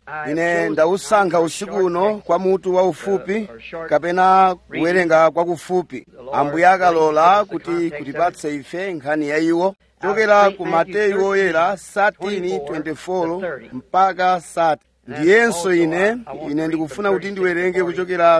ine ndausankha usiku uno kwa mutu waufupi kapena kuwerenga kwakufupi ambuye akalola kuti kutipatse ife nkhani ya iwo chokera ku mateyu oyera 13:24 mpaka 30 ndiyenso ine ine ndikufuna kuti ndiwerenge kuchokera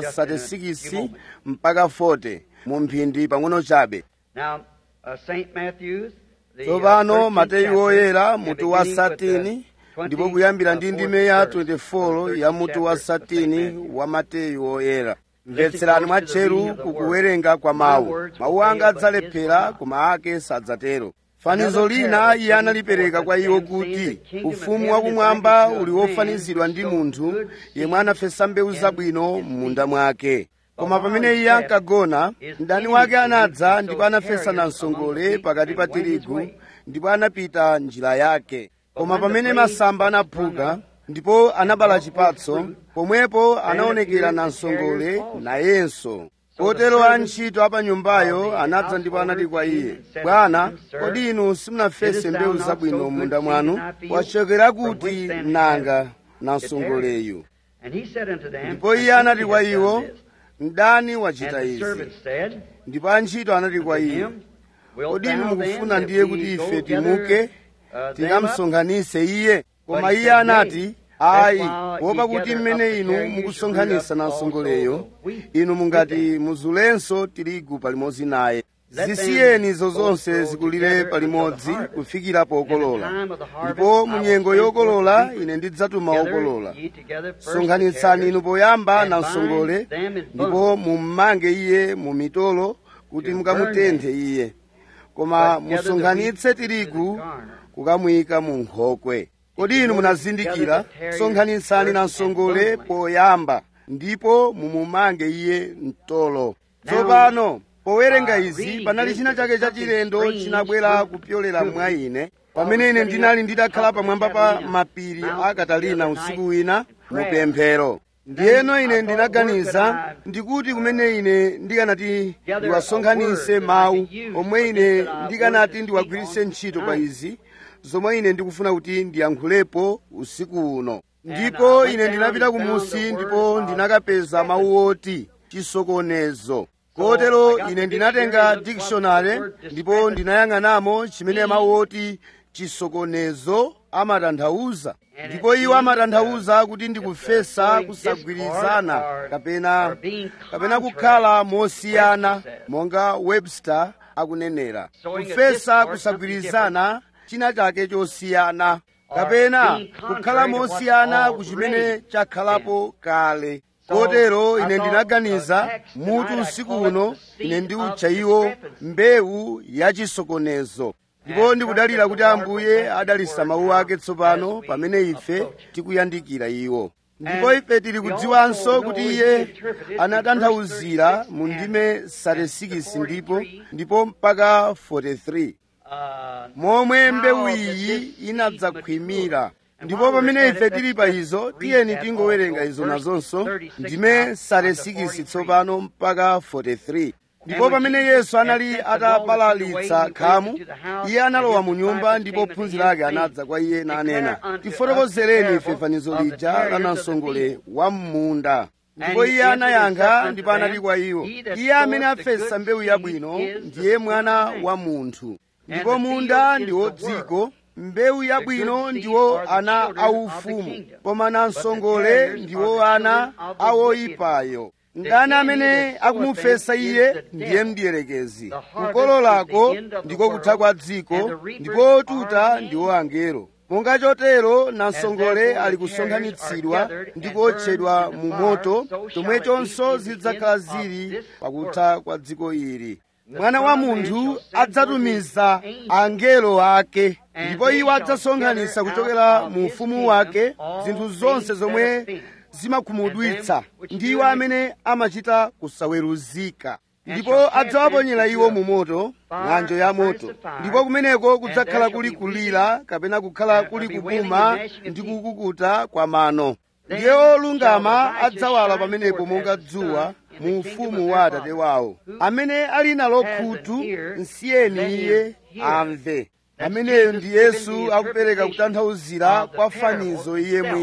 36 mpaka 40 mu mphindi pang'ono chabe Now, uh, St. Matthew's, the, uh, tsopano 13th mateyu chapter, oyera and mutu wa beginning with the 13 ndipo 20, kuyambira uh, ndi fourth ndime ya verse of the 24 ya 13th mutu wa chapter of St. 13 Matthew. wa mateyu oyera Listen mvetserani close to the reading mwatcheru of the ku word. kuwerenga kwa My mawu words mawu will anga fail, but his adzalephera will not. koma ake sadzatero fanizo Another lina parable iye analipereka kwa iwo given forth kuti saying, "The kingdom of ufumu heaven wakumwamba is like uli unto a man wofanizidwa ndi who sowed munthu good yemwe seed anafesa mbewu in zabwino his m'munda seed. mwake koma But pamene while iye he ankagona slept, mdani his wake enemy anadza sowed ndipo anafesa tares namsongole among the pakati pa wheat and went his tirigu way. ndipo anapita njira yake koma when the pamene blade masamba anaphuka ndipo anabala chipatso pomwepo anaonekera appeared the namsongole tares also. nayenso So kotero the servants antchito apa nyumbayo of the anadza ndipo anati kwa iye householder came and bwana said unto him, kodi inu simunafese Didst thou mbewu not zabwino sow m'munda good mwanu seed in thy field? wachokera From kuti which then nanga hath namsongoleyu And he said unto them, ndipo iye "I think anati ye kwa have iwo done this." mdani And wachita the izi servant said ndipo antchito anati kwa unto iye him, Wilt kodi thou inu then mukufuna that ndiye we kuti go ife gather, timuke uh, them up? tikamsonkhanitse iye koma But he iye said, anati Nay, ayi that's why kuopa ye kuti gather mmene up the inu tares, you mukusonkhanitsa should root up namsongoleyo also the wheat inu mungati with them. muzulenso tirigu palimodzi naye Let them zisiyeni izo both zonse grow zikulire together palimodzi until the harvest. kufikira pokolola In the time of the harvest, ndipo I mu will nyengo send yokolola forth ine ndidzatuma Gather okolola ye together first the sonkhanitsani tares, inu poyamba and namsongole bind them in ndipo bundles, mummange iye mu mitolo kuti to mukamutenthe iye koma But gather the musonkhanitse wheat in tirigu the garner. kukamuyika mu nkhokwe kodi inu munazindikira Gather the tares sonkhanitsani first namsongole and bundle. poyamba ndipo mumumange iye mtolo Now, tsopano powerenga uh, izi reading panali this, china there chake was cha something chilendo strange chinabwera from- kupyolera to mwa me. ine While pamene I was ine sitting ndinali up ndidakhala top of the pamwamba pa Catalina mapiri a mountains katalina the other usiku night wina in mu prayer. pemphero Then ndiyeno I ine thought, ndinaganiza where could I, ndikuti kumene ine ndikanati gather ndiwasonkhanitse a word that I mawu could use omwe for ine this that I ndikanati wanted to ndiwagwiritse speak on ntchito pa tonight. izi zomwe ine ndikufuna kuti ndiyankhulepo usiku uno And ndipo I went ine down ndinapita and found kumusi the ndipo word of ndinakapeza mawu oti chisokonezo kotero I got ine the ndinatenga dictionary, looked up the dictionary word ndipo discrepancy. ndinayang'anamo chimene mawu oti chisokonezo amatanthauza ndipo iwo amatanthauza kuti ndikufesa kusagwirizana kapena kapena kukhala mosiyana monga webster akunenera kufesa kusagwirizana china chake chosiyana kapena kukhala mosiyana ku chimene chakhalapo kale kotero ine ndinaganiza mutu usiku uno ine ndiutcha iwo mbewu yachisokonezo ndipo ndikudalira kuti ambuye adalisa mawu ake tsopano pamene ife tikuyandikira iwo ndipo ife tili kudziwanso kuti iye anatanthauzira mu ndime 36 ndipo ndipo mpaka 43 Uh, momwe mbewu iyi inadzakhwimira ndipo pamene ife tili pa izo tiyeni tingowerenga izo nazonso ndime 36 tsopano mpaka 43 ndipo pamene yesu anali atabalalitsa khamu iye analowa mu nyumba ndipo ophunzira ake anadza kwa iye nanena tifotokozereni ife fanizo lija la namsongole wa m'munda ndipo iye anayankha ndipo anati kwa iwo iye amene afesa mbewu yabwino ndiye mwana wa munthu ndipo munda ndiwo dziko mbewu yabwino ndiwo ana aufumu koma namsongole ndiwo ana awoyipayo ndani amene akumufesa iye ndiye mdierekezi kukololako ndiko kutha kwa dziko ndipo tuta ndiwo angelo monga chotero namsongole ali kusonkhanitsidwa ndi kuotchedwa mu moto chomwechonso zidzakhala zili pakutha kwa dziko ili mwana wa munthu adzatumiza angelo ake ndipo iwo adzasonkhanitsa kuchokera mu ufumu wake zinthu zonse zomwe zimakhumudwitsa ndi iwo amene amachita kusaweruzika ndipo adzawaponyera iwo mu moto ng'anjo ya moto ndipo kumeneko kudzakhala kuli kulira kapena kukhala kuli kupuma ndi kukukuta kwa mano ndiye olungama adzawala pamenepo monga dzuwa mu ufumu wa atate wawo amene ali nalo khutu nsiyeni iye amve ameneyo ndi yesu akupereka kutanthauzira kwa fanizo iye mwini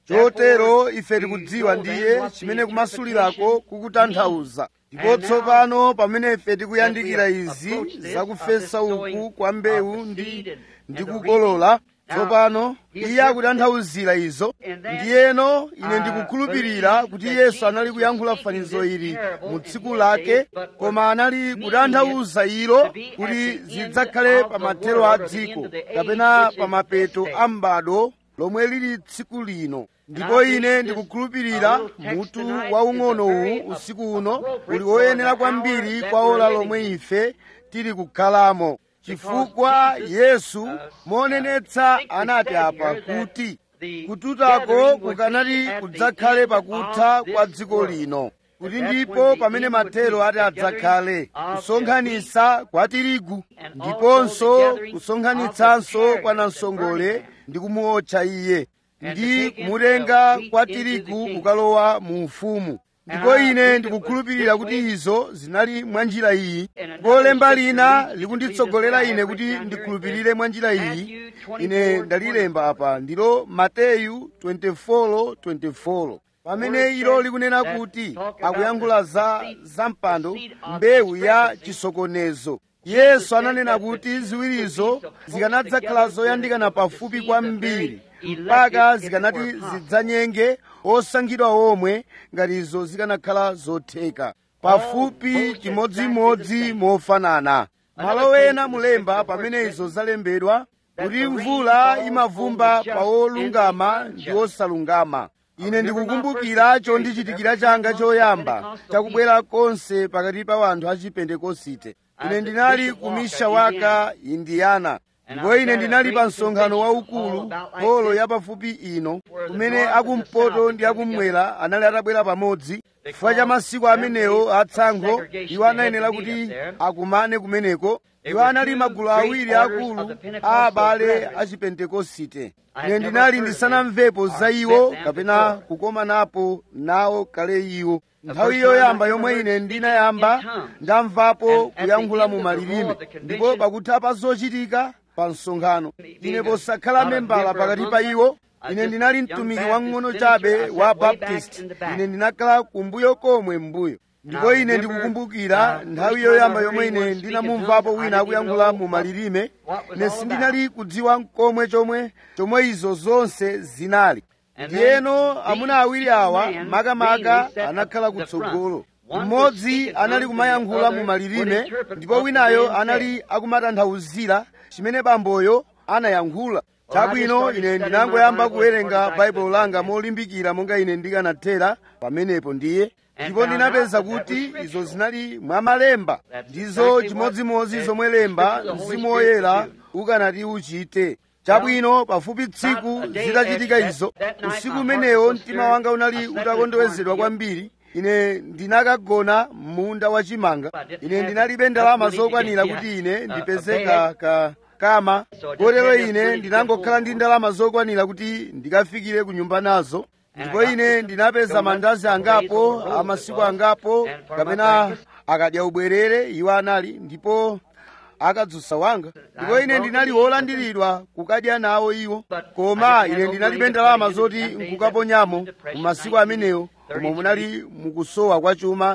chotero ife tikudziwa ndiye chimene kumasulirako kukutanthauza ndipo tsopano pamene ife tikuyandikira izi zakufesa uku kwa mbewu ndi ndi kukolola tsopano iye akutanthauzira izo ndiyeno ine ndikukhulupirira kuti yesu anali kuyankhula fanizo ili mu tsiku lake koma anali kutanthauza ilo kuti zidzakhale pa mathero a dziko kapena pa mapeto a m'bado lomwe lili tsiku lino ndipo ine ndikukhulupirira mutu waung'onowu usiku uno uli woyenera kwambiri kwa ola lomwe ife tili kukhalamo chifukwa yesu monenetsa anati apa kuti kututako kukanati kudzakhale pakutha kwa dziko lino kuti ndipo pamene mathero ati adzakhale kusonkhanitsa kwa tirigu ndiponso kusonkhanitsanso kwa namsongole ndi kumuotcha iye ndi kumutenga kwa tirigu kukalowa mu ufumu ndipo ine ndikukhulupirira kuti izo zinali mwa njira iyi ndipo lemba lina likunditsogolera ine kuti ndikhulupirire mwa njira iyi ine ndalilemba apa ndilo mateyu 24:24 pamene ilo likunena kuti akuyankhula za zampando mbewu ya chisokonezo yesu ananena kuti ziwirizo zikanadzakhala zoyandikana pafupi kwambiri mpaka zikanati zidzanyenge osankhidwa omwe ngati izo zikanakhala zotheka pafupi chimodzimodzi mofanana malo ena mulemba pamene izo zalembedwa kuti mvula imavumba pa olungama ndi osalungama ine ndikukumbukira chondichitikira changa choyamba chakubwera konse pakati pa wanthu a chipentekosite ine ndinali ku mishawaka indiana ndipo ine ndinali pa msonkhano waukulu holo yapafupi ino kumene akumpoto ndi akumwera anali atabwera pamodzi chifukwa cha masiku amenewo atsankho iwo anayenera kuti akumane kumeneko iwo anali magulu awiri akulu a abale a chipentekosite ine ndinali ndisanamvepo za iwo kapena kukomanapo nawo kale iwo nthawi yoyamba yomwe ine ndinayamba ndamvapo kuyankhula mu malilime ndipo pakutha pa zochitika pa msonkhano ine posakhala membala pakati pa iwo ine ndinali mtumiki wang'ono chabe wa baptist ine ndinakhala kumbuyo komwe mbuyo ndipo ine ndikukumbukira nthawi yoyamba yomwe ine ndinamumvapo wina akuyankhula mu malilime ine sindinali kudziwa mkomwe chomwe chomwe izo zonse zinali ndiyeno amuna awiri awa makamaka anakhala kutsogolo mmodzi anali kumayankhula mu malilime ndipo winayo anali akumatanthauzira chimene bamboyo anayankhula chabwino ine ndinangoyamba kuwerenga baibulo langa molimbikira monga ine ndikanathera pamenepo ndiye ndipo ndinapeza kuti izo zinali mwa malemba ndizo chimodzimodzi zomwe lemba mzimu woyera ukanati uchite chabwino pafupi tsiku zitachitika izo usiku umenewo mtima wanga unali utakondowezedwa kwambiri ine ndinakagona m'munda wachimanga ine ndinalibe ndalama zokwanira kuti ine ndipeze ka, ka kama kotero ine ndinangokhala ndi ndalama zokwanira kuti ndikafikire ku nyumba nazo ndipo ine ndinapeza mandazi angapo amasiku angapo kapena akadya ubwerere iwo anali ndipo akadzusa wanga ndipo ine ndinali wolandiridwa kukadya nawo iwo koma ine ndinalibe ndalama zoti nkukaponyamo mu masiku amenewo koma munali mukusowa kwa chuma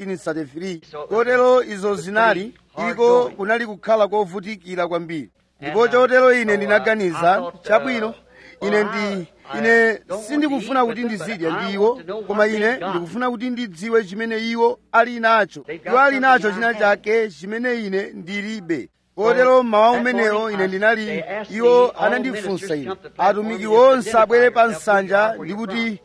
1933 kotero izo zinali iko kunali kukhala kovutikira kwambiri ndipo chotero ine ndinaganiza chabwino ine ndi ine sindikufuna kuti ndizidya ndi iwo koma ine ndikufuna kuti ndidziwe chimene iwo ali nacho iwo ali nacho china chake chimene ine ndilibe kotero mmawa umenewo ine ndinali iwo anandifunsa ine atumiki onse abwere pa nsanja ndi kuti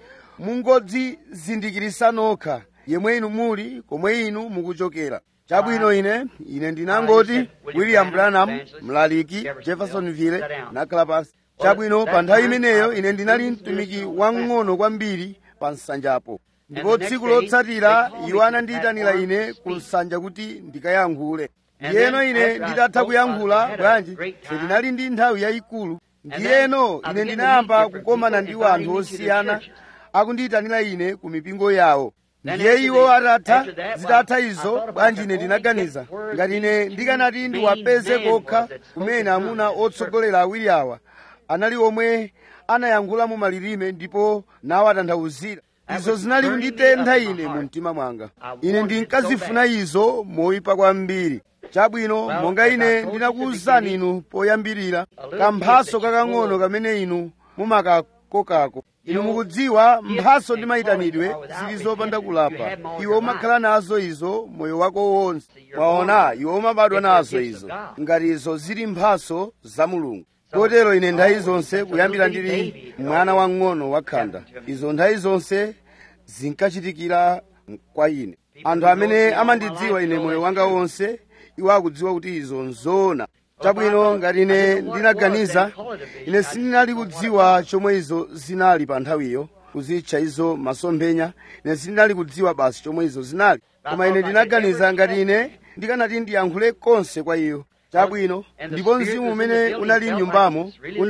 mungodzizindikirisa nokha yemwe inu muli komwe inu mukuchokera chabwino ine ine ndinangoti william branham mlaliki jeffersonville nakhala pansi chabwino pa nthawi imeneyo ine ndinali mtumiki wang'ono kwambiri pa nsanjapo ndipo tsiku lotsatira iwo anandiyitanira ine ku nsanja kuti ndikayankhule ndiyeno ine nditatha kuyankhula bwanji ife ndinali ndi nthawi yayikulu ndiyeno ine ndinayamba kukomana ndi anthu osiyana akundiyitanira ine ku mipingo yawo ndiye iwo atatha zitatha izo bwanji ine ndinaganiza ngati ine ndikanati ndiwapeze kokha kumene amuna otsogolera awiri awa anali omwe anayankhula mu malilime ndipo nawatanthauzira izo zinali kunditentha ine mu mtima mwanga ine ndinkazifuna izo moyipa kwambiri chabwino monga ine ndinakuwuzani inu poyambirira kamphaso kakang'ono kamene inu mumakakokako inu mukudziwa mphaso ndi mayitanidwe zili zopanda kulapa iwe umakhala nazo izo moyo wako wonse mwaona iwe umabadwa nazo izo ngati izo zili mphaso za mulungu kotero ine nthawi zonse kuyambira ndili mwana wang'ono wakhanda izo nthawi zonse zinkachitikira kwa ine anthu amene amandidziwa ine moyo wanga wonse iwo akudziwa kuti izo nzoona chabwino ngati ine ndinaganiza ine sindinali kudziwa chomwe izo zinali pa nthawiyo kuzitcha izo masomphenya ine sindinali kudziwa basi chomwe izo zinali koma ine ndinaganiza ngati ine ndikanati ndiyankhule konse kwa iyo chabwino ndipo mzimu umene unali m'nyumbamo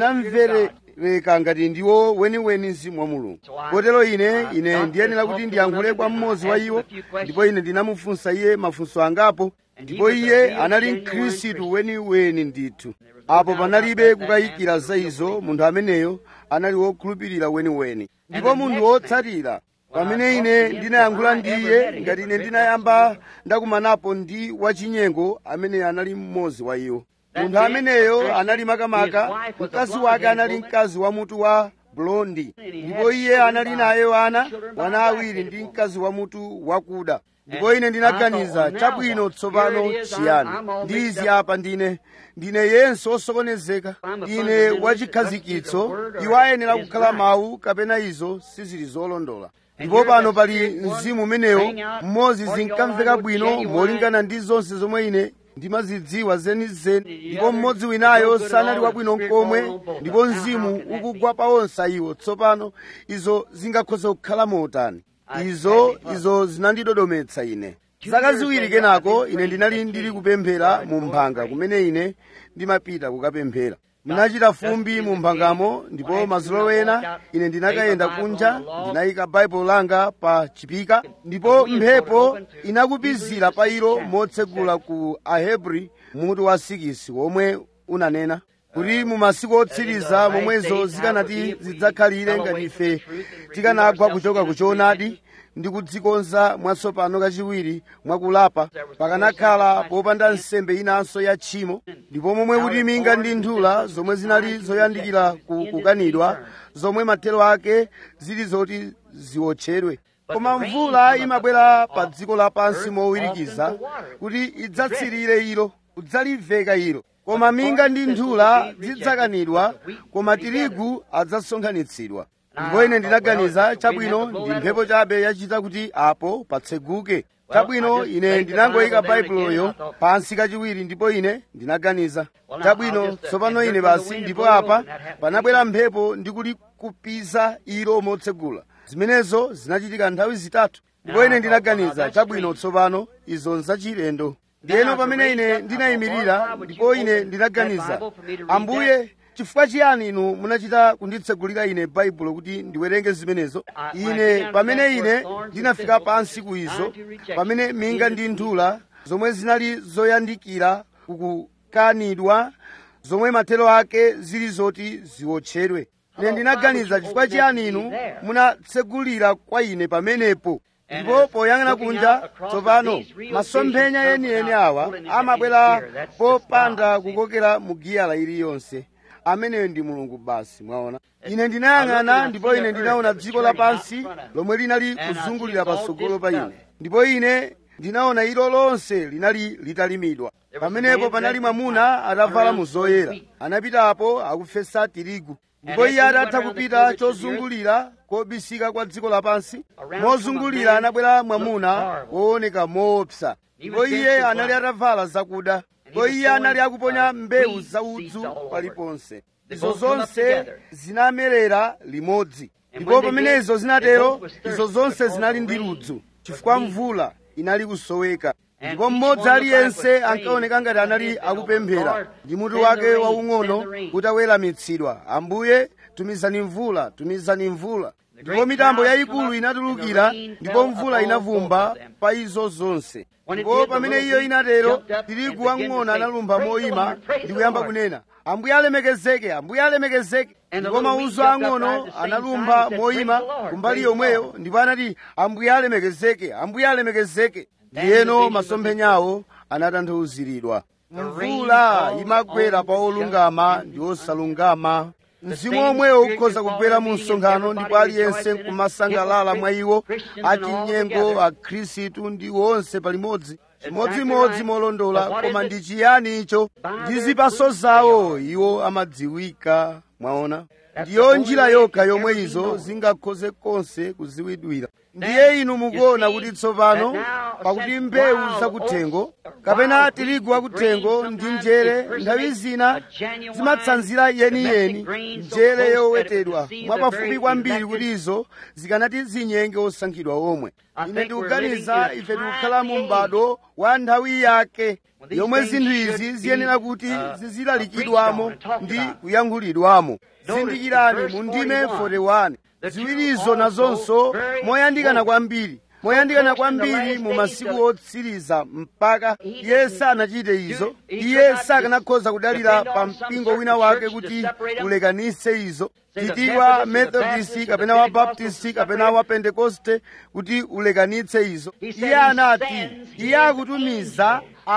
unamverereka ngati ndiwo weniweni mzimu wa mulungu kotero ine ine ndiyenera kuti ndiyankhule kwa mmodzi wa iwo ndipo ine ndinamufunsa iye mafunso angapo ndipo iye anali mkhristu weniweni ndithu apo panalibe kukayikira za izo munthu ameneyo anali wokhulupirira weniweni ndipo munthu wotsatira pamene ine ndinayankhula ndi iye ngati ine ndinayamba ndakumanapo ndi wachinyengo amene anali mmodzi wa iwo munthu ameneyo anali makamaka mkazi wake anali mkazi wa mutu wa blondi ndipo iye anali naye ana wana awiri ndi mkazi wa mutu wakuda ndipo ine ndinaganiza chabwino tsopano chiyani ndi izi apa ndine ndine yense osokonezeka ine wachikhazikitso iwo ayenera kukhala mawu kapena izo sizili zolondola ndipo pano pali mzimu umenewo mmodzi zinkamveka bwino molingana ndi zonse zomwe ine ndimazidziwa zenizeni ndipo mmodzi winayo sanali wabwino nkomwe ndipo mzimu ukugwa pa onse iwo tsopano izo zingakhoza kukhala motani izo izo zinandidodometsa ine zaka ziwiri kenako ine ndinali ndili kupemphera mu mphanga kumene ine ndimapita kukapemphera munachita fumbi mu mphangamo ndipo mazolo ena ine ndinakayenda kunja ndinayika baibulo langa pa chipika ndipo mphepo inakupizira pa ilo motsegula ku ahebri mutu wa sikisi womwe unanena kuti mu masiku otsiriza momwezo zikanati zidzakhalire ngati ife tikanagwa kuchoka ku choonadi ndi kudzikonza mwatsopano kachiwiri mwakulapa pakanakhala popanda nsembe inanso ya tchimo ndipo momwe kuti minga ndi nthula zomwe zinali zoyandikira ku kukanidwa zomwe mathero ake zili zoti ziwotchedwe koma mvula imabwera pa dziko lapansi mowirikiza kuti idzatsirire ilo kudzaliveka ilo koma minga ndi nthula zidzakanidwa koma tirigu adzasonkhanitsidwa ndipo ine ndinaganiza chabwino ndi mphepo chabe yachita kuti apo patseguke chabwino ine ndinangoyika baibuloyo pansi kachiwiri ndipo ine ndinaganiza chabwino tsopano ine basi ndipo apa panabwera mphepo ndi kulikupiza ilo motsegula zimenezo zinachitika nthawi zitatu ndipo ine ndinaganiza chabwino tsopano izo nzachilendo ndiyeno pamene ine ndinayimirira ndipo ine ndinaganiza ambuye chifukwa chiyani inu munachita kunditsegulira ine baibulo kuti ndiwerenge zimenezo ine pamene ine ndinafika pansi ku izo pamene minga ndi nthula zomwe zinali zoyandikira kukukanidwa zomwe mathero ake zili zoti ziwotchedwe ine ndinaganiza chifukwa chiyani inu munatsegulira kwa ine pamenepo ndipo poyang'ana kunja tsopano masomphenya yeniyeni awa amabwera popanda kukokera mu giyala iliyonse ameneyo ndi mulungu basi mwaona ine ndinayang'ana ndipo ine ndinaona dziko lapansi lomwe linali kuzungulira patsogolo pa ine ndipo ine ndinaona ilo lonse linali litalimidwa pamenepo panali mwamuna atavala mu zoyera anapitapo akufesa tirigu ndipo iye atatha kupita chozungulira kobisika kwa dziko lapansi mozungulira anabwera mwamuna wooneka moopsa ndipo iye anali atavala zakuda ndipo iye anali akuponya mbewu zaudzu paliponse izo zonse zinamerera limodzi ndipo pamene izo zinatero izo zonse zinali ndi ludzu chifukwa mvula inali kusoweka ndipo mmodzi aliyense ankaoneka ngati anali akupemphera ndi mutu wake waung'ono utaweramitsidwa ambuye tumizani mvula tumizani mvula ndipo mitambo yayikulu inatulukira ndipo mvula inavumba pa izo zonse ndipo pamene iyo inatero tirigu wang'ono analumpha moyima ndi kuyamba kunena ambuye alemekezeke ambuye alemekezeke ndipo mauzo ang'ono analumpha moyima kumbali yomweyo ndipo anati ambuye alemekezeke ambuye alemekezeke ndiyeno masomphenyawo anatanthauziridwa mvula imagwera pa olungama ndi osalungama mzimu omwewo ukhoza kugwera mu msonkhano ndipo aliyense nkumasangalala mwa iwo achinyengo akhristu ndi onse palimodzi chimodzimodzi molondola koma ndi chiyani icho ndi zipaso zawo iwo amadziwika mwaona ndiyo njira yokha yomwe izo zingakhoze konse kuziwidwira ndiye inu mukuona kuti tsopano pakuti mbewu zakuthengo kapena tirigu wakuthengo ndi njere nthawi zina zimatsanzira yeniyeni njere yowetedwa mwapafupi kwambiri kuti izo zikanati zinyenge osankhidwa omwe ine ndikuganiza ife tikukhala mu m'bado wa nthawi yake yomwe zinthu izi ziyenera kuti zizilalikidwamo ndi kuyankhulidwamo zindikirani mu ndime 41 ziwirizo nazonso moyandikana kwambiri moyandikana kwambiri mu masiku otsiriza mpaka iye sanachite izo iye sakanakhoza kudalira pa mpingo wina wake kuti ulekanitse izo chitidwa methodist kapena wa baptist kapena wa pentekoste kuti ulekanitse izo iye anati iye akutumiza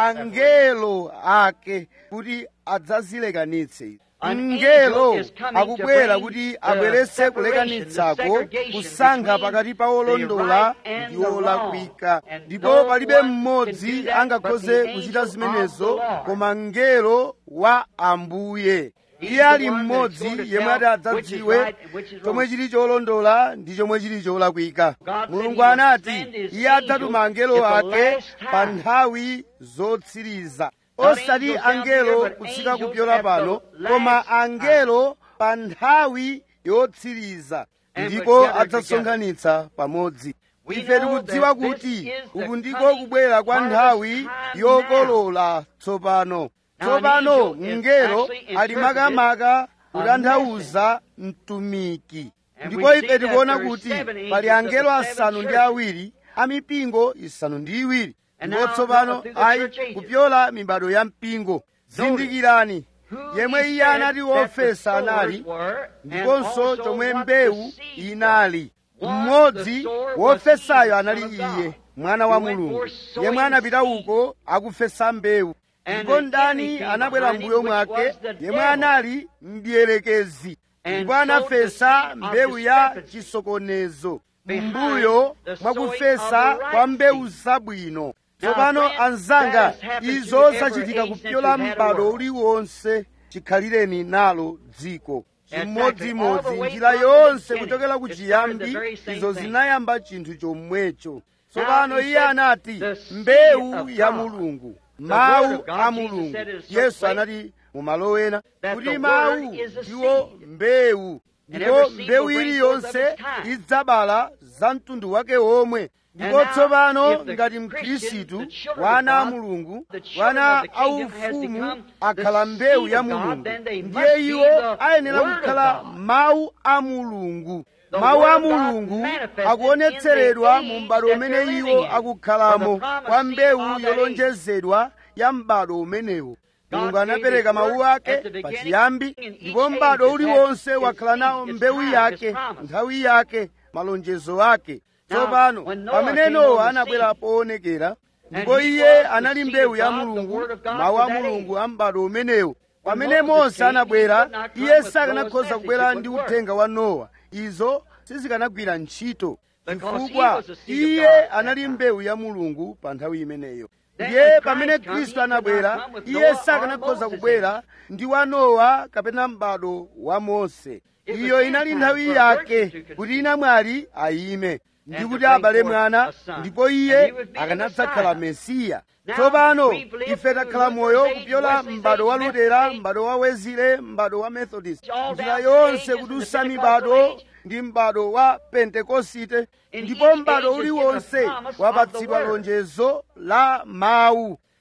angelo ake kuti adzazilekanitse izo mngelo akubwera kuti abweretse kulekanitsako kusankha pakati pa olondola ndi olakwika ndipo palibe mmodzi angakhoze kuchita zimenezo koma mngelo wa ambuye iye ali mmodzi yemwe ati adzadziwe chomwe chili cholondola ndi chomwe chili cholakwika mulungu anati iye adzatuma angelo ake pa nthawi zotsiriza osati angelo kutsika kupyola pano koma angelo pa nthawi yotsiriza ndipo adzasonkhanitsa pamodzi ife tikudziwa kuti uku ndiko kubwera kwa nthawi yokolola tsopano tsopano mngelo ali makamaka kutanthauza mtumiki ndipo ife tikuona kuti pali angelo asanu ndi awiri amipingo isanu ndi iwiri ndipo tsopano ayi kupyola mibado ya mpingo zindikirani yemwe iye anati wofesa anali ndiponso chomwe mbewu inali mmodzi wofesayo anali iye mwana wa mulungu yemwe anapita uko akufesa mbewu ndipo ndani anabwera mbuyo mwake yemwe anali mdierekezi ndipo anafesa mbewu ya chisokonezo mbuyo mwakufesa kwa mbewu zabwino tsopano anzanga izo zachitika kupyola m'bado uliwonse chikhalireni nalo dziko chimodzimodzi njira yonse kuchokera ku chiyambi izo zinayamba chinthu chomwecho tsopano iye anati mbewu ya mulungu mawu a mulungu yesu anati mumalo ena kuti mawu ndiwo mbewu ndipo mbewu iliyonse idzabala za mtundu wake womwe ndipo tsopano ngati mkhristu wana a mulungu wana aufumu akhala mbewu ya mulungu ndiye iwo ayenera kukhala mawu a mulungu mawu a mulungu akuonetseredwa mu m'bado umene iwo akukhalamo kwa mbewu yolonjezedwa ya m'bado umenewo mulungu anapereka mawu ake pachiyambi ndipo m'bado uliwonse wakhala nawo mbewu yake nthawi yake malonjezo ake tsopano pamene nowa anabwera poonekera ndipo iye anali mbewu ya mulungu mawu a mulungu a m'bado umenewo pamene mose anabwera iye sakanakhoza kubwera ndi uthenga wa nowa izo sizikanagwira ntchito chifukwa iye anali mbewu ya mulungu pa nthawi imeneyo ndiye pamene khristu anabwera iye sakanakhoza kubwera ndi wa nowa kapena m'bado wa mose iyo inali nthawi yake kuti inamwali ayime ndi kuti abale mwana ndipo iye akanadzakhala mesiya tsopano ife takhala moyo kupyola m'bado wa lutera m'bado wa wezile m'bado wa methodist njira yonse kudusa mibado ndi m'bado wa pentekosite ndipo m'bado uliwonse wapatsidwa lonjezo la mawu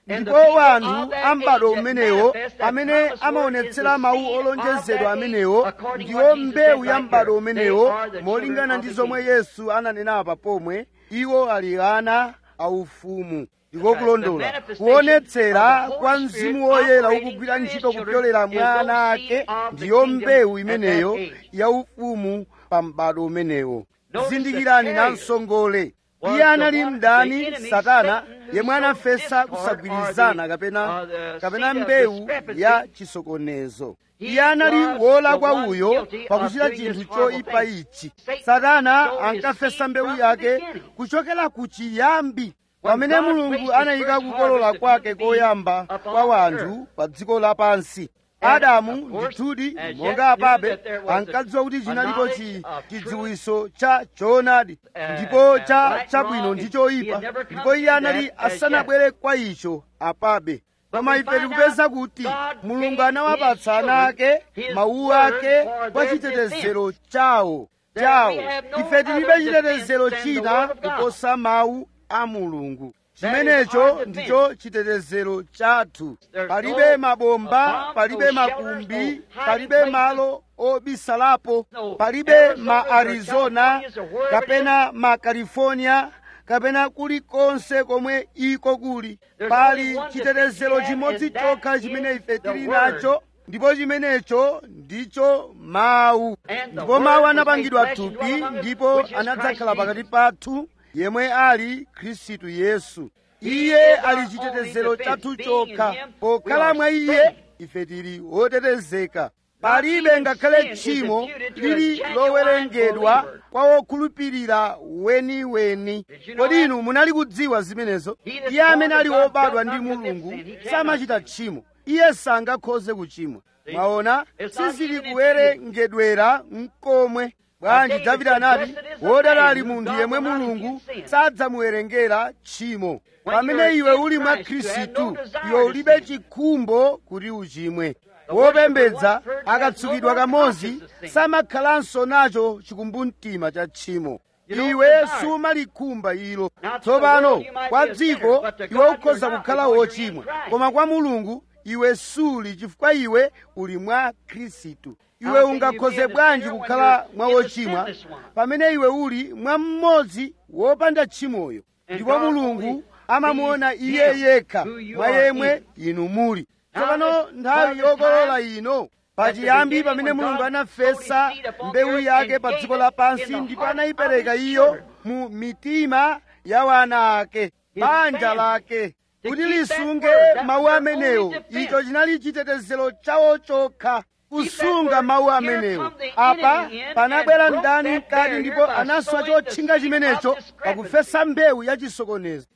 ndipo wanthu a m'bado umenewo amene amaonetsera mawu olonjezedwa amenewo ndiwo mbewu ya m'bado umenewo molingana ndi zomwe yesu ananenapa pomwe iwo ali ana aufumu ndiko kulondola kuonetsera kwa mzimu woyera ukugwira ntchito kupyolera mwa ana ake ndiyo mbewu imeneyo yaufumu pa m'bado umenewo zindikirani namsongole iye anali mdani satana yemwe anafesa kusagwirizana kapena kapena mbewu ya chisokonezo iye anali wolakwa uyo pakuchita chinthu choyipa ichi satana ankafesa mbewu yake kuchokera ku chiyambi pamene mulungu anayika kukolola kwake koyamba kwa wanthu pa dziko lapansi adamu ndithudi monga apabe ankadziwa kuti chinalipo chidziwiso cha choonadi ndipo cha chabwino ndi choyipa ndipo iye anali asanabwere kwa icho apabe koma ife tikupeza kuti mulungu anawapatsa ana ake mawu ake kwa chitetezero chawo chawo ife tilibe chitetezero china kuposa mawu a mulungu chimenecho ndicho chitetezero chathu palibe mabomba palibe makumbi palibe malo obisalapo palibe ma arizona kapena ma california kapena kulikonse komwe iko kuli pali chitetezero chimodzi chokha chimene ife tili nacho ndipo chimenecho ndicho mawu ndipo mawu anapangidwa thupi ndipo anadzakhala pakati pathu yemwe ali khristu yesu iye ali chitetezero chathu chokha pokhala mwa iye ife tili wotetezeka palibe ngakhale tchimo lili lowerengedwa kwa wokhulupirira weniweni kodi inu munali kudziwa zimenezo iye amene ali wobadwa ndi mulungu samachita tchimo iye sangakhoze kuchimwa mwaona sizili kuwerengedwera mkomwe bwanji davide anati wodala ali munthu yemwe mulungu sadzamuwerengera tchimo pamene iwe uli mwa khristu iwe ulibe chikhumbo kuti uchimwe wopembedza akatsukidwa kamodzi samakhalanso nacho chikumbumtima cha tchimo iwe sumalikhumba ilo tsopano kwa dziko iwe ukhoza kukhala wochimwa koma kwa mulungu iwe suli chifukwa iwe uli mwa khristu iwe ungakhoze bwanji kukhala mwa wochimwa pamene iwe uli mwa mmodzi wopanda tchimoyo ndipo mulungu amamuona iye yekha mwa yemwe inu muli tsopano nthawi yokolola ino pachiyambi pamene mulungu anafesa mbewu yake pa dziko lapansi ndipo anayipereka iyo mu mitima ya wana ake banja lake kuti lisunge mawu amenewo icho chinali chitetezero chawo chokha kusunga mawu amenewo apa panabwera mdani mkati ndipo anaswa chotchinga chimenecho pakufesa mbewu ya chisokonezo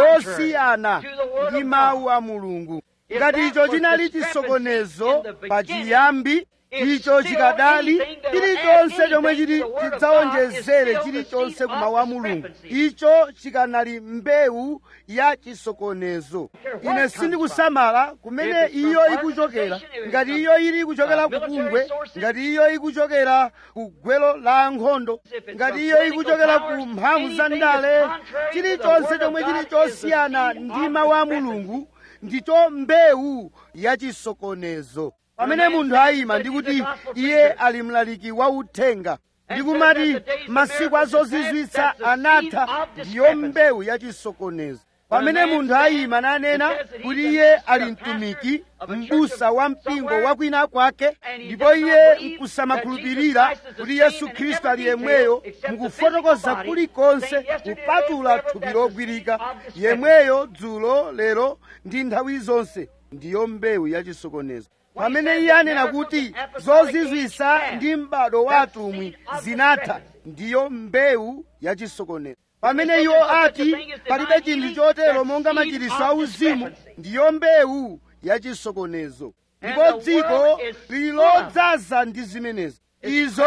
yosiyana ndi mawu a mulungu ngati icho chinali chisokonezo pachiyambi icho chikadali chilichonse chomwe chili chidzawonjezere chilichonse ku mawu a mulungu icho chikanali mbewu ya chisokonezo ine sindikusamala kumene iyo ikuchokera ngati iyo ili kuchokera ku bungwe ngati iyo ikuchokera ku gwelo la ankhondo ngati iyo ikuchokera ku mphamvu za ndale chilichonse chomwe chili chosiyana ndi mawu a mulungu ndicho mbewu ya chisokonezo pamene munthu ayima ndikuti iye ali mlaliki wa uthenga ndikumati masiku azozizwitsa anatha ndiyo mbewu ya chisokonezo pamene munthu ayima nanena kuti iye ali mtumiki m'busa wa mpingo wakwina kwake ndipo iye nkusamakhulupirira kuti yesu khristu ali yemweyo mukufotokoza kulikonse kupatula thupi logwirika yemweyo dzulo lero ndi nthawi zonse ndiyo mbewu ya chisokonezo pamene iye anena kuti zozizwisa ndi m'bado wa atumwi zinatha ndiyo mbewu ya chisokonezo pamene iwo ati palibe chinthu chotero monga machiriso auzimu ndiyo mbewu ya chisokonezo ndipo dziko lili lodzaza ndi zimenezo izo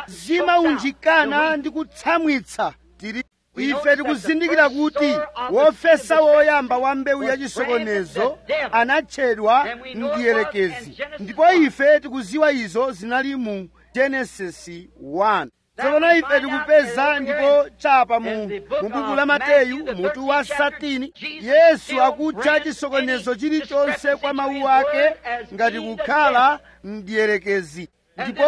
zimaunjikana ndi kutsamwitsa tili ife tikuzindikira kuti wofesa woyamba wa mbewu ya chisokonezo anatchedwa mdierekezi ndipo ife tikuziwa izo zinali mu genesisi 1 tsopano ife tikupeza ndipo chapa mu mu buku la mateyu mutu wa satini yesu akutcha chisokonezo chilichonse kwa mawu ake ngati kukhala mdierekezi ndipo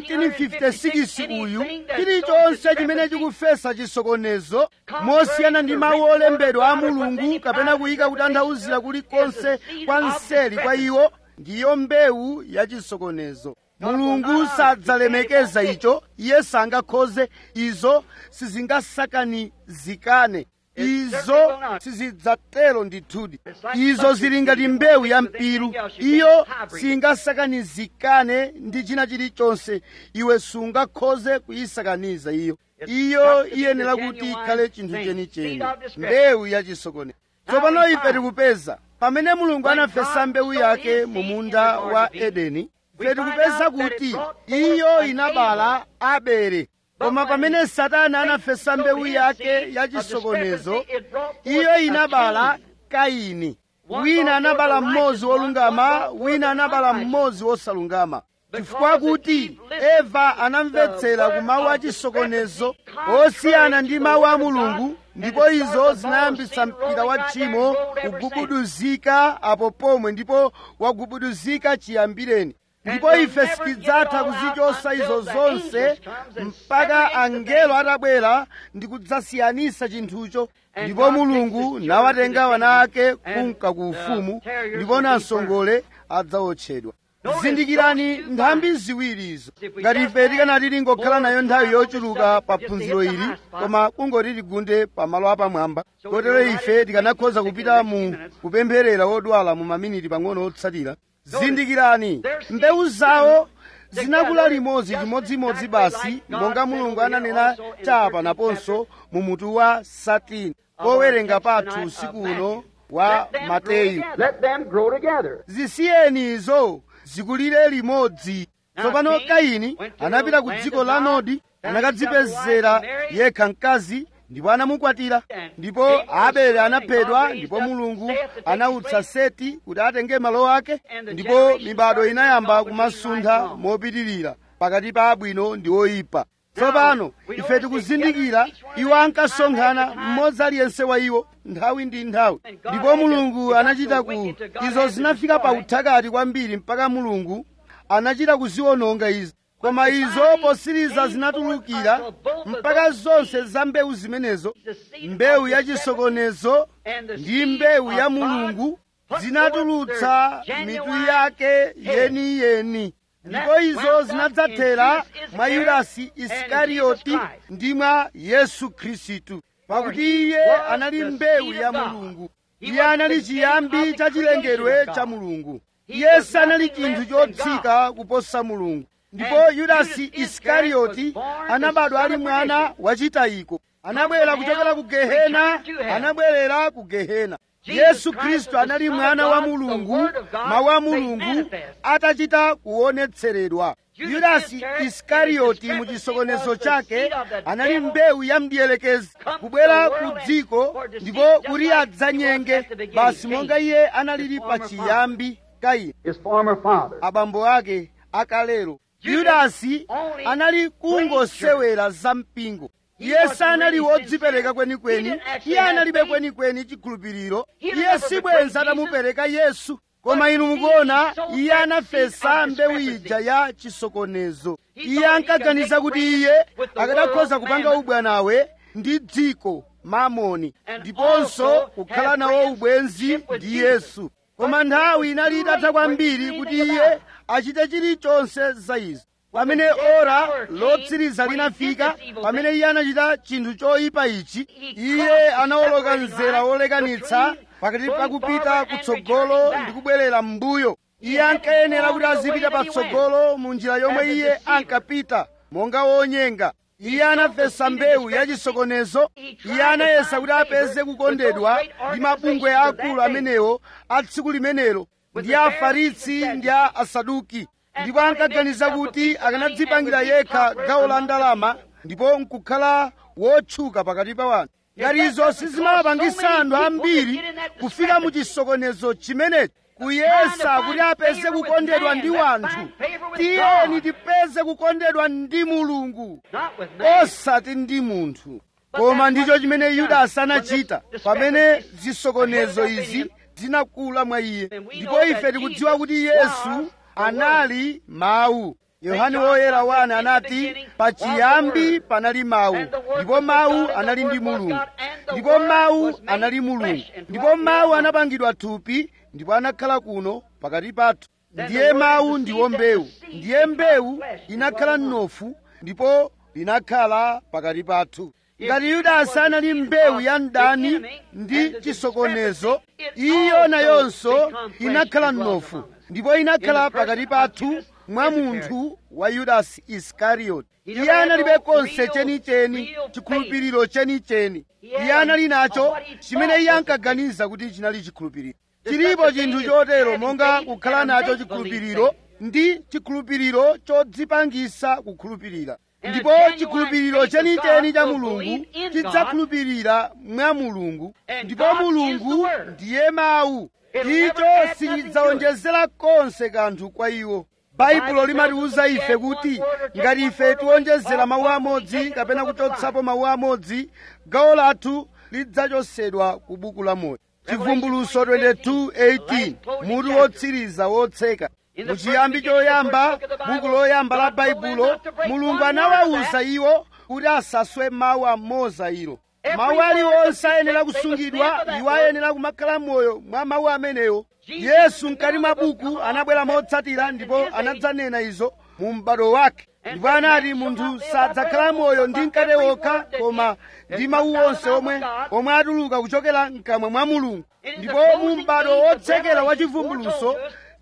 1956 uyu chilichonse chimene chikufesa chisokonezo mosiyana ndi mawu olembedwa a mulungu kapena kuyika kutanthauzira kulikonse kwa mseli kwa iwo ndiyo mbewu ya chisokonezo mulungu sadzalemekeza icho iye sangakhoze izo sizingasakanizikane izo sizidzatero ndithudi izo zili ngati mbewu ya mpiru iyo singasakanizikane ndi china chilichonse iwe sungakhoze kuyisakaniza iyo iyo iyenera kuti ikhale chinthu chenicheni mbewu ya chisokonezo tsopano ife tikupeza pamene mulungu anafesa mbewu yake mu munda wa edeni ife tikupeza kuti iyo inabala abele koma pamene satana anafesa mbewu yake ya chisokonezo iyo inabala kaini wina anabala mmodzi wolungama wina anabala mmodzi wosalungama chifukwa kuti eva anamvetsera ku mawu a chisokonezo osiyana ndi mawu a mulungu ndipo izo zinayambitsa mpira wa tchimo kugubuduzika apo pomwe ndipo wagubuduzika chiyambireni ndipo ife sitidzatha kuzichosa izo zonse mpaka angelo atabwera ndi kudzasiyanisa chinthucho ndipo mulungu nawatenga wana ake kunka ku ufumu ndipo namsongole adzawotchedwa zindikirani nthambi ziwiri izo ngati ife tikanati tingokhala nayo nthawi yochuluka pa phunziro ili koma kungoti tigunde pamalo apamwamba kotero ife tikanakhoza kupita mu kupempherera odwala mu maminiti pang'ono otsatira zindikirani mbewu zawo zinakula limodzi chimodzimodzi basi monga mulungu ananena chapa naponso mu mutu wa satini powerenga pathu usiku uno wa mateyu Let them grow together. zisiyeni izo zikulire limodzi tsopano kaini anapita ku dziko la nodi anakadzipezera yekha mkazi ndipo anamukwatira ndipo abele anaphedwa ndipo mulungu anautsa seti kuti atenge malo ake ndipo mibado inayamba kumasuntha mopitirira pakati pa abwino ndi oyipa tsopano ife tikuzindikira iwo ankasonkhana mmodzi aliyense wa iwo nthawi ndi nthawi ndipo mulungu anachita ku izo zinafika pa uthakati kwambiri mpaka mulungu anachita kuziwononga izo koma izo posiriza zinatulukira mpaka zonse za mbewu zimenezo mbewu ya chisokonezo ndi mbewu ya mulungu zinatulutsa mitu yake yeniyeni ndipo izo zinadzathera mwa yudasi isikarioti ndi mwa yesu khristu pakuti iye anali mbewu ya mulungu iye anali chiyambi cha chilengedwe cha mulungu iye sanali chinthu chotsika kuposa mulungu ndipo yudasi isikarioti anabadwa ali mwana wachitayiko anabwera kuchokera ku gehena anabwerera ku gehena yesu khristu anali mwana wa mulungu mawu a mulungu atachita kuonetseredwa yudasi isikarioti mu chisokonezo chake anali mbewu ya mdierekezi kubwera ku dziko ndipo kuti adzanyenge basi monga iye analili pa chiyambi kaini His former father. abambo ake akalero yudasi anali kungosewera za mpingo iye sanali wodzipereka kwenikweni iye analibe kwenikweni chikhulupiriro iye sibwenza atamupereka yesu koma inu mukuona iye anafesa mbewu ija ya chisokonezo iye ankaganiza kuti iye akanakhoza kupanga ubwanawe ndi dziko mamoni ndiponso kukhala nawo ubwenzi ndi yesu koma nthawi inali itatha kwambiri kuti iye achite chilichonse za izi pamene ora lotsiriza linafika pamene iye anachita chinthu choyipa ichi iye anawoloka mzera wolekanitsa pakati pakupita kutsogolo ndi kubwerera m'mbuyo iye ankayenera kuti azipita patsogolo mu njira yomwe iye ankapita monga wonyenga iye anafesa mbewu ya chisokonezo iye anayesa kuti apeze kukondedwa ndi mabungwe akulu amenewo a tsiku limenelo ndi a afarisi ndi a asaduki ndipo ankaganiza kuti akanadzipangira yekha gawo la ndalama ndipo nkukhala wotchuka pakati pa wanthu ngati izo sizimapangisa anthu ambiri kufika mu chisokonezo chimenechi kuyesa kuti apeze kukondedwa ndi wanthu tiyeni tipeze kukondedwa ndi mulungu osati ndi munthu koma ndicho chimene yudasi anachita pamene zisokonezo izi zinakula mwa iye ndipo ife tikudziwa kuti yesu anali mawu yohane woyera 1 anati pachiyambi panali mawu ndipo mawu anali ndi mulungu ndipo mawu anali mulungu ndipo mawu anapangidwa thupi ndipo anakhala kuno pakati pathu ndiye mawu ndiwo mbewu ndiye mbewu inakhala mnofu ndipo inakhala pakati pathu ngati yudasi anali mbewu ya mdani ndi chisokonezo iyo nayonso inakhala mnofu ndipo inakhala pakati pathu mwa munthu wa yudasi iskarioti iye analibe konse chenicheni chikhulupiriro chenicheni iye anali nacho chimene iye ankaganiza kuti chinali chikhulupiriro chilipo chinthu chotero monga kukhala nacho chikhulupiriro ndi chikhulupiriro chodzipangisa kukhulupirira ndipo chikhulupiriro chenicheni cha mulungu chidzakhulupirira mwa mulungu ndipo mulungu ndiye mawu icho sichidzawonjezera konse kanthu kwa iwo baibulo limatiwuza ife kuti ngati ife tiwonjezera mawu amodzi kapena kuchotsapo mawu amodzi gawo lathu lidzachosedwa ku buku la moyo chivumbuluso 22:18 mutu wotsiriza wotseka muchiyambi choyamba buku loyamba la baibulo mulungu anawawuza iwo kuti asaswe mawu amodzi ilo mawu aliwonse ayenera kusungidwa iwo ayenera kumakhala moyo mwa mawu amenewo yesu mkati mwa buku anabwera motsatira ndipo anadzanena izo mu m'bado wake ndipo anati munthu sadzakhala moyo ndi mkate wokha koma ndi mawu onse omwe omwe atuluka kuchokera mkamwa mwa mulungu ndipo mu m'bado wotsekera wa chivumbuluso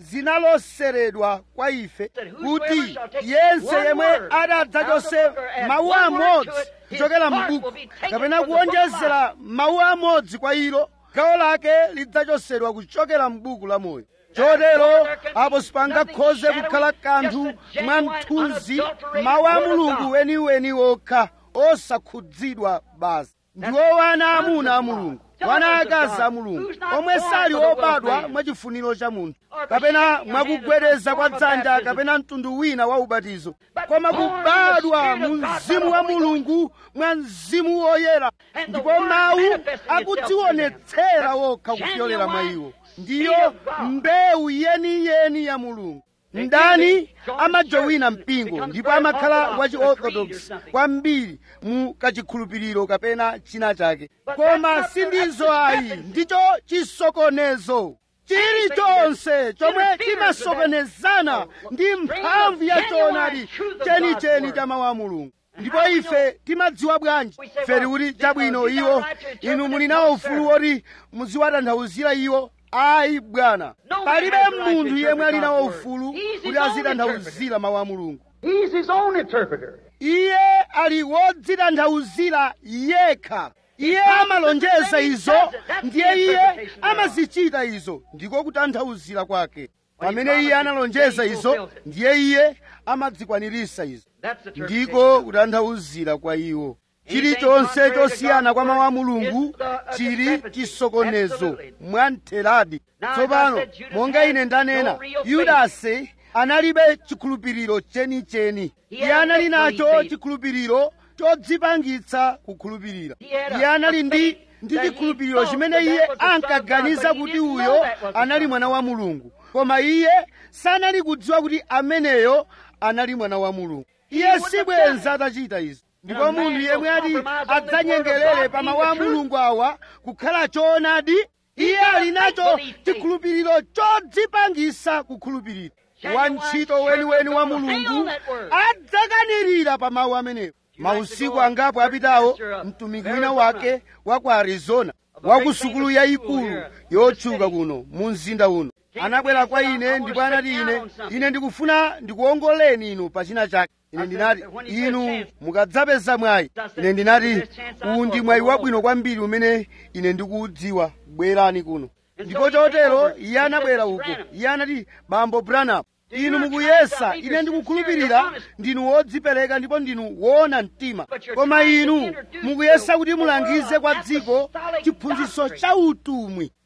zinaloseredwa kwa ife kuti yense yemwe adadzachose mawu amodzi kuchokera m'buku kapena kuwonjezera mawu amodzi kwa ilo gawo lake lidzachosedwa kuchokera m'buku la moyo chotero apo sipangakhoze kukhala kanthu mwa mthunzi mawu a mulungu weniweni wokha osakhudzidwa basi ndiwo wana amuna a mulungu wana akazi a mulungu omwe sali obadwa mwachifuniro cha munthu kapena mwakugwedeza kwa dzanja kapena mtundu wina wa ubatizo koma kubadwa mu mzimu wa mulungu mwa mzimu woyera ndipo mawu akudzionetsera wokha kupyolera mwa iwo ndiyo mbewu yeniyeni ya mulungu mdani amajowina mpingo ndipo amakhala wachiorthodox kwambiri mu kachikhulupiriro kapena china chake koma sindizo ayi ndicho chisokonezo chilichonse chomwe chimasokonezana ndi mphamvu ya choonadi chenicheni cha mawu a mulungu ndipo ife timadziwa bwanji ife tikuti chabwino iwo inu muli nawo ufulu woti muziwatanthauzira iwo ayi bwana palibe munthu yemwe ali nawo ufulu kuti azitanthauzira mawu a mulungu He's his own interpreter. iye ali wodzitanthauzira yekha iye amalonjeza izo ndiye iye amazichita izo ndiko kutanthauzira kwake pamene iye analonjeza izo ndiye iye amadzikwanirisa izo That's the ndiko kutanthauzira kwa iwo chilichonse chosiyana kwa mawu a mulungu chili chisokonezo mwamtheradi tsopano monga ine ndanena yudasi analibe chikhulupiriro chenicheni iye anali nacho chikhulupiriro chodzipangitsa kukhulupirira iye anali ndi ndi chikhulupiriro chimene iye ankaganiza kuti uyo anali mwana wa mulungu koma iye sanali kudziwa kuti ameneyo anali mwana wa mulungu iye sibwenza atachita izi ndipo munthu yemwe ati adzanyengerere pa mawu a mulungu awa kukhala choonadi iye ali nacho chikhulupiriro chodzipangisa kukhulupirira wantchito weniweni wa mulungu adzakanirira pa mawu amenewo mausiku angapo apitawo mtumiki wina wake wa ku arizona wa ku sukulu yayikulu yotchuka kuno mu mzinda uno anabwera kwa ine ndipo anati ine ine ndikufuna ndikuongoleni inu pa china chake ine ndinati inu mukadzapeza mwayi ine ndinati uwu ndi mwayi wabwino kwambiri umene ine ndikuudziwa bwerani kuno ndipo chotero iye anabwera uko iye anati bambo branham inu mukuyesa ine ndikukhulupirira ndinu wodzipereka ndipo ndinu woona mtima koma inu mukuyesa kuti mulangize kwa dziko chiphunzitso cha utumwi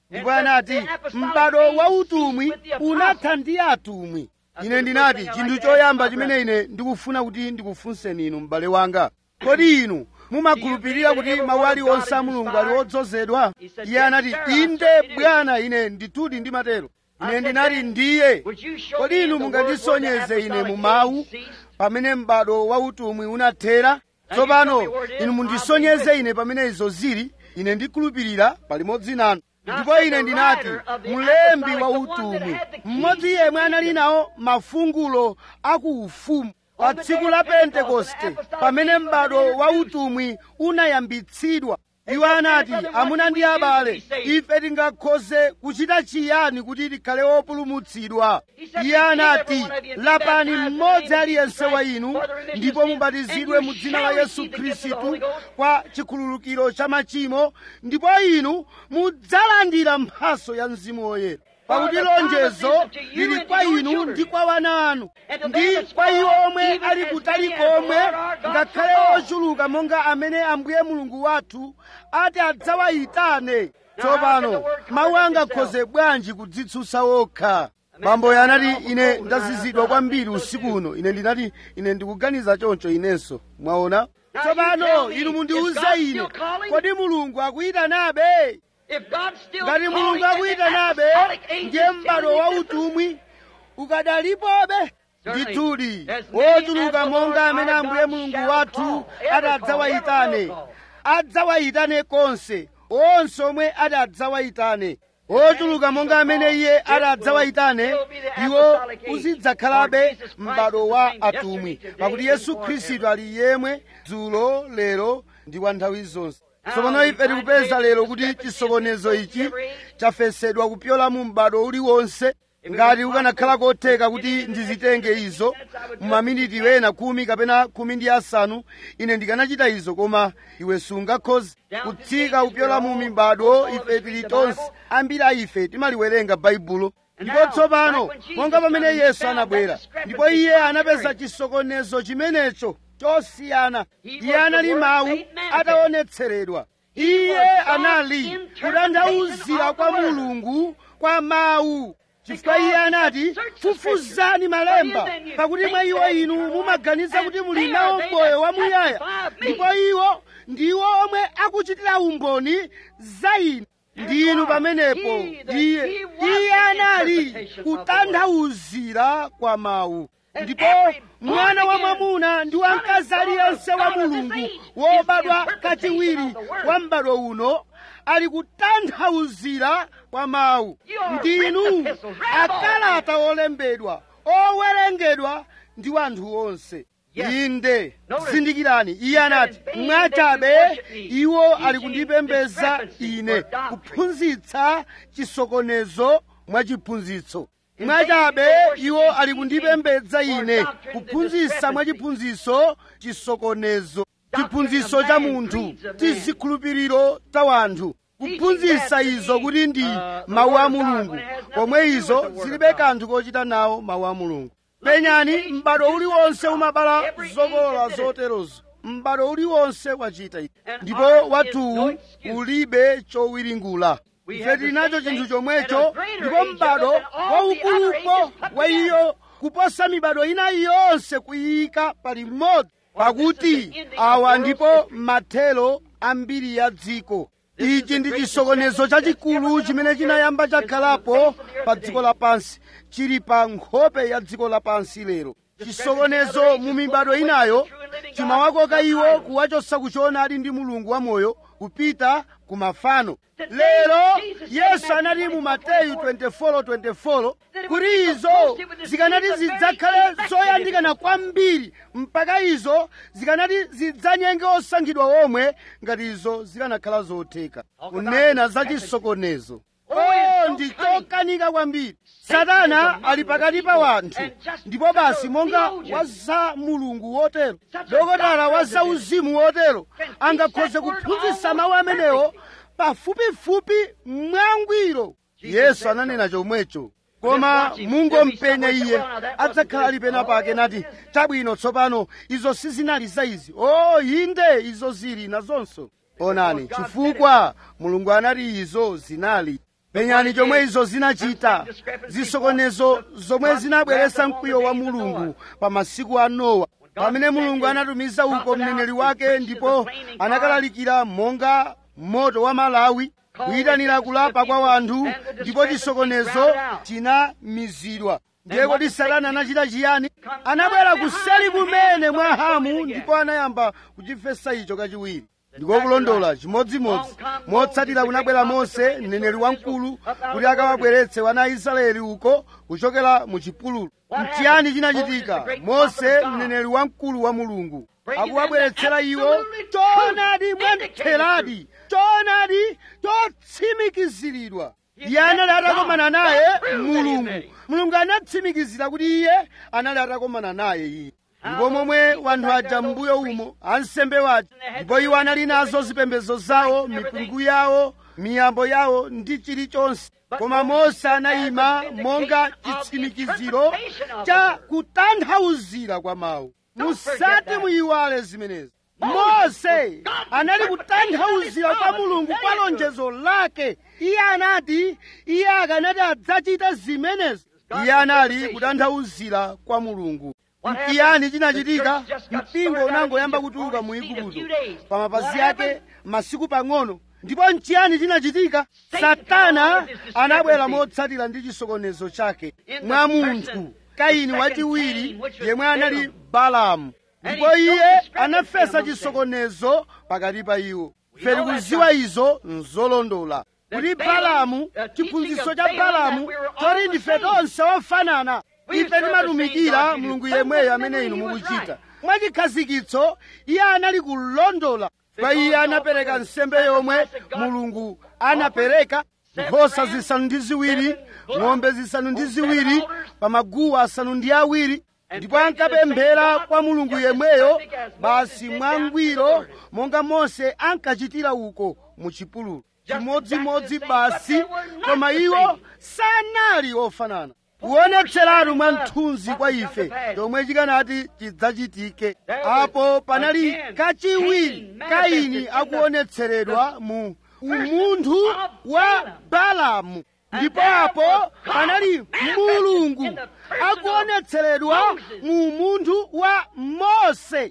ndipo anati m'bado wa utumwi unatha ndi atumwi ine ndinati chinthu choyamba chimene ine ndikufuna kuti ndikufunseni inu m'bale wanga kodi inu mumakhulupirira kuti mawu aliwonse a mulungu ali odzozedwa iye anati inde bwana ine ndithudi ndimatero ine ndinati ndiye kodi inu mungandisonyeze ine mu mawu pamene m'bado wa utumwi unathera tsopano inu mundisonyeze ine pamene izo zili ine ndikhulupirira palimodzi nanu ndipo ine ndinati mlembi wa utumwi mmodzi yemwe anali nawo mafungulo aku ufumu pa tsiku la pentekoste pamene m'bado wa utumwi unayambitsidwa iwo anati amuna ndi abale ife tingakhoze kuchita chiyani kuti tikhale opulumutsidwa iye anati lapani mmodzi aliyense wa inu ndipo mubatizidwe mu dzina la yesu khristu kwa chikhululukiro cha machimo ndipo inu mudzalandira mphaso ya mzimu woyera pakuti lonjezo lili kwa inu ndi kwa wana anu ndi kwa iwo omwe ali kutali komwe ngakhale ochuluka monga amene ambuye mulungu wathu ati adzawayitane tsopano mawu angakhoze bwanji kudzitsutsa wokha bamboyo anati ine ndazizidwa kwambiri usiku uno ine ndinati ine ndikuganiza choncho inenso mwaona tsopano inu mundiuze ine kodi mulungu akuyitanabe ngati mulungu akuyitanabe ndiye m'bado wa utumwi ukadalipobe ndithudi wochuluka monga amene ambuye mulungu wathu ati adzawayitane adzawayitane konse onse omwe ati adzawayitane ochuluka monga amene iye ati adzawayitane iwo uzidzakhalabe m'bado wa atumwi pakuti yesu khristu ali yemwe dzulo lero ndi kwa nthawi zonse tsopano ife tikupeza lero kuti chisokonezo ichi chafesedwa kupyola mu m'bado uliwonse ngati ukanakhala kotheka kuti ndizitenge izo mumaminiti wena khumi kapena khumi ndi asanu ine ndikanachita izo koma iwe sungakhoze kutsika kupyola mu mibado ife tili tonse ambiri a ife timaliwerenga baibulo ndipo tsopano monga pamene yesu anabwera ndipo iye anapeza chisokonezo chimenecho chosiyana iye anali mawu ataonetseredwa iye anali kutanthauzira kwa mulungu kwa mawu chifukwa iye anati fufuzani malemba pakuti mwa iwo inu mumaganiza kuti muli nawo moyo wamuyaya ndipo iwo ndiwo omwe akuchitira umboni za inu ndinu pamenepo iye iye anali kutanthauzira kwa mawu ndipo mwana wa mwamuna ndi wamkazi aliyense wa mulungu wobadwa kachiwiri wa m'bado uno ali kutanthauzira kwa mawu ndinu akalata olembedwa owerengedwa ndi wanthu onse inde zindikirani iye anati mwachabe iwo ali kundipembeza ine kuphunzitsa chisokonezo mwachiphunzitso mwachabe iwo ali kundipembedza ine kuphunzitsa mwachiphunzitso chisokonezo chiphunzitso cha munthu tizikhulupiriro ta wanthu kuphunzitsa izo kuti ndi mawu a mulungu pomwe izo zilibe kanthu kochita nawo mawu a mulungu penyani m'bado uliwonse umabala zokolola zoterozo m'bado uliwonse wachita ichi ndipo wathuwu ulibe chowiringula ife tili nacho chinthu chomwecho ndipo m'bado waukulupo wa iyo kuposa mibado ina yonse kuyika pali mmodzi pakuti awa ndipo mathelo ambiri ya dziko ichi ndi chisokonezo chachikulu chimene chinayamba chakhalapo pa dziko lapansi chili pa nkhope ya dziko lapansi lero chisokonezo mu mibado inayo chimawakoka iwo kuwachotsa kuchiona ali ndi mulungu wamoyo kupita ku mafano lero yesu anati mu mateyu 24:24 kuti izo zikanati zidzakhale zoyandikana kwambiri mpaka izo zikanati zidzanyenge osankhidwa omwe ngati izo zikanakhala zotheka kunena za chisokonezo oh ndi chokanika kwambiri satana ali pakati pa wanthu ndipo basi monga wa za mulungu wotero dokotala wa za uzimu wotero angakhoze kuphunzitsa mawu amenewo pafupifupi mwangwiro yesu ananena chomwecho koma mungompenya iye adzakhala ali pena pake nati chabwino tsopano izo sizinali za izi o inde izo zili nazonso onani chifukwa mulungu anati izo zinali penyani chomwe izo zinachita zisokonezo zomwe zinabweretsa mkwiyo wa mulungu pa masiku a nowa pamene mulungu anatumiza uko mneneri wake ndipo anakalalikira monga moto wa malawi kuyitanira kulapa kwa wanthu ndipo chisokonezo chinamizidwa ndiye kodi satana anachita chiyani anabwera kuseli kumene mwa hamu ndipo anayamba kuchifesa icho kachiwiri ndikokulondola chimodzimodzi motsatira kunabwera mose mneneri wamkulu kuti akawabweretse wana a israeli uko kuchokera mu chipululu mchiyani chinachitika mose mneneri wamkulu wa mulungu akuwabweretsera iwo choonadi mwamtheradi choonadi chotsimikiziridwa iye anali atakomana naye mulungu mulungu anatsimikizira kuti iye anali atakomana naye iye ndipo momwe wanthu aja m'mbuyo umo ansembe waja ndipo iwo anali nazo zipembedzo zawo mipungu yawo miyambo yawo ndi chilichonse koma mose anayima monga chitsimikiziro cha kutanthauzira kwa mawu musati muyiwale zimenezi mose anali kutanthauzira kwa mulungu kwa lonjezo lake iye anati iye akanati adzachita zimenezi iye anali kutanthauzira kwa mulungu mchiyani chinachitika mpingo unangoyamba kutuluka mu igupto pa mapazi ake masiku pang'ono ndipo mchiyani chinachitika satana anabwera motsatira ndi chisokonezo chake mwa munthu kaini wachiwiri yemwe anali balamu ndipo iye anafesa chisokonezo pakati pa iwo ife tikuziwa izo nzolondola kuti balamu chiphunzitso cha balamu choti ndife tonse ofanana ife timatumikira mulungu yemweyo amene inu mukuchita mwachikhazikitso iye anali kulondola kwa iye anapereka nsembe yomwe mulungu anapereka nkhosa zisanu ndi ziwiri ng'ombe zisanu ndi ziwiri pa maguwa asanu ndi awiri ndipo ankapemphera kwa mulungu yemweyo basi mwangwiro monga mose ankachitira uko mu chipululu chimodzimodzi basi koma iwo sanali ofanana kuonetseratu mwa mthunzi kwa ife chomwe chikanati chidzachitike apo panali kachiwiri kaini akuonetseredwa mu umunthu wa balamu ndipo apo panali mulungu akuonetseredwa mu umunthu wa mose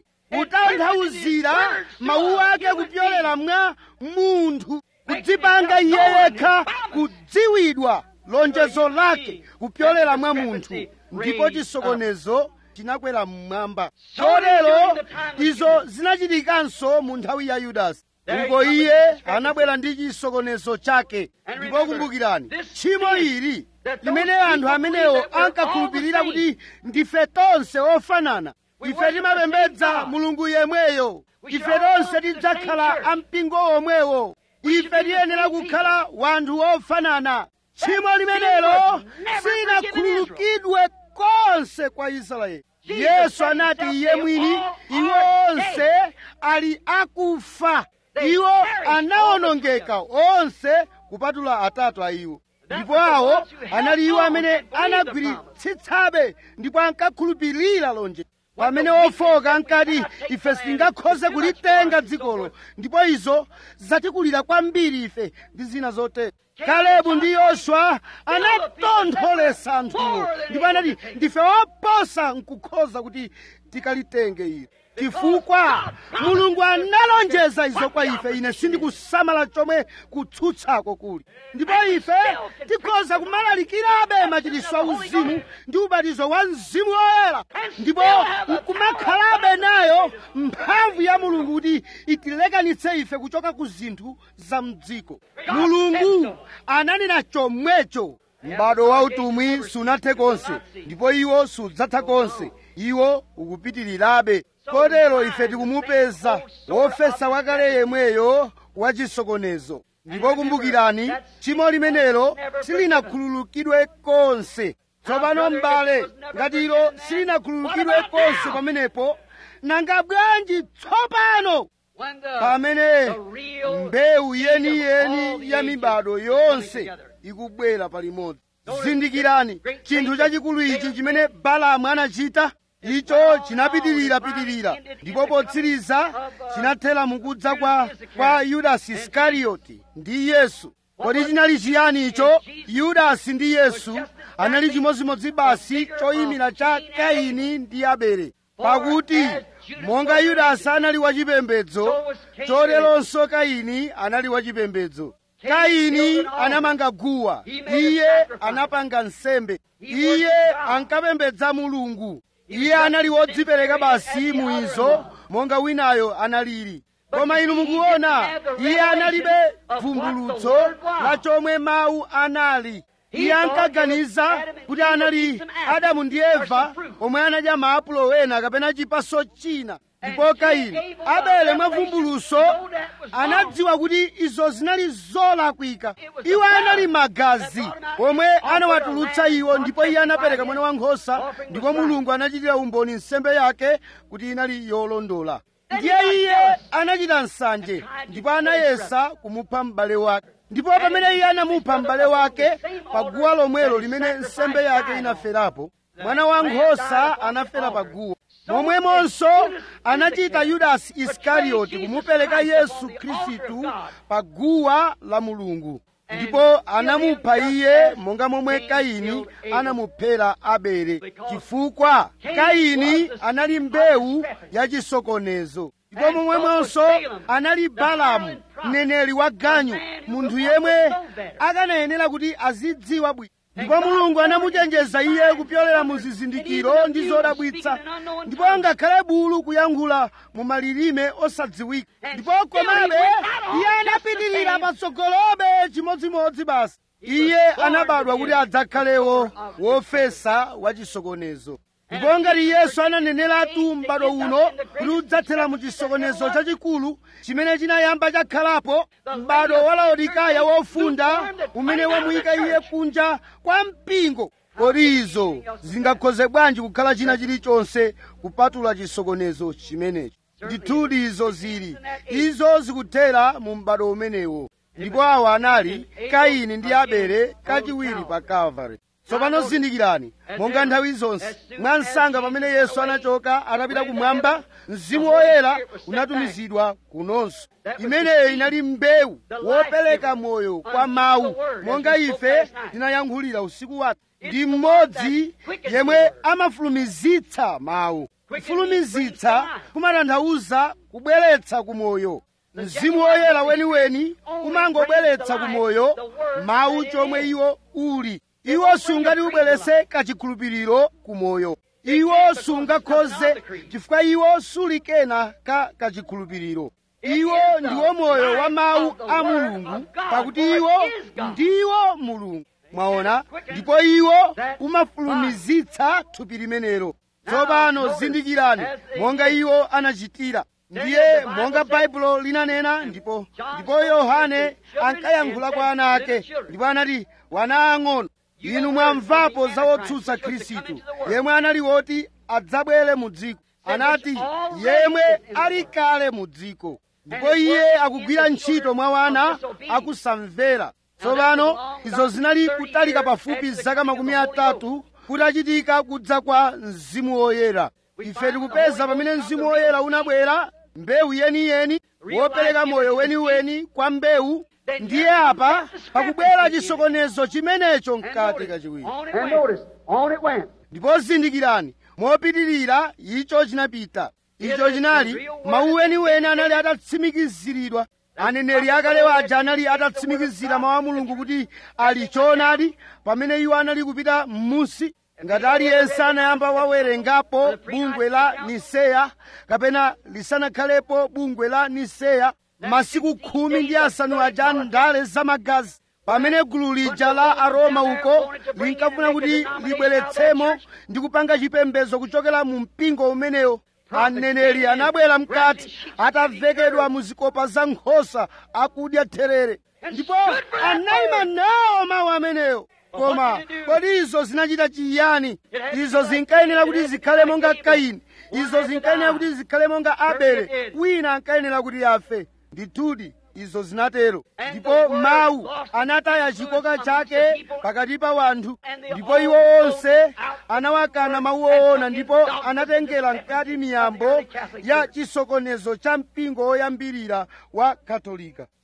kutanthauzira mawu ake kupyolera mwa munthu kudzipanga iye yekha kudziwidwa lonjezo lake kupyolera mwa munthu ndipo chisokonezo chinakwera mmwamba chotero izo zinachitikanso mu nthawi ya yudasi uko iye anabwera ndi chisokonezo chake ndipo kumbukirani tchimo ili limene anthu amenewo ankakhulupirira kuti ndife tonse ofanana ife timapembedza mulungu yemweyo ife tonse tidzakhala ampingo omwewo ife tiyenera kukhala wanthu ofanana tchimo limenelo sinakhululukidwe konse kwa israeli yesu anati iye mwini iwo onse ali akufa iwo anawonongeka onse kupatula atatu a iwo ndipo awo anali iwo amene anagwiritsitsabe ndipo ankakhulupirira lonjezo pamene ofoka ankati ife sitingakhoze kulitenga dzikolo ndipo izo zatikulira kwambiri ife ndi zina zotero kalebu ndi yoswa anatontholesa anthuwo ndipo anati ndife oposa nkukhoza kuti tikalitenge ilo chifukwa mulungu analonjeza izo kwa ife ine sindikusamala chomwe kutsutsako kuli ndipo ife tikhoza kumalalikirabe machiritso auzimu ndi ubatizo wa mzimu woyera ndipo nkumakhalabe nayo mphamvu ya mulungu kuti itilekanitse ife kuchoka ku zinthu za mdziko mulungu ananena chomwecho m'bado wa utumwi sunathe konse ndipo iwo sudzatha konse iwo ukupitirirabe kotero ife tikumupeza wofesa wakale yemweyo wachisokonezo ndipo kumbukirani tchimo limenelo silinakhululukidwe konse tsopano m'bale ngati ilo silinakhululukidwe konse pamenepo nanga bwanji tsopano pamene mbewu yeniyeni ya mibado yonse ikubwera palimodzi zindikirani chinthu chachikulu ichi chimene balamu anachita icho chinapitirira-pitirira ndipo potsiriza chinathera mukudza kwa, kwa yudasi iskarioti ndi yesu kodi chinali chiyani icho yudasi ndi yesu anali chimodzimodzi basi choyimira cha kaini ndi abele pakuti monga yudasi anali wachipembedzo choteronso kaini anali wachipembedzo kaini anamanga guwa iye anapanga nsembe iye ankapembedza mulungu iye anali wodzipereka basi muizo monga winayo analili koma inu mukuona iye analibe vumbulutso la chomwe mawu anali iye ankaganiza kuti anali adamu ndi eva omwe anadya maapulo wena kapena chipaso china ndipo kaini abele mwavumbulutso anadziwa kuti izo zinali zolakwika iwo anali magazi omwe anawatulutsa iwo ndipo iye anapereka mwana wankhosa ndipo mulungu anachitira umboni nsembe yake kuti inali yolondola ndiye iye anachita nsanje ndipo anayesa kumupha m'bale wake ndipo pamene iye anamupha m'bale wake pa guwa lomwelo limene nsembe yake inaferapo mwana wankhosa anafera pa guwa momwemonso anachita yudasi isikarioti kumupereka yesu khristu pa guwa la mulungu ndipo anamupha iye monga momwe kaini anamuphera abele chifukwa kaini anali mbewu yachisokonezo ndipo momwemonso anali balamu mneneri wa ganyu munthu yemwe akanayenera kuti azidziwa bwino ndipo mulungu anamuchenjeza iye kupyolera mu zizindikiro ndi zodabwitsa ndipo ngakhale bulu kuyankhula mu malilime osadziwika ndipo komabe iye anapitirira patsogolobe chimodzimodzi basi iye anabadwa kuti adzakhalewo wofesa wachisokonezo ndipo ngati yesu ananeneratu m'bado uno kuti udzathera mu chisokonezo chachikulu chimene chinayamba chakhalapo m'bado wa laodikaya wofunda umene wamuyika iye kunja kwa mpingo kodi izo zingakhoze bwanji kukhala china chilichonse kupatula chisokonezo chimenecho ndithudi izo zili izo zikuthera mu m'bado umenewo ndipo awa anali kaini ndi abele kachiwiri pa calvary tsopano zindikirani monga nthawi zonse mwansanga pamene yesu anachoka atapita kumwamba mzimu woyera unatumizidwa kunonso imeneyo inali mbewu wopereka moyo kwa mawu monga ife tinayankhulira usiku wathu ndi mmodzi yemwe amafulumizitsa mawu kufulumizitsa kumatanthauza kubweretsa kumoyo mzimu woyera weniweni umangobweretsa kumoyo mawu chomwe iwo uli iwo sungati ubweretse kachikhulupiriro kumoyo iwo sungakhoze chifukwa iwo suli kena ka kachikhulupiriro iwo ndiwo moyo wa mawu a mulungu pakuti iwo ndiwo mulungu mwaona ndipo iwo umafulumizitsa thupi limenelo tsopano zindikirani monga iwo anachitira ndiye monga baibulo linanena ndipo ndipo yohane ankayankhula kwa ana ake ndipo anati wana ang'ono inu mwamvapo za wotsutsa khristu yemwe anali woti adzabwere mu dziko anati yemwe ali kale mu dziko ndipo iye akugwira ntchito mwa wana akusamvera tsopano izo zinali kutalika pafupi zaka makumi atatu kutachitika kudza kwa mzimu woyera ife tikupeza pamene mzimu woyera unabwera mbewu yeniyeni wopereka moyo weniweni kwa mbewu ndiye apa pakubwera chisokonezo chimenecho mkati kachiwiri And notice, on it went. ndipo zindikirani mopitirira icho chinapita icho chinali mawu weniweni anali atatsimikiziridwa aneneri akale aja anali atatsimikizira mawu a mulungu kuti ali choonadi pamene iwo anali kupita m'munsi ngati aliyense anayamba wawerengapo bungwe la niseya kapena lisanakhalepo bungwe la niseya masiku khumi ndi asanu aja ndale zamagazi pamene gulu lija la aroma uko linkafuna kuti libweretsemo ndi kupanga chipembedzo kuchokera mu mpingo umenewo aneneri anabwera mkati atavekedwa mu zikopa za nkhosa akudya therere ndipo anayima nawo mawu amenewo koma kodi izo zinachita chiyani izo zinkayenera kuti zikhale monga kaini izo zinkayenera kuti zikhale monga abele wina ankayenera kuti afe ndithudi izo zinatero ndipo mawu anataya chikoka chake pakati pa wanthu ndipo iwo onse anawakana mawu oona ndipo anatengera mkati miyambo ya chisokonezo cha mpingo woyambirira wa katolika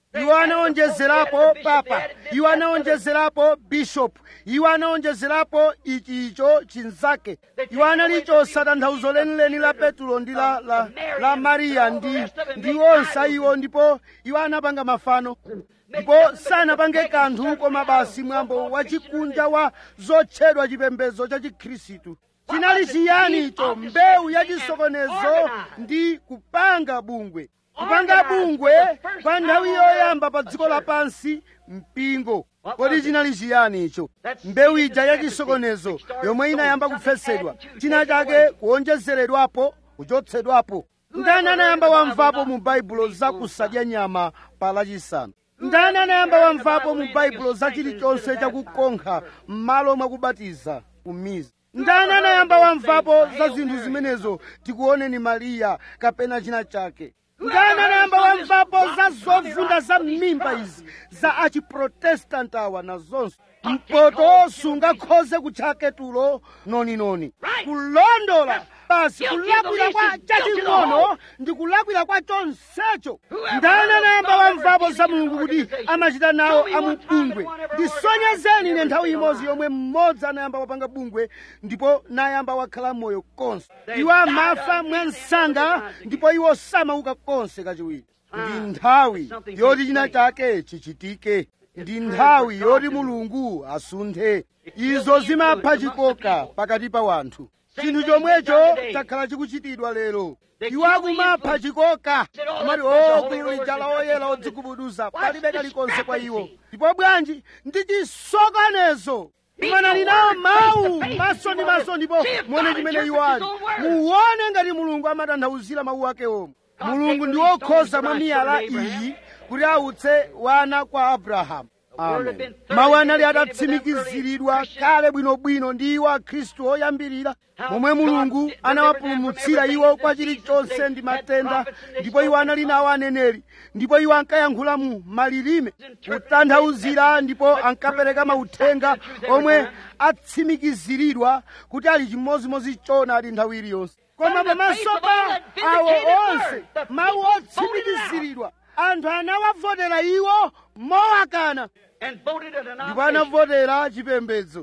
iwo anaonjezerapo papa iwo anaonjezerapo bishop iwo anaonjezerapo ichi icho chinzake iwo anali chosatanthauzo lenileni la petulo ndi la, la, la mariya ndi ndi onse iwo ndipo iwo anapanga mafano ndipo sanapange kanthu koma basi mwambo wachikunja wa zotchedwa chipembedzo cha chikhristu chinali chiyani icho mbewu yachisokonezo ndi kupanga bungwe kupanga bungwe pa nthawi yoyamba pa dziko lapansi mpingo kodi chinali chiyani icho mbewu ija yachisokonezo yomwe inayamba kufesedwa china chake kuonjezeredwapo kuchotsedwapo ndani anayamba wamvapo mu baibulo za kusadya nyama pa lachisanu ndani anayamba wamvapo mu baibulo za chilichonse chakukonkha m'malo mwakubatiza kumiza ndani anayamba wamvapo za zinthu zimenezo tikuoneni mariya kapena china chake ndani anayamba wamvapo za zovunda za mimba izi za achiprotestanti awa nazonso mpoto sungakhoze kutchake tulo noninoni kulondola basi kulakwira kwa chaching'ono ndi kulakwira kwa chonsecho ndani anayamba wamvapo za mulungu kuti amachita nawo amubungwe ndisonyezeni ine nthawi imodzi yomwe mmodzi anayamba wapanga bungwe ndipo nayamba wakhala moyo konse iwo amafa mwansanga ndipo iwo samauka konse kachiwiri ndi nthawi yoti china chake chichitike ndi nthawi yoti mulungu asunthe izo zimapha chikoka pakati pa wanthu chinthu chomwecho chakhala chikuchitidwa lero iwo akumapha chikoka amati o gulu lija la oyera odzigubuduza palibe kalikonse kwa iwo ndipo bwanji ndi chisokonezo imanani nawo mawu maso ndi maso ndipo muone chimene iwo ali muone ngati mulungu amatanthauzira mawu ake omwe mulungu ndi wokhoza mwa miyala iyi kuti autse wana kwa abrahamu amen mawu anali atatsimikiziridwa kale bwinobwino ndi iwo akhristu oyambirira momwe mulungu anawapulumutsira iwo kwa chilichonse ndi matenda ndipo iwo anali nawo aneneri ndipo iwo ankayankhula mu malilime kutanthauzira ndipo ankapereka mauthenga omwe atsimikiziridwa kuti ali chimozimozi chona ali nthawi iliyonse koma pamaso pa awo onse mawu otsimikiziridwa anthu anawavotera iwo mowakana ndipo anavotera chipembedzo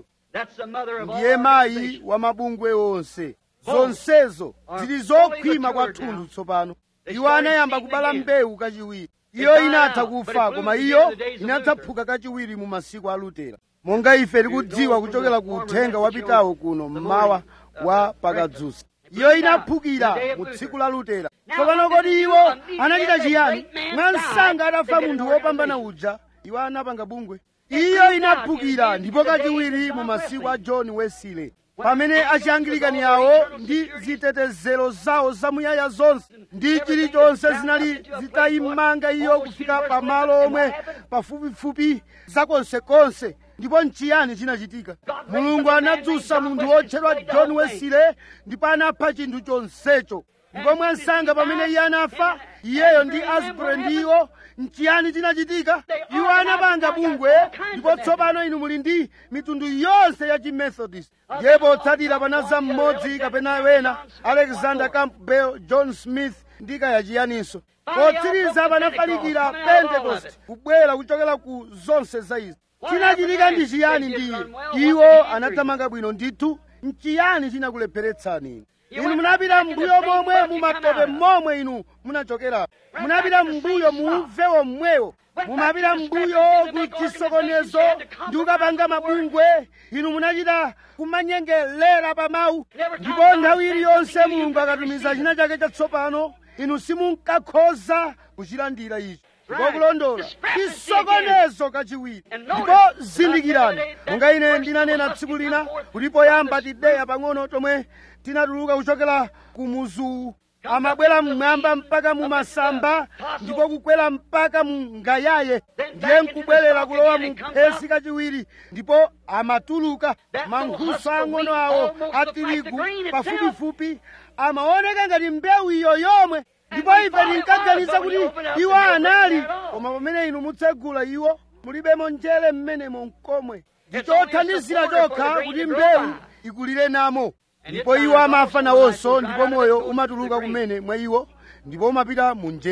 ndiye mayi wa mabungwe onse zonsezo zili zokhwima kwathunthu tsopano iwo anayamba kubala mbewu kachiwiri iyo inatha kufa koma iyo inadzaphuka kachiwiri mu masiku a lutera monga ife tikudziwa kuchokera ku uthenga wapitawo kuno mmawa wa pakadzusa iyo inaphukira mu tsiku la lutera tsopano kodi iwo anachita chiyani mwansanga atafa munthu wopambana uja iwo anapanga bungwe iyo inaphukira ndipo kachiwiri mu masiku a john wesley pamene achiangilikani awo ndi zitetezero zawo zamuyaya zonse ndi chilichonse zinali zitayimanga iyo kufika pamalo omwe pafupifupi zakonsekonse ndipo nchiyani chinachitika mulungu anadzutsa munthu wotchedwa john wesley ndipo anapha chinthu chonsecho ndipo mwansanga pamene iye anafa iyeyo ndi asbury ndiwo nchiyani chinachitika iwo anapanga bungwe ndipo tsopano inu muli ndi mitundu yonse ya chimethodist ndiye potsatira panaza mmodzi kapena wena alexander campbell john smith ndi kaya chiyaninso potsiriza panafalikira pentecost kubwera kuchokera ku zonse za izi chinachitika ndi chiyani ndi iye iwo anathamanga bwino ndithu nchiyani chinakulepheretsani inu munapita mbuyo momwe mumatope momwe inu munachokera munapita mbuyo muumvewo mmwewo mumapita mbuyo ku chisokonezo ndi kukapanga mabungwe inu munachita kumanyengelera pa mawu ndipo nthawi iliyonse mulungu akatumiza china chake chatsopano inu simunkakhoza kuchilandira ichi ndipo kulondola chisokonezo kachiwiri ndipo zindikirani monga ine ndinanena tsiku lina kuti poyamba tideya pang'ono tomwe tinatuluka kuchokera ku muzuwu amabwera mmwamba mpaka mu masamba ndipo kukwera mpaka mu ngayaye ndiye nkubwerera kulowa mu phesi kachiwiri ndipo amatuluka mankhuso ang'ono awo a tirigu pafupifupi amaoneka ngati mbewu iyo yomwe ndipo ife tinkaganiza kuti iwo anali koma pamene inu mutsegula iwo mulibemo njere mmenemo mkomwe ndichothandizira chokha kuti mbewu ikulire namo ndipo iwo amafa nawonso ndipo moyo umatuluka kumene mwa iwo ndipo umapita mu njere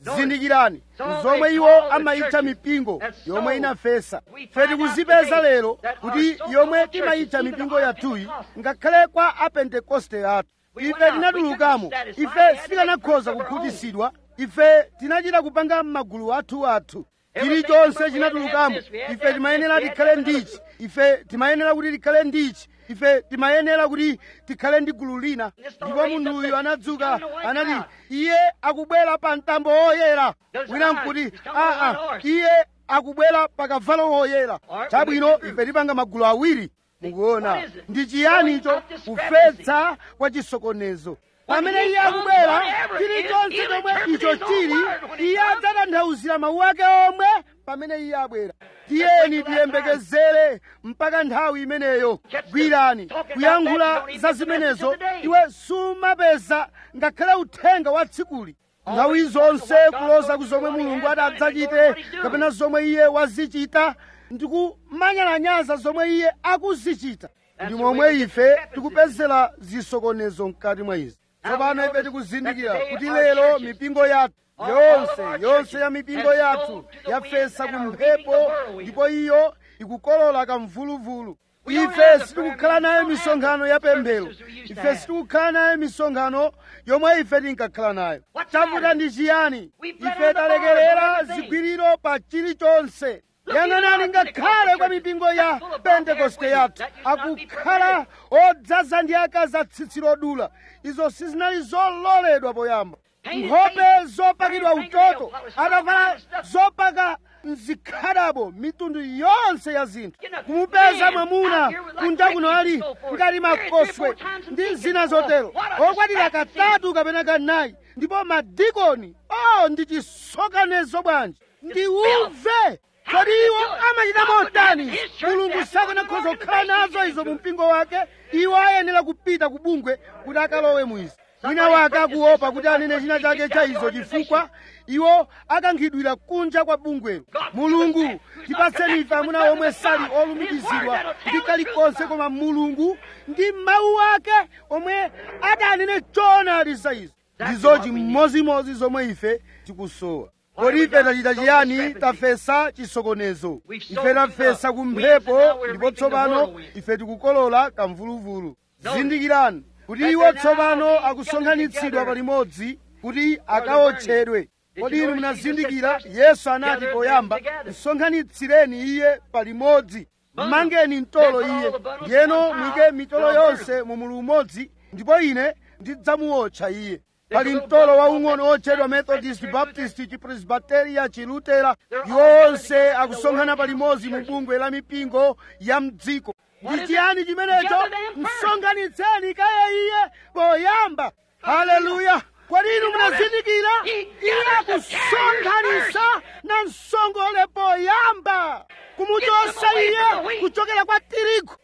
zindikirani zomwe iwo amayitcha mipingo yomwe inafesa fe tikuzipeza lero kuti yomwe timayitcha mipingo yathuyi ngakhale kwa apentekoste athu ife tinatulukamo ife sitikanakhoza kukhutitsidwa ife tinachita kupanga m'magulu athu athu chilichonse chinatulukamo ife timayenera tikhale ndichi ife timayenera kuti tikhale ndichi ife timayenera kuti tikhale ndi gulu lina ndipo munthuyu anadzuka anati iye akubwera pa mtambo woyera wina nkuti aa iye akubwera pa kavalo woyera chabwino ife tipanga magulu awiri mukuona ndi chiyani icho kufesa kwa chisokonezo pamene iye akubwera chilichonse chomwe icho chili iye adzatanthauzira mawu ake omwe pamene iye abwera tiyeni tiyembekezere mpaka nthawi imeneyo gwirani kuyankhula za zimenezo iwe sumapeza ngakhale uthenga wa tsikuli nthawi zonse kuloza ku zomwe mulungu adzachite kapena zomwe iye wazichita ndikumanyalanyaza zomwe iye akuzichita ndi momwe ife tikupezera zisokonezo mkati mwa izi tsopano ife tikuzindikira kuti lero mipingo yathu yonse yonse ya mipingo yathu yafesa ku mphepo ndipo iyo ikukolola kamvuluvulu ife sitikukhala nayo misonkhano ya pemphero ife sitikukhala nayo misonkhano yomwe ife tinkakhala nayo chavuta ndi chiyani ife talekerera zigwiriro pa chilichonse yang'anani ngakhale kwa mipingo ya pentekoste yathu akukhala odzaza ndi akazi atsitsi lodula izo sizinali zololedwa poyamba nkhope zopakidwa utoto atavala zopaka mzikhadabo mitundu yonse ya zinthu kumupeza mwamuna kunja kuno ali ngati makoswe ndi zina zotero okwatira katatu kapena kanayi ndipo madikoni o ndi chisokonezo bwanji ndi uve kodi iwo amachita motani mulungu sakanakhoza kukhala nazo izo mu mpingo wake iwo ayenera kupita ku bungwe kuti akalowe mu izi wina wake akuopa kuti anene china chake cha izo chifukwa iwo akankhidwira kunja kwa bungwelo mulungu tipatseni ife amuna omwe sali olumikizidwa ndi kalikonse koma mulungu ndi mawu ake omwe adanene choonadi za izo ndizo chimozimozi zomwe ife tikusowa kodi ife tachita chiyani tafesa chisokonezo ife tafesa ku mphepo ndipo tsopano ife tikukolola kamvuluvulu zindikirani kuti iwo tsopano akusonkhanitsidwa palimodzi kuti akaotchedwe kodi inu munazindikira yesu anati poyamba msonkhanitsireni iye palimodzi mmangeni mtolo iye ndiyeno mwike mitolo yonse mu mulu umodzi ndipo ine ndidzamuotcha iye pali mtolo waung'ono otchedwa methodist baptist chipresbiteria chilutera iwo onse akusonkhana palimodzi mu bungwe la mipingo ya mdziko ndi chiyani chimenecho msonkhanitseni kaye iye poyamba haleluya kodi inu munazindikira iye akusonkhanitsa na msongole poyamba kumuchotsa iye kuchokera kwa tirigu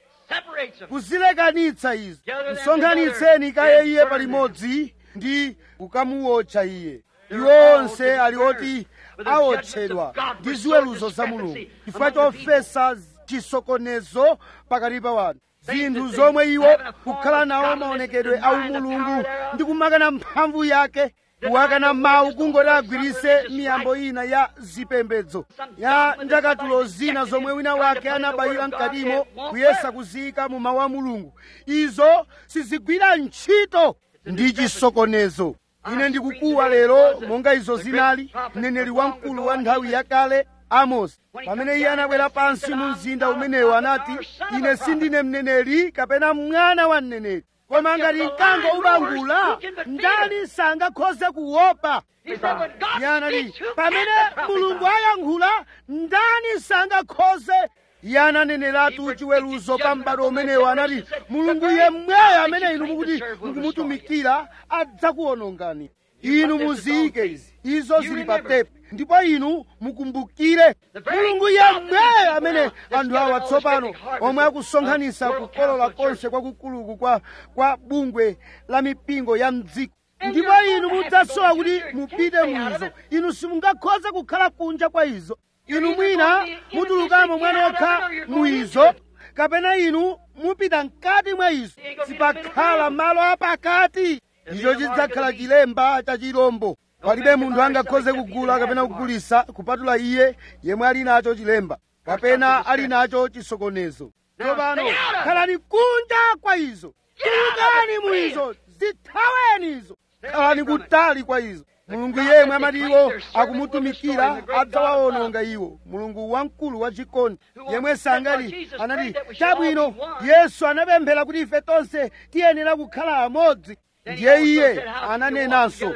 kuzilekanitsa izo msonkhanitseni kaye iye palimodzi ndi kukamuotcha iye iwo onse ali oti aotchedwa ndi ziweruzo za mulungu chifukwa chofesa chisokonezo pakati pa wanthu zinthu zomwe iwo kukhala nawo maonekedwe a umulungu ndi kumakana mphamvu yake kuwakana mawu kungoti agwirise miyambo ina ya zipembedzo ya ndakatulo zina zomwe wina wake anabayira mkatimo kuyesa kuziyika mu mawu a mulungu izo sizigwira ntchito ndi chisokonezo ine ndikukuwa lero monga izo zinali mneneri wamkulu wa nthawi yakale amosi pamene iye anabwera pansi mu mzinda umenewo anati ine sindine mneneri kapena mwana wa mneneri koma ngati mkango ubangula ndani sangakhoze kuopa iye anati pamene mulungu ayankhula ndani sangakhoze iye ananeneratu chiweruzo pa m'bado umenewo anati mulungu yemweyo amene inu mukuti mukumutumikira adzakuwonongani inu muziyike izi izo zili pa tepu ndipo inu mukumbukire mulungu yemweyo amene anthu awa tsopano omwe akusonkhanitsa kukolola konse kwakukuluku kwa, kwa bungwe la mipingo ya mdziko ndipo inu mudzasowa kuti mupite muizo inu simungakhoze kukhala kunja kwa izo inu mwina mutulukamo mwanokha muizo kapena inu mupita mkati mwa izo sipakhala malo apakati icho chidzakhala chilemba cha chirombo palibe munthu angakhoze kugula kapena kugulisa kupatula iye yemwe ali nacho chilemba kapena ali nacho chisokonezo tsopano khalani kunja kwa izo tulukani mu izo zithaweni izo khalani kutali kwa izo mulungu yemwe amati iwo akumutumikira adzawawononga iwo mulungu wamkulu wachikondi yemwe sangati anati chabwino yesu anapemphera kuti ife tonse tiyenera kukhala amodzi ndiye iye ananenanso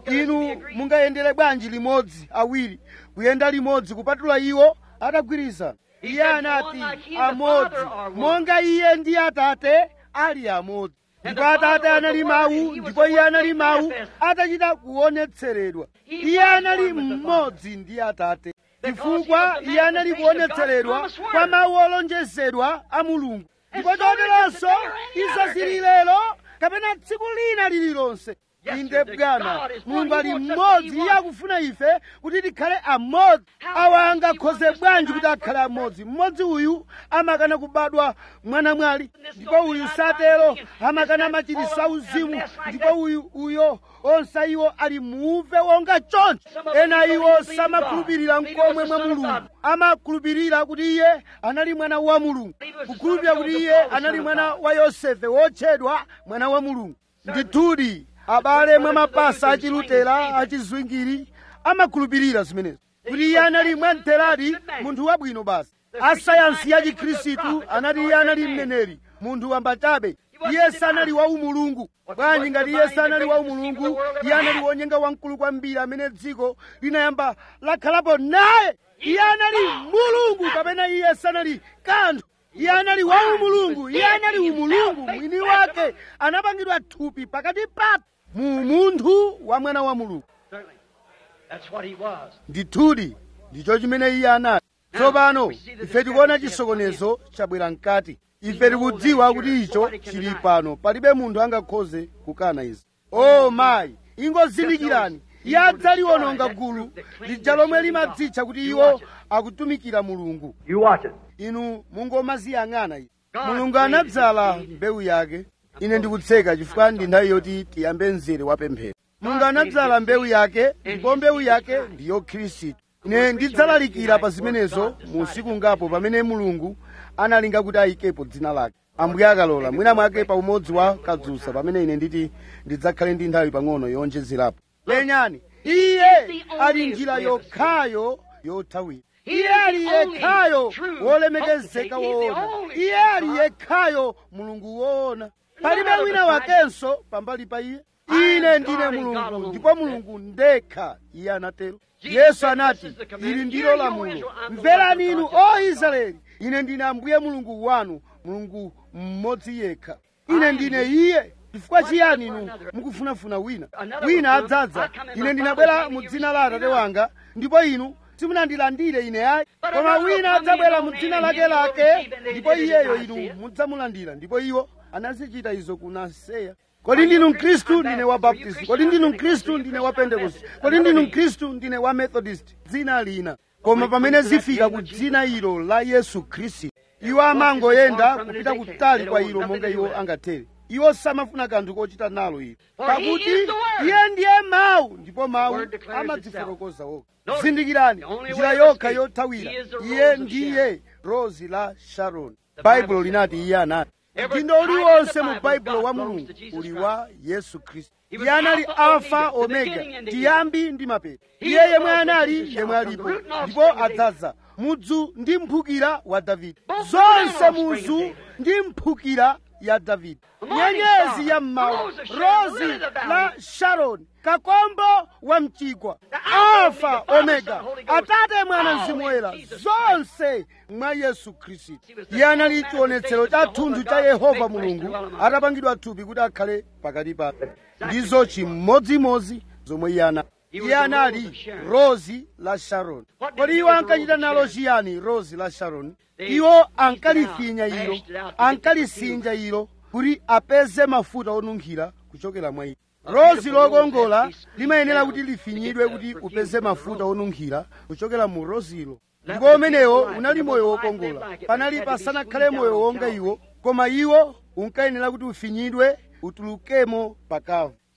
inu mungayendere bwanji limodzi awiri kuyenda limodzi kupatula iwo atagwirizana iye anati amodzi monga iye ndi atate ali amodzi ndipo atate anali mawu ndipo iye anali mawu atachita kuonetseredwa iye anali mmodzi ndi atate chifukwa iye anali kuonetseredwa kwa mawu olonjezedwa a mulungu ndipo choteronso izo zili lero kapena tsiku lina lililonse inde bwana mulungu ali mmodzi iye akufuna ife kuti tikhale amodzi awa angakhoze bwanji kuti akhale amodzi mmodzi uyu amakana kubadwa mwana mwali ndipo uyu satero amakana machirisa uzimu ndipo uyu uyo onse iwo ali muuve wonga choncho ena iwo samakhulupirira mkomwe mwa mulungu amakhulupirira kuti iye anali mwana wa mulungu kukhulupirira kuti iye anali mwana wa yosefe wotchedwa mwana wa mulungu ndithudi abale mwa mapasa achilutera achizwingiri amakhulupirira zimenezo kuti iye anali mwamtheradi munthu wabwino basi asayansi ya chikhristu anati iye anali mneneri munthu wambachabe iye sanali wa umulungu bwanji ngati iye sanali wa umulungu iye anali wonyenga wamkulu kwambiri amene dziko linayamba lakhalapo naye iye anali mulungu kapena iye sanali kanthu iye anali wa umulungu iye anali umulungu mwini wake anapangidwa thupi pakati pathu mu munthu wa mwana wa mulungu Certainly. That's what he was. ndithudi ndicho chimene iye anali tsopano ife tikuona chisokonezo chabwera mkati ife tikudziwa kuti icho chili pano palibe munthu angakhoze kukana izi o mayi ingozindikirani iye adzaliwononga gulu lija lomwe limadzitcha kuti iwo akutumikira mulungu You watch it. inu mungomaziyang'ana izi mulungu anadzala mbewu yake ine ndikutseka chifukwa ndi nthawi yoti tiyambe mzere wa pemphero mulungu anadzala mbewu yake ndipo mbewu yake ndiyo khristu ine ndidzalalikira pa zimenezo mu usiku ngapo pamene mulungu analinga kuti ayikepo dzina lake ambuye akalola mwina mwake pa umodzi wa kadzusa pamene ine nditi ndidzakhale ndi nthawi pang'ono yowonjezerapo lenyani iye ali njira yokhayo yothawira iye ali yekhayo wolemekezeka woona iye ali yekhayo mulungu woona palibe wina wakenso pambali pa iye ine ndine mulungu ndipo mulungu ndekha iye anatero yesu anati ili ndilo lamulo mverani inu o israeli ine ndine ambuye mulungu wanu mulungu mmodzi yekha ine ndine iye chifukwa chiyani inu mukufunafuna wina wina adzadza ine ndinabwera mu dzina la atate wanga ndipo inu simunandilandire ine ayi koma wina adzabwera mu dzina lake lake ndipo iyeyo inu mudzamulandira ndipo iwo anazichita izo ku naseya kodi ndinu mkhristu ndine wa baptist kodi ndinu mkhristu ndine wa pentekost kodi ndinu mkhristu ndine wa methodist dzina lina koma pamene zifika ku dzina ilo la yesu khristu iwo amangoyenda kupita kutali kwa ilo monga iwo angathere iwo samafuna kanthu kochita nalo ilo pakuti iye ndiye mawu ndipo mawu amadzifotokoza okha zindikirani njira yokha yothawira iye ndiye rozi la sharoni baibulo linati iye anati mtindo uliwonse mu baibulo wa mulungu uli wa yesu khristu iye anali alfa omega tiyambi ndi mapeto iye yemwe anali yemwe alipo ndipo adzadza mudzu ndi mphukira wa davide zonse mudzu ndi mphukira ya davide nyenyezi ya mmawa rozi la sharoni kakombo wa mchigwa alfa omega atate mwana mzimu woyera zonse mwa yesu khristu iye anali chionetsero cha thunthu cha yehova mulungu atapangidwa thupi kuti akhale pakati pathu ndizo chimodzimodzi zomwe iye anali iye anali rozi la sharoni kodi iwo ankachita nalo chiyani rozi la sharoni iwo ankalifinya ilo ankalisinja ilo kuti apeze mafuta onunkhira kuchokera mwa ilo rozi lokongola limayenera kuti lifinyidwe kuti upeze mafuta onunkhira kuchokera mu rozilo ndipo umenewo unali moyo wokongola panali pasanakhale moyo wonga iwo koma iwo unkayenera kuti ufinyidwe utulukemo pakavu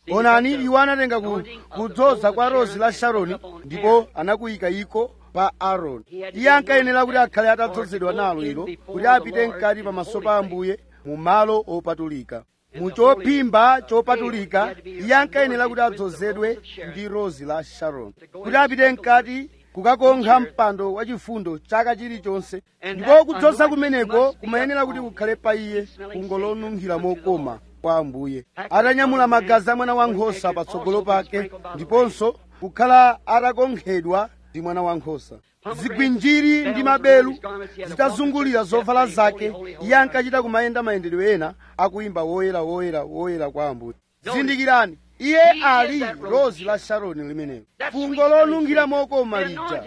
onani iwo anatenga ku- kudzoza kwa rozi la sharoni ndipo anakuyika iko pa aaroni iye ankayenera kuti akhale atadzozedwa nalo ilo kuti apite mkati pamaso pa ambuye mu malo opatulika mu chophimba chopatulika iye ankayenera kuti adzozedwe ndi rozi la sharoni kuti apite mkati kukakonkha mpando wachifundo chaka chilichonse ndipo kudzoza kumeneko kumayenera kuti kukhale pa iye fungo lonunkhira mokoma kwa ambuye atanyamula magazi a mwana wankhosa patsogolo pake ndiponso kukhala atakonkhedwa ndi mwana wankhosa zigwinjiri ndi mabelu zitazungulira zovala zake iye ankachita kumayenda mayendedwe ena akuyimba woyera woyera woyera kwa ambuye zindikirani iye ali rozi la sharoni limenelo fungo lonunkhira mokoma lija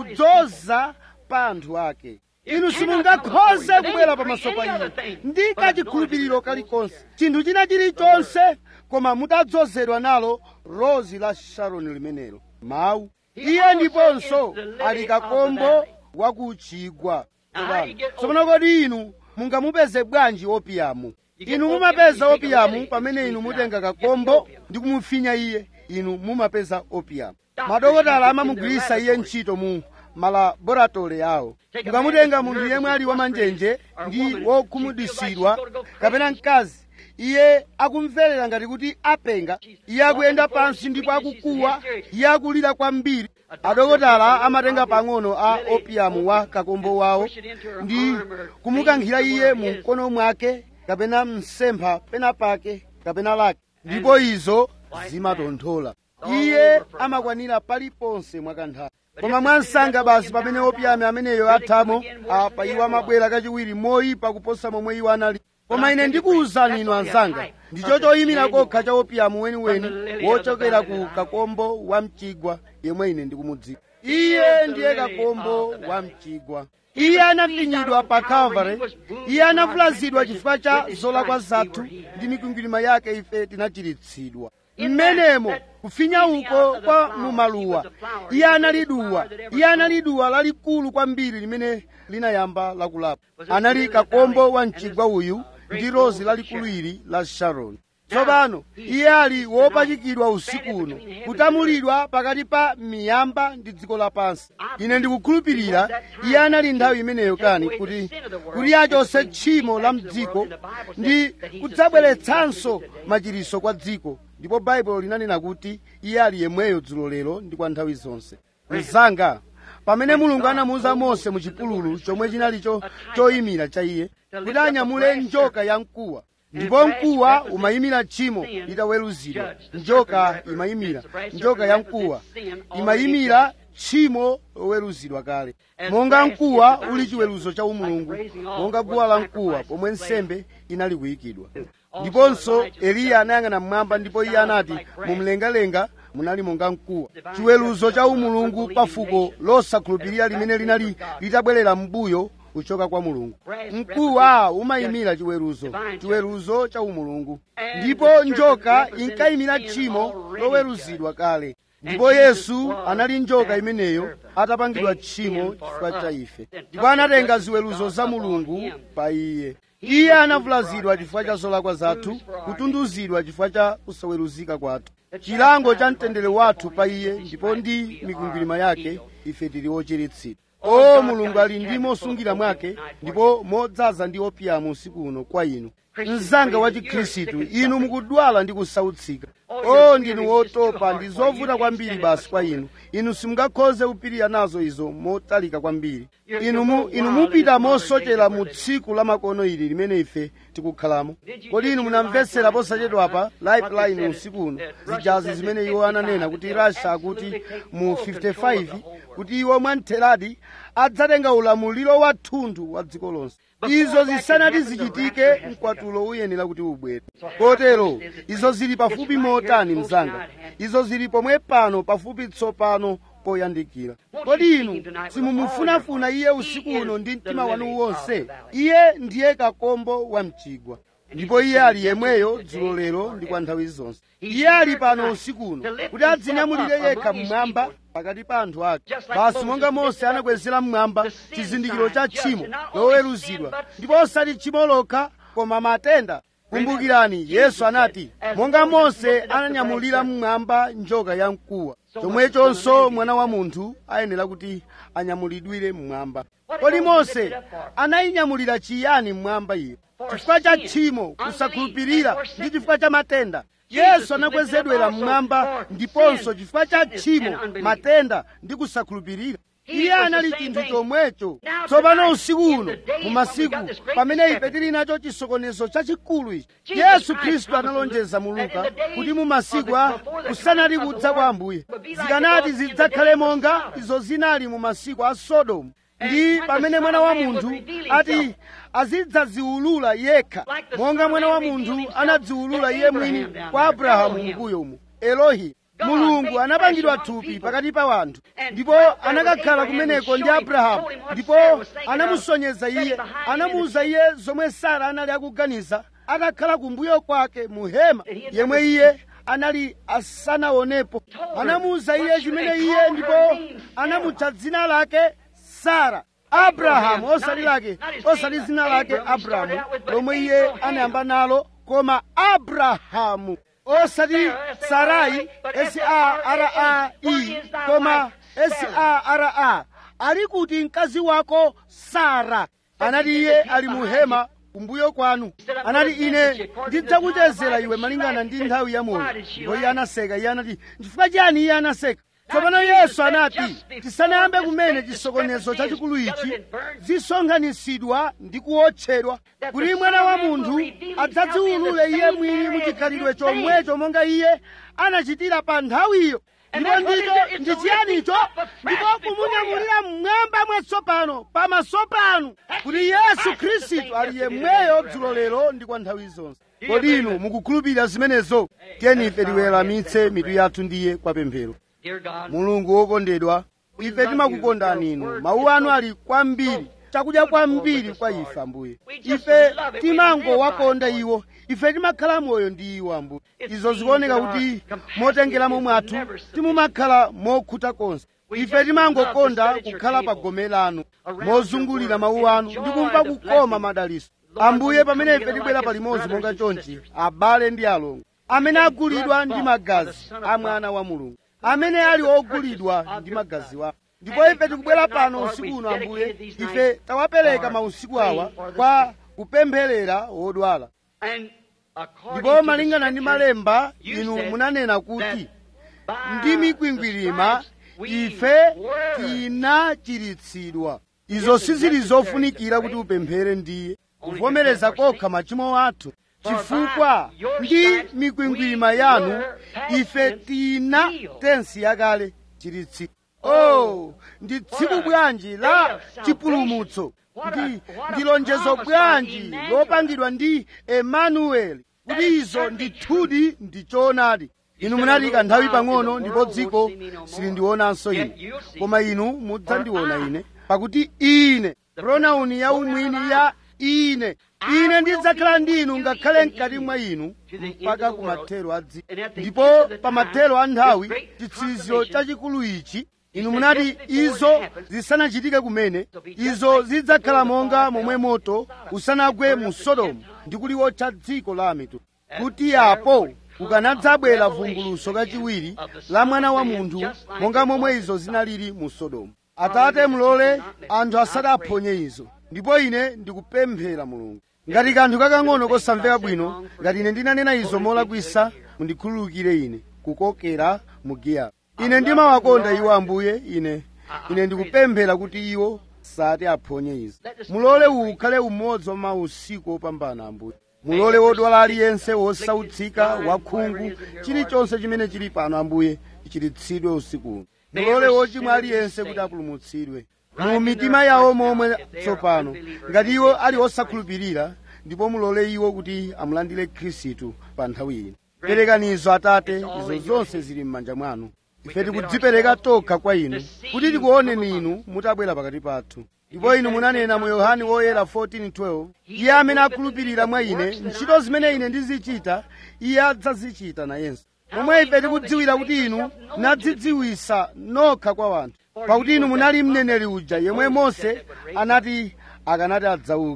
kudzoza pa anthu ake inu simungakhoze kubwera pamaso pa iye ndi kachikhulupiriro kalikonse chinthu china chilichonse koma mutadzozedwa nalo rozi la sharoni limenelo mawu iye ndiponso ali kakombo wakuchigwa tsopano kodi inu mungamupeze bwanji opiyamu inu mumapeza opiyamu pamene inu mutenga kakombo ndi kumufinya iye inu mumapeza opiyamu madokotala amamugwiritsa iye ntchito mu malaboratole awo mukamutenga munthu yemwe ali wamanjenje ndi wokhumudwitsidwa kapena mkazi iye akumverera ngati kuti apenga iye akuyenda pansi ndipo akukuwa iye akulira kwambiri adokotala amatenga pang'ono a opiyamu wa kakombo wawo ndi kumukankhira iye mu mkono mwake kapena msempha pena pake kapena lake ndipo izo zimatonthola iye amakwanira paliponse mwakanthawi koma mwansanga basi pamene opiyamu ameneyo athamo apa iwo amabwera kachiwiri moyipa kuposa momwe iwo anali koma ine ndikuwuzani inu anzanga ndicho choyimira kokha cha opiyamu weniweni wochokera ku kakombo wa mchigwa yemwe ine ndikumudziwa iye ndiye kakombo wa mchigwa iye anafinyidwa pa calvary iye anavulazidwa chifukwa cha zolakwa zathu ndi mikwingwirima yake ife tinachiritsidwa mmenemo kufinya uko kwa mumaluwa iye anali duwa iye anali duwa lalikulu kwambiri limene linayamba lakulapa anali kakombo wa mchigwa uyu ndi rozi lalikulu ili la sharoni tsopano iye ali wopachikidwa usiku uno kutamulidwa pakati pa miyamba ndi dziko lapansi ine ndikukhulupirira iye anali nthawi imeneyo kani kuti kuti achotse tchimo la mdziko ndi kudzabweretsanso machiritso kwa dziko ndipo baibulo linanena kuti iye ali yemweyo dzulo lero ndi kwa nthawi zonse mzanga pamene mulungu anamuwuza mose mu chipululu chomwe chinalicho choyimira cha iye kuti anyamule njoka ya mkuwa ndipo mkuwa umayimira tchimo litaweruzidwa njoka imayimira njoka ya mkuwa imayimira tchimo loweruzidwa kale monga mkuwa uli chiweruzo cha umulungu monga guwa la mkuwa pomwe nsembe inali kuyikidwa ndiponso eliya anayang'ana mmwamba ndipo iye anati mumlengalenga munali monga mkuwa chiweruzo cha umulungu pa fuko losakhulupirira limene linali litabwerera m'mbuyo kuchoka kwa mulungu mkuwa umayimira chiweruzo chiweruzo cha umulungu ndipo njoka inkayimira tchimo loweruzidwa kale ndipo yesu anali njoka imeneyo atapangidwa tchimo chifukwa cha ife ndipo anatenga ziweruzo za mulungu pa iye iye anavulazidwa chifukwa cha zolakwa zathu kutunduzidwa chifukwa cha kusaweruzika kwathu chilango cha mtendere wathu pa iye ndipo ndi mikwingwirima yake ife tili ochiritsidwa o mulungu ali ndi mosungira mwake ndipo modzaza ndi opiyamu usiku uno kwa inu mzanga wa chikhristu inu mukudwala ndi kusautsika o ndinu wotopa ndi zovuta kwambiri basi kwa inu inu simungakhoze kupirira nazo izo motalika kwambiri inu, mu, inu mupita mosochera mu tsiku la makono ili limene ife tikukhalamo kodi inu munamvetsera posachedwapa lifeline usiku uno zijazi zimene iwo ananena kuti rasha akuti mu 55 kuti iwo mwamtheradi adzatenga ulamuliro wathunthu wa dziko lonse izo zisanati zichitike mkwatulo uyenera kuti ubwere kotero izo zili pafupi motani mzanga izo zili pomwe pano pafupi tsopano poyandikira kodi inu simumufunafuna iye usiku uno ndi mtima wanu wonse iye ndiye kakombo wa mchigwa ndipo iye ali yemweyo dzulo lero ndi kwa nthawi zonse iye ali pano usiku uno kuti adzinyamulire yekha mmwamba pakati pa anthu ake basi monga mose anakwezera mmwamba chizindikiro cha tchimo loweruzidwa ndipo osati tchimo lokha koma matenda kumbukirani yesu anati monga mose ananyamulira mmwamba njoka ya mkuwa chomwechonso mwana wa munthu ayenera kuti anyamulidwire mmwamba kodi mose anayinyamulira chiyani mmwamba iyo chifukwa cha tchimo kusakhulupirira ndi chifukwa cha matenda yesu anakwezedwera mmwamba ndiponso chifukwa cha tchimo matenda ndi kusakhulupirira iye anali chinthu chomwecho tsopano usiku uno mu masiku pamene ife tili nacho chisokonezo chachikulu ichi yesu khristu analonjeza mu luka kuti mu masiku a kusanali kudza kwa ambuye zikanati zidzakhale monga izo zinali mu masiku a sodomu ndi pamene mwana wa munthu ati azidzaziulula yekha monga mwana wa munthu anadziulula iye mwini kwa abrahamu mbuyo umu elohi mulungu anapangidwa thupi pakati pa wanthu ndipo anakakhala kumeneko ndi abrahamu ndipo anamusonyeza iye anamuwuza iye zomwe sara anali akuganiza atakhala kumbuyo kwake mu hema yemwe iye anali asanaonepo anamuwuza iye chimene iye ndipo anamutcha dzina lake sara abrahamu osati lake osati dzina lake abrahamu lomwe iye anayamba nalo koma abrahamu osati sarai s-a-r-a-i koma s-a-r-a ali kuti mkazi wako sara anati iye ali mu hema kumbuyo kwanu anati ine ndidzakuchezera iwe malingana ndi nthawi ya moyo ndipo iye anaseka iye anati chifukwa chiyani iye anaseka tsopano yesu anati tisanayambe kumene chisokonezo chachikulu ichi zisonkhanitsidwa ndi kuwotchedwa kuti mwana wa munthu adzadziwulule iye mwini muchikhalidwe chomwecho monga iye anachitira pa nthawiyo ndipo ndicho ndi chiyanicho ndipo kumunyamulira mmwamba mwatsopano pamaso panu kuti yesu khristu ali yemweyo dzulo lero ndi kwa nthawi zonse kodi inu mukukhulupirira zimenezo tiyeni ife tiweramitse mitu yathu ndiye kwa pemphero mulungu wokondedwa ife timakukondani inu mawu anu ali kwambiri chakudya kwambiri kwa ife ambuye ife timangowakonda iwo ife timakhala moyo ndi iwo ambuye izo zikuoneka kuti motengeramo mwathu timumakhala mokhuta konse ife timangokonda kukhala pa gome lanu mozungulira mawu anu ndi kumva kukoma madaliso ambuye pamene ife tibwera palimodzi monga chonchi abale ndi alongo amene agulidwa ndi magazi a mwana wa mulungu amene ali ogulidwa ndi magazi wawo ndipo ife tikubwera pano usiku uno ambuye ife tawapereka mausiku awa kwa kupempherera wodwala ndipo malingana ndi malemba inu munanena kuti ndi mikwingwirima ife tinachiritsidwa izo sizili zofunikira kuti upemphere ndiye kuvomereza kokha machimo athu chifukwa ndi mikwingwirima yanu ife tina tensi yakale chiritsidwa oh ndi tsiku bwanji la chipulumutso ndi ndi lonjezo bwanji lopangidwa ndi emanueli kuti izo ndithudi ndi choonadi inu munati kanthawi pang'ono ndipo dziko silindionanso ine koma inu mudzandiona ine pakuti ine pronauni ya umwini ya ine ine ndidzakhala ndi inu ngakhale mkati mwa inu mpaka kumathero a dziko ndipo pamathero a nthawi chitsiriziro chachikulu ichi inu munati izo zisanachitike kumene izo zidzakhala monga momwe moto usanagwe mu sodomu ndi kuliwotcha dziko la mitundu kuti apo kukanadzabwera vumbuluso kachiwiri la mwana wa munthu monga momwe izo zinalili mu sodomu atate mulole anthu asati aphonye izo ndipo ine ndikupemphera mulungu ngati kanthu kakang'ono kosamveka bwino ngati ine ndinanena izo molakwisa mundikhululukire ine kukokera mu giya ine ndimawakonda iwo ambuye ine ine ndikupemphera kuti iwo sati aphonye izo mulole uwu ukhale umodzi wa mausiku opambana ambuye mulole wodwala aliyense wosautsika wakhungu chilichonse chimene chili pano ambuye chichiritsidwe usikuno mulole wochimwa aliyense kuti apulumutsidwe mu mitima yawo momwe tsopano ngati iwo ali osakhulupirira ndipo mulole iwo kuti amulandire khristu pa nthawi ino perekanizo atate izo zonse zili m'manja mwanu ife tikudzipereka tokha kwa inu kuti tikuoneni inu mutabwera pakati pathu ndipo inu munanena mu yohane woyera 14:12 iye amene akhulupirira mwa ine ntchito zimene ine ndizichita iye adzazichita nayenso momwe ife tikudziwira kuti inu nadzidziwisa nokha kwa wanthu pakuti inu munali mneneri uja yemwe mose anati akanati adzauke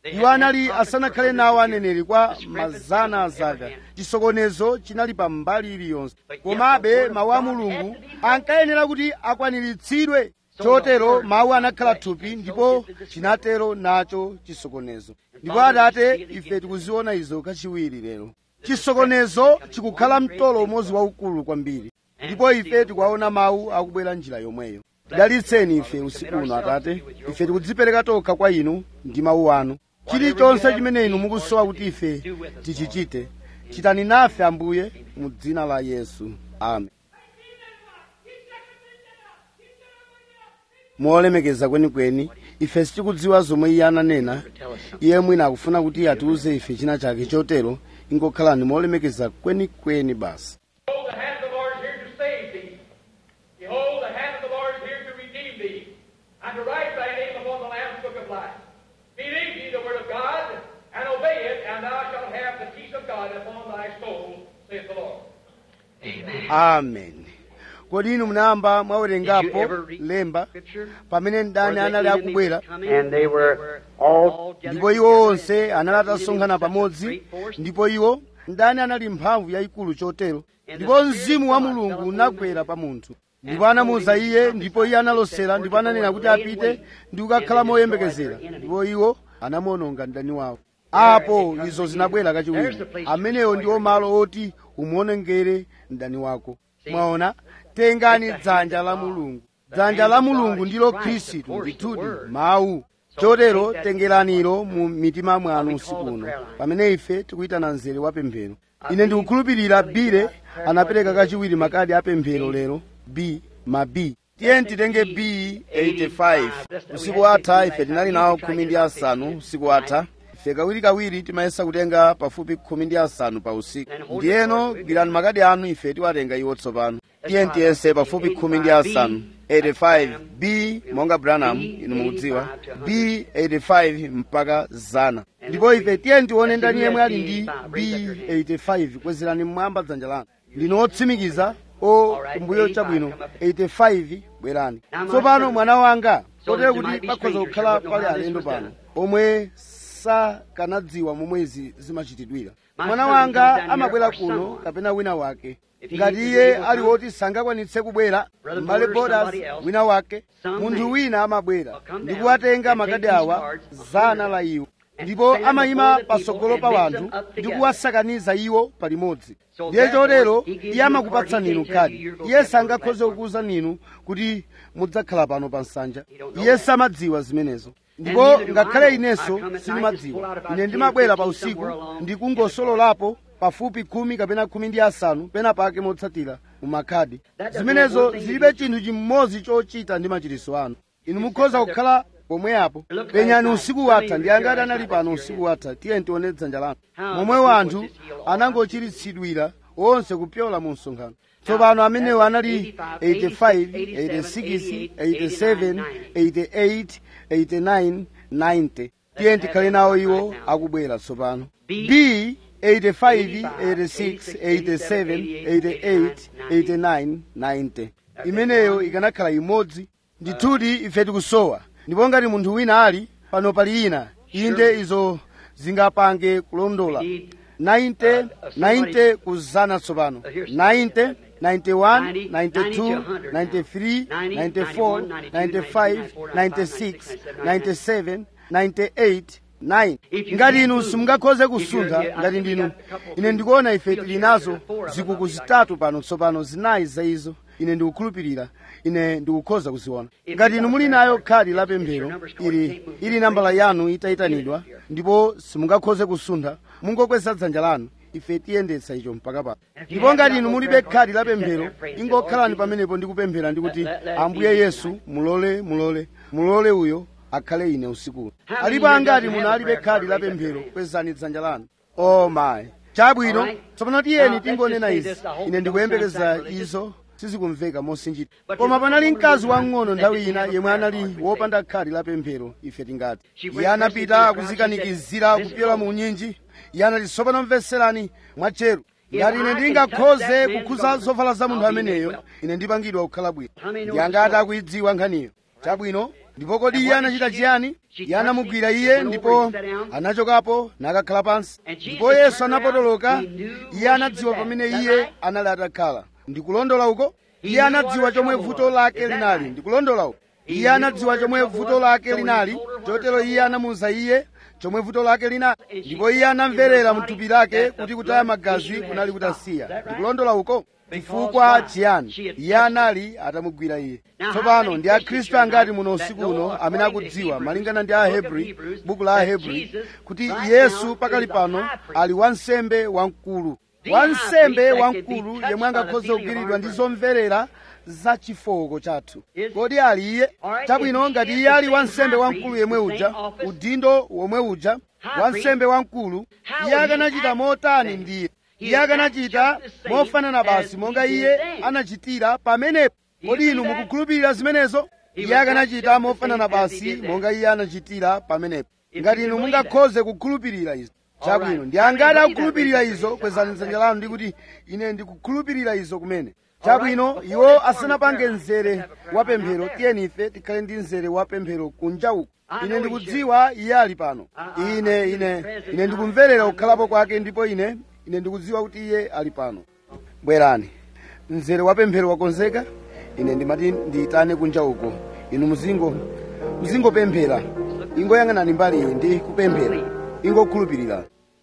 iwo anali asanakhale nawo aneneri kwa mazana azaka chisokonezo chinali pa mbali iliyonse komabe mawu a mulungu ankayenera kuti akwaniritsidwe chotero mawu anakhala thupi ndipo chinatero nacho chisokonezo ndipo atate ife tikuziona izo kachiwiri lero chisokonezo chikukhala mtolo umodzi waukulu kwambiri ndipo ife tikuwaona mawu akubwera njira yomweyo tidalitseni ife usiku uno atate ife tikudzipereka tokha kwa inu ndi mawu anu chilichonse chimene inu mukusowa kuti ife tichichite chitani nafe ambuye mu dzina la yesu amen molemekeza kwenikweni ife sitikudziwa zomwe iye ananena iye mwina akufuna kuti atiuze ife china chake chotero ingokhalani molemekeza kwenikweni basi Behold, the hand of the Lord is here to save thee. Behold, the hand of the Lord is here to redeem thee, and to write thy name upon the Lamb's book of life. Believe ye the word of God, and obey it, and thou shalt have the peace of God upon thy soul, saith the Lord. amen kodi inu munayamba mwawerengapo Did you ever read lemba Scripture? pamene mdani Where the anali enemy akubwera was coming, and they were all gathered ndipo iwo onse together, anali and the atasonkhana enemy was such a pamodzi great force, ndipo iwo mdani anali mphamvu yayikulu chotero ndipo mzimu wa mulungu unagwera pa munthu ndipo anamuwuza iye ndipo iye analosera ndipo ananena kuti apite ndi kukakhala moyembekezera ndipo iwo anamuononga mdani wawo apo izo zinabwera kachiwiri amenewo ndiwo malo oti umuonongere mdani wako mwaona tengani dzanja la mulungu dzanja la mulungu ndilo khristu ndithudi mawu chotero tengeraniro mu mitima mwanu usiku uno pamene ife tikuyitana mzere wa pemphero ine ndikukhulupirira bile anapereka kachiwiri makadi a pemphero lero b ma b tiye titenge b 85 usiku watha ife tinali nawo khumi ndi asanu usiku watha ife kawirikawiri timayesa kutenga pafupi khumi ndi asanu pa usiku ndiyeno gwirani makadi anu ife tiwatenga iwo tsopano tiye tiyese pafupi khumi ndi asanu 85 b monga branham inu mukudziwa b 85 mpaka zana ndipo ife tiye tione ndani yemwe ali ndi b 85 kwezerani mmwamba dzanja lanu ndino otsimikiza o kumbuyo chabwino 85 bwerani tsopano mwana wanga kotero kuti pakhoza kukhala pali alendo pano omwe sakanadziwa momwe izi zimachitidwira mwana wanga amabwera kuno kapena wina wake ngati iye ali woti sangakwanitse kubwera m'bale bodas wina wake munthu wina amabwera ndi kuwatenga makadi awa zana la iwo ndipo amayima patsogolo pa wanthu ndi kuwasakaniza iwo palimodzi ndiye chotero iye amakupatsani inu khadi iye sangakhoze kukuwuzani inu kuti mudzakhala pano pa nsanja iye samadziwa zimenezo ndipo ngakhale inenso sindimadziwa ine ndimabwera pa usiku ndikungosololapo pafupi khumi kapena khumi ndi asanu pena pake motsatira mu makhadi zimenezo zilibe chinthu chimodzi chochita ndi machiritso anu inu mukhoza kukhala pomwe apo penyani usiku watha ndi angati anali pano usiku watha tiye tione dzanja lanu momwe wanthu anangochiritsidwira onse kupyola mu msonkhano tsopano amenewo anali 85 86 87 88 89 90 tiye tikhale nawo iwo akubwera tsopano b 85 86 87 88 89 90 imeneyo ikanakhala imodzi ndithudi ife tikusowa ndipo ngati munthu wina ali pano pali ina inde izo zingapange kulondola 90 90 kuzana tsopano 90 91 92 93 94 95 96 97 98 9 ngati inu simungakhoze kusuntha ngati ndinu ine ndikuona ife tili nazo zikuku zitatu pano tsopano zinayi za izo ine ndikukhulupirira ine ndikukhoza kuziona ngati inu muli nayo khadi la pemphero ili ili nambala yanu itayitanidwa ndipo simungakhoze kusuntha mungokweza dzanja lanu ife tiyendetsa icho mpaka pano ndipo ngati inu mulibe khadi la pemphero ingokhalani pamenepo ndikupemphera ndikuti ambuye yesu mulole mulole mulole uyo akhale ine usikuno alipo angati muno alibe khadi la pemphero kwezani dzanja lanu oh my chabwino tsopano tiyeni tingonena izi ine ndikuyembekeza izo sizikumveka mosinjita koma panali mkazi wang'ono nthawi ina yemwe anali wopanda khadi la pemphero ife tingati iye anapita kuzikanikizira kupyola mu nyinji iye anati tsopano mveserani mwatcheru ngati ine ndingakhoze kukhuza zovala za munthu ameneyo ine ndipangidwa kukhala bwino ndi angati akuidziwa nkhaniyo chabwino ndipo kodi iye anachita chiyani iye anamugwira iye ndipo anachokapo nakakhala pansi ndipo yesu anapotoloka iye anadziwa pamene iye anali atakhala ndikulondola uko iye anadziwa chomwe vuto lake linali ndikulondola uko iye anadziwa chomwe vuto lake linali chotero iye anamuwuza iye chomwe vuto lake linali ndipo iye anamverera mthupi lake kuti kutaya magazi kunali kutasiya ndikulondola uko chifukwa chiyani iye anali atamugwira iye tsopano ndi akhristu angati muno usiku uno amene akudziwa malingana ndi ahebri buku la ahebri kuti yesu pakali pano ali wansembe wamkulu wansembe wamkulu yemwe angakhoze kugwiridwa ndi zomverera za chifoko chathu kodi ali iye chabwino ngati iye ali wansembe wamkulu yemwe uja udindo womwe uja wansembe wamkulu iye akanachita motani ndiye iye akanachita mofanana basi monga iye anachitira pamenepo kodi inu mukukhulupirira zimenezo iye akanachita mofanana basi monga iye anachitira pamenepo ngati inu mungakhoze kukhulupirira izo chabwino ndi angati akukhulupirira izo kwezani dzanja lanu ndi kuti ine ndikukhulupirira izo kumene chabwino iwo asanapange mzere wa pemphero tiyeni ife tikhale ndi mzere wa pemphero kunja uku ine ndikudziwa iye ali pano ine ine ine ndikumverera kukhalapo kwake ndipo ine ine ndikudziwa kuti iye ali pano bwerani mzere wa pemphero wakonzeka ine ndimati ndiyitane kunja uko inu muzingo muzingopemphera ingoyang'anani mbali iyi ndi kupemphera ingokhulupirira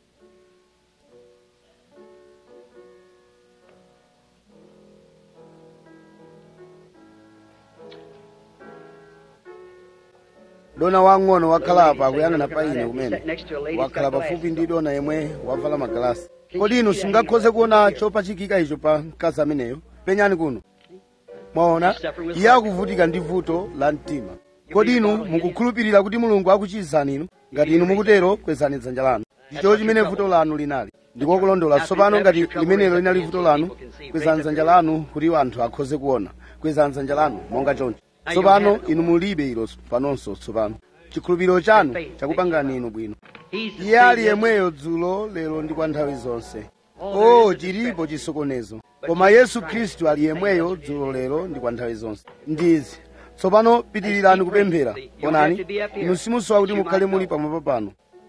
dona wang'ono wakhala apa akuyang'ana pa ine kumene wakhala pafupi ndi dona yemwe wavala magalasi kodi inu simungakhoze kuona chopachikika icho pa mkazi ameneyo penyani kuno mwaona iye akuvutika ndi vuto la mtima kodi inu mukukhulupirira kuti mulungu akuchizani inu ngati inu mukutero kwezani dzanja lanu ndicho chimene vuto lanu linali ndikokulondola tsopano ngati limenelo linali vuto lanu kwezani dzanja lanu kuti anthu akhoze kuona kwezani dzanja lanu monga choncho tsopano inu mulibe ilo panonso tsopano chikhulupiriro chanu chakupangani inu bwino iye ali yemweyo dzulo lero ndi kwa nthawi zonse o chilipo chisokonezo koma yesu khristu ali yemweyo dzulo lero ndi kwa nthawi zonse ndizi tsopano pitirirani kupemphera onani inu simusowa kuti mukhale muli pamwamba pano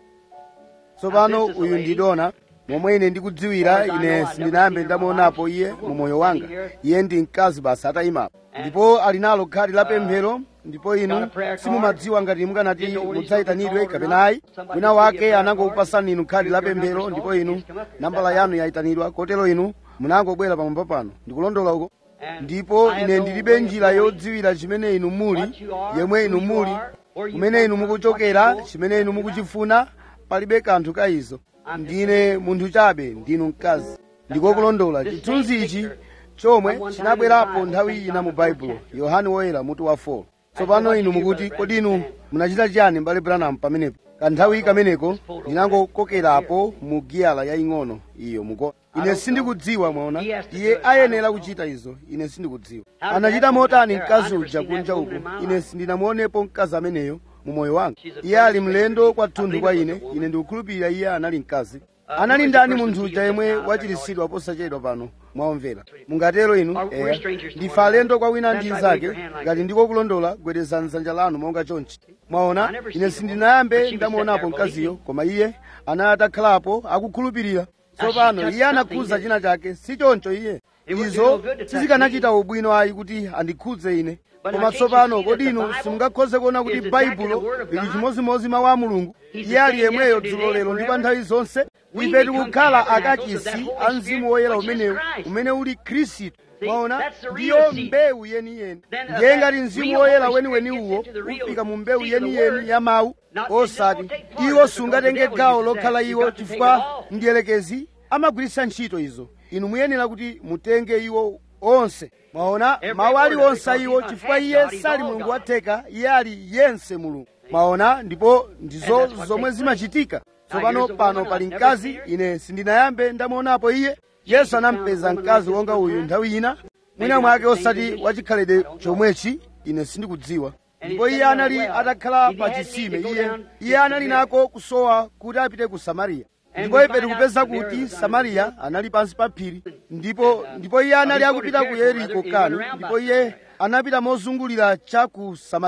tsopano uyu ndi dona momwe ine ndikudziwira ine sindinayambe ndamuonapo iye mu moyo wanga iye ndi mkazi basi atayimapo ndipo ali nalo khadi la pemphero ndipo inu simumadziwa ngati mukanati mudzayitanidwe kapena ayi wina wake anangokupasani inu khadi la pemphero ndipo inu nambala yanu yayitanidwa kotero inu munangobwera pamwamba pano ndikulondola uko ndipo ine ndilibe njira yodziwira chimene inu muli yemwe inu muli kumene inu mukuchokera chimene inu mukuchifuna palibe kanthu ka izo ndine munthu chabe ndinu mkazi ndikokulondola chithunzi ichi chomwe chinabwerapo nthawi ina mu baibulo yohane woyera mutu wa 4 tsopano inu mukuti kodi inu munachita chiyani mbale branham pamenepo kanthawi kameneko ndinangokokerapo mu giyala yaying'ono iyo muko ine sindikudziwa mwaona iye ayenera kuchita izo ine sindikudziwa anachita motani mkazi uja kunja uko ine sindinamuonepo mkazi ameneyo mu moyo wanga iye ali mlendo kwathunthu kwa ine ine ndikukhulupirira iye anali mkazi anali ndani munthu uja yemwe wachiritsidwa posachedwa pano mwaomvera mungatero inu eya ndife alendo kwa wina ndi nzake ngati ndiko kulondola gwedezani dzanja lanu monga chonchi mwaona ine sindinayambe ndamuonapo mkaziyo koma iye anali atakhalapo akukhulupirira tsopano iye anakhudza china chake si choncho iye izo sizikanachita ubwino ayi kuti andikhudze ine koma tsopano kodi inu simungakhoze kuona kuti baibulo lili chimozimozi mawu a mulungu iye ali yemweyo dzulo lero ndi pa nthawi zonse ife tikukhala akachisi a mzimu woyera umenewu umene uli khristu mwaona ndiyo mbewu yeniyeni ndiye ngati mzimu woyera weniweni uwo ufika mu mbewu yeniyeni ya mawu osati iwo sungatenge gawo lokhala iwo chifukwa ndiyelekezi amagwiritsa ntchito izo inu muyenera kuti mutenge iwo onse mwaona mawu aliwonse a iwo chifukwa iye sali mulungu watheka iye ali yense mulungu mwaona ndipo ndizo zomwe zimachitika tsopano pano pali mkazi ine sindinayambe ndamuonapo iye yesu anampeza mkazi wonga uyu nthawi ina mwina mwake osati wachikhalidwe chomwechi ine sindikudziwa ndipo iye anali atakhala pa chisime iye iye anali nako kusowa kuti apite ku samariya ndipo ife tikupeza kuti samariya anali pansi pa phiri ndipo ndipo iye anali akupita ku yeriko kani ndipo iye anapita mozungulira cha ku samariya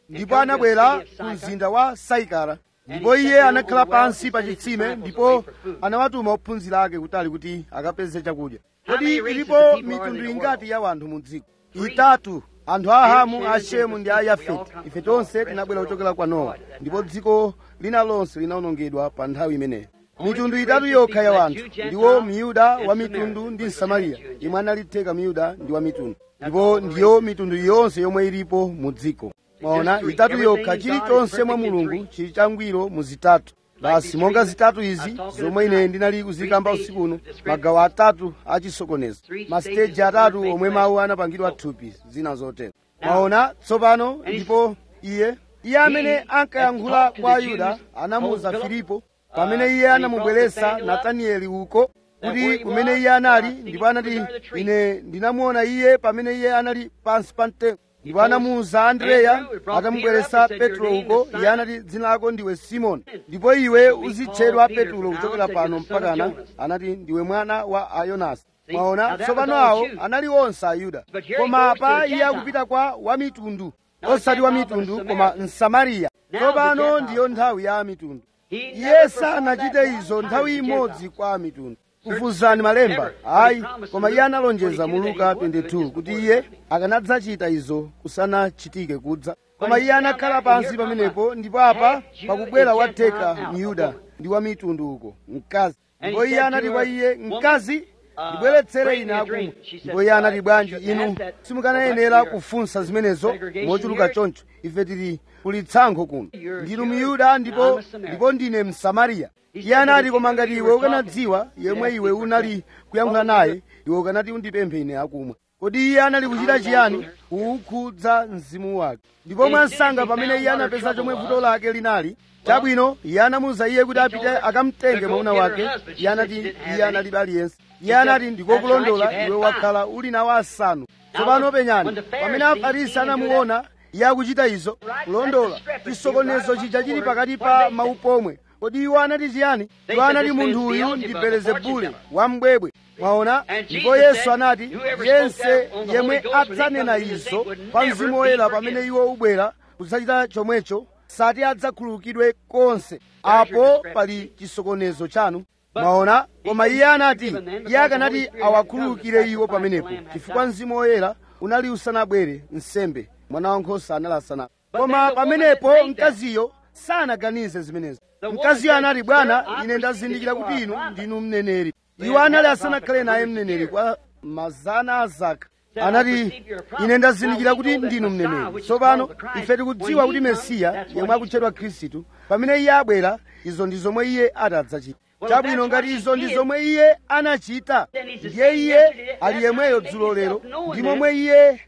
ndipo anabwera ku mzinda wa saikara ndipo iye anakhala pansi pa chitsime ndipo anawatuma ophunzira ake kutali kuti akapeze chakudya kodi ilipo mitundu ingati ya wanthu mu dziko itatu anthu a hamu a shemu ndi a yafeti ife tonse tinabwera kuchokera kwa nowa ndipo dziko lina lonse linawonongedwa pa nthawi imeneyo mitundu itatu yokha ya wanthu ndiwo miyuda wa mitundu ndi msamariya yemwe analitheka miyuda ndi wa mitundu ndipo ndiyo mitundu yonse yomwe ilipo mu dziko mwaona itatu yokha chilichonse mwa mulungu chili changwiro mu zitatu basi monga zitatu izi zomwe ine ndinali kuzikamba usiku uno magawo atatu achisokonezo masiteji atatu omwe mawu anapangidwa thupi zina zotero mwaona tsopano ndipo iye iye amene ankayankhula kwa ayuda anamuwuza filipo pamene iye anamubweretsa natanieli uko kuti kumene iye anali ndipo anati ine ndinamuona iye pamene iye anali pansi pa mtengo ndipo anamuwuza andreya atamubweretsa petro uko iye anati dzina lako ndiwe simoni ndipo iwe uzitchedwa petro kuchokera pano mpakana anati ndiwe mwana wa ayonasi mwaona tsopano awo anali onse ayuda koma apa iye akupita kwa wamitundu osati wamitundu koma msamariya tsopano ndiyo nthawi ya mitundu iye sanachite izo nthawi imodzi kwa mitundu kufuzani malemba ayi koma iye analonjeza mu luka 22 kuti iye akanadzachita izo kusanachitike kudza koma iye anakhala pansi pamenepo ndipo apa pakubwera watheka myuda ndi wa mitundu uko mkazi ndipo iye anati kwa iye mkazi ndibweretsere ine akumwa ndipo iye anati bwanji inu simukanayenera kufunsa zimenezo mochuluka choncho ife tili kuli tsankho kuno ndinu miyuda ndipo ndipo ndine msamariya iye anati koma ngati iwe ukanadziwa yemwe iwe unali kuyankhula naye iwe ukanati undipemphe ine akumwa kodi iye anali kuchita chiyani kuwukhudza mzimu wake ndipo mwansanga pamene iye anapeza chomwe vuto lake linali chabwino iye anamuwuza iye kuti apite akamtenge mwamuna wake iye anati iye analibe aliyense iye anati ndikokulondola iwe wakhala uli nawo asanu tsopano penyani pamene afarisi anamuona iye akuchita izo kulondola chisokonezo chija chili pakati pa mawu pomwe kodi iwo anati chiyani iwo anati munthu uyu ndi belezebule wambwebwe mwaona ndipo yesu anati yense yemwe adzanena izo pa mzimu woyera pamene iwo ubwera kudzachita chomwecho sati adzakhululukidwe konse apo pali chisokonezo chanu mwaona koma iye anati iye akanati awakhululukire iwo pamenepo chifukwa mzimu woyera unali usanabwere nsembe mwana wankhosa anali asanabe koma pamenepo mkaziyo sanaganize zimenezo mkaziyo anati bwana ine ndazindikira kuti inu ndinu mneneri iwo anali asanakhale naye mneneri kwa mazana azaka anati ine ndazindikira kuti ndinu mneneri tsopano ife tikudziwa kuti mesiya yemwe akutchedwa khristu pamene iye abwera izo ndi zomwe iye atadzachita chabwino ngati izo ndi zomwe iye anachita ndiye iye ali yemweyo dzulo lero ndi momwe iye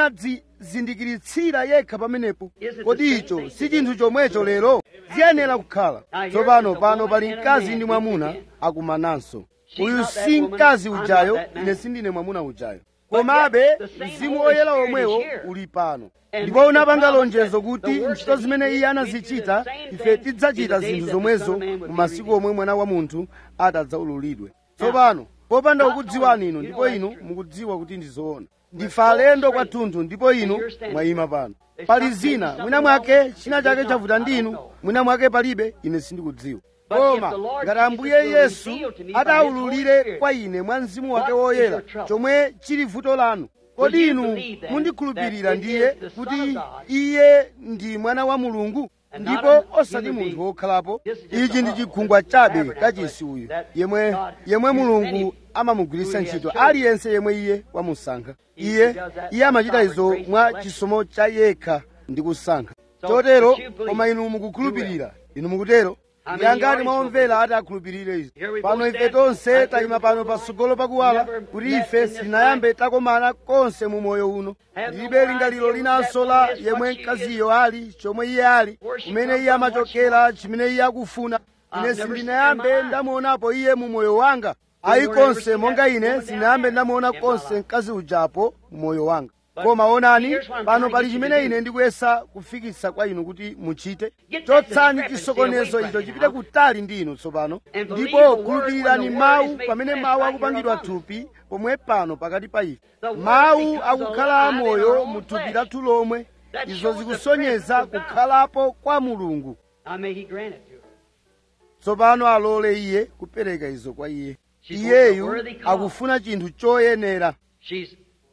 anadzizindikiritsira yekha pamenepo kodi icho si chinthu chomwecho lero ziyenera kukhala tsopano pano pali mkazi ndi mwamuna akumananso uyu si mkazi ujayo ine sindine mwamuna ujayo komabe mzimu woyera omwewo uli pano ndipo unapanga lonjezo kuti ntchito zimene iye anazichita ife tidzachita zinthu zomwezo mu masiku omwe mwana wa munthu atadzaululidwe tsopano popanda kukudziwani inu ndipo inu mukudziwa kuti ndi zoona ndife alendo kwathunthu ndipo inu mwayima pano pali zina mwina mwake china chake chavuta ndi inu mwina mwake palibe ine sindikudziwa koma ngati ambuye yesu adaululire kwa ine mwa mzimu wake woyera chomwe chili vuto lanu kodi inu mundikhulupirira ndiye kuti iye ndi mwana wa mulungu ndipo osati munthu wokhalapo ichi ndi chikhungwa chabe kachisi uyu yemwe yemwe mulungu amamugwiritsa ntchito aliyense yemwe iye wamusankha iye iye amachita izo mwa chisomo cha yekha ndi kusankha chotero koma inu mukukhulupirira inu mukutero ndiyangati mwaomvera ati akhulupirire izi pano ife tonse tayima pano patsogolo pakuwala kuti ife sitinayambe takomana konse mu moyo uno ndilibe lingaliro linanso la yemwe mkaziyo ali chomwe iye ali kumene iye amachokera chimene iye akufuna ine sindinayambe ndamuonapo iye mu moyo wanga ayi konse monga ine sindinayambe ndamuona konse mkazi ujapo mu moyo wanga koma onani pano pali chimene ine ndikuyesa kufikitsa kwa inu kuti muchite chotsani chisokonezo icho chipite kutali ndi inu tsopano ndipo khulupirirani mawu pamene mawu akupangidwa thupi pomwe pano pakati pa ife mawu akukhala amoyo mu thupi lathu lomwe izo zikusonyeza kukhalapo kwa mulungu Now may He grant it to her. tsopano alole iye kupereka izo kwa iye iyeyu akufuna chinthu choyenera She's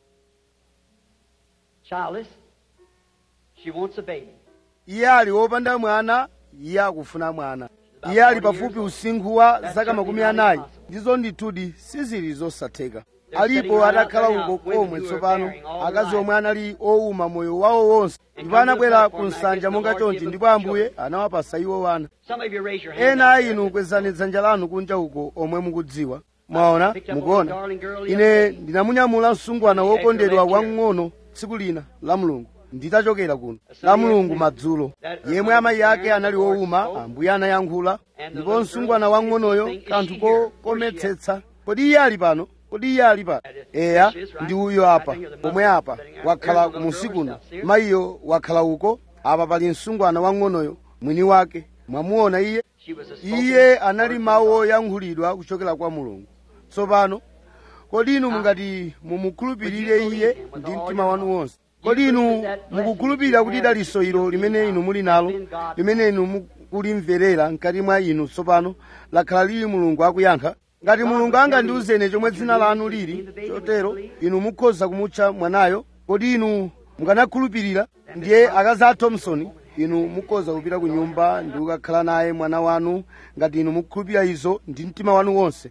childless. She wants a baby. iye ali wopanda mwana iye akufuna mwana iye ali pafupi usinkhu wa zaka makumi anayi ndizo ndithudi sizili zosatheka alipo atakhala uko komwe tsopano akazi omwe anali owuma moyo wawo wonse ndipo anabwera ku nsanja monga chonchi ndipo ambuye anawapasa iwo wana Some of you raise your hand. ena a inu kwezani dzanja lanu kunja uko omwe mukudziwa mwaona mukuona ine ndinamunyamula msungwana wokondedwa wamng'ono tsiku lina la mulungu nditachokera kuno la mulungu madzulo yemwe amayi ake anali wowuma ambuye anayankhula ndipo msungwana wamng'onoyo kanthu kokometsetsa kodi iye ali pano kodi iye ali pano eya ndi uyo apa pomwe apa wakhala musikuno mayiyo wakhala uko apa pali msungwana wamng'onoyo mwini wake mwamuona iye She was a spoken iye anali mawu oyankhulidwa kuchokera kwa mulungu tsopano kodi inu mungati mumukhulupirire iye ndi mtima wanu wonse kodi inu mukukhulupirira kuti daliso ilo limene inu muli nalo limene inu mukulimverera mkati mwa inu tsopano lakhala lili mulungu akuyankha ngati mulungu angandiuzene chomwe dzina lanu lili chotero inu mukhoza kumutcha mwanayo kodi inu mukanakhulupirira ndiye akazi a thompson inu mukhoza kupita ku nyumba ndi kukakhala naye mwana wanu ngati inu mukukhulupirira izo ndi mtima wanu wonse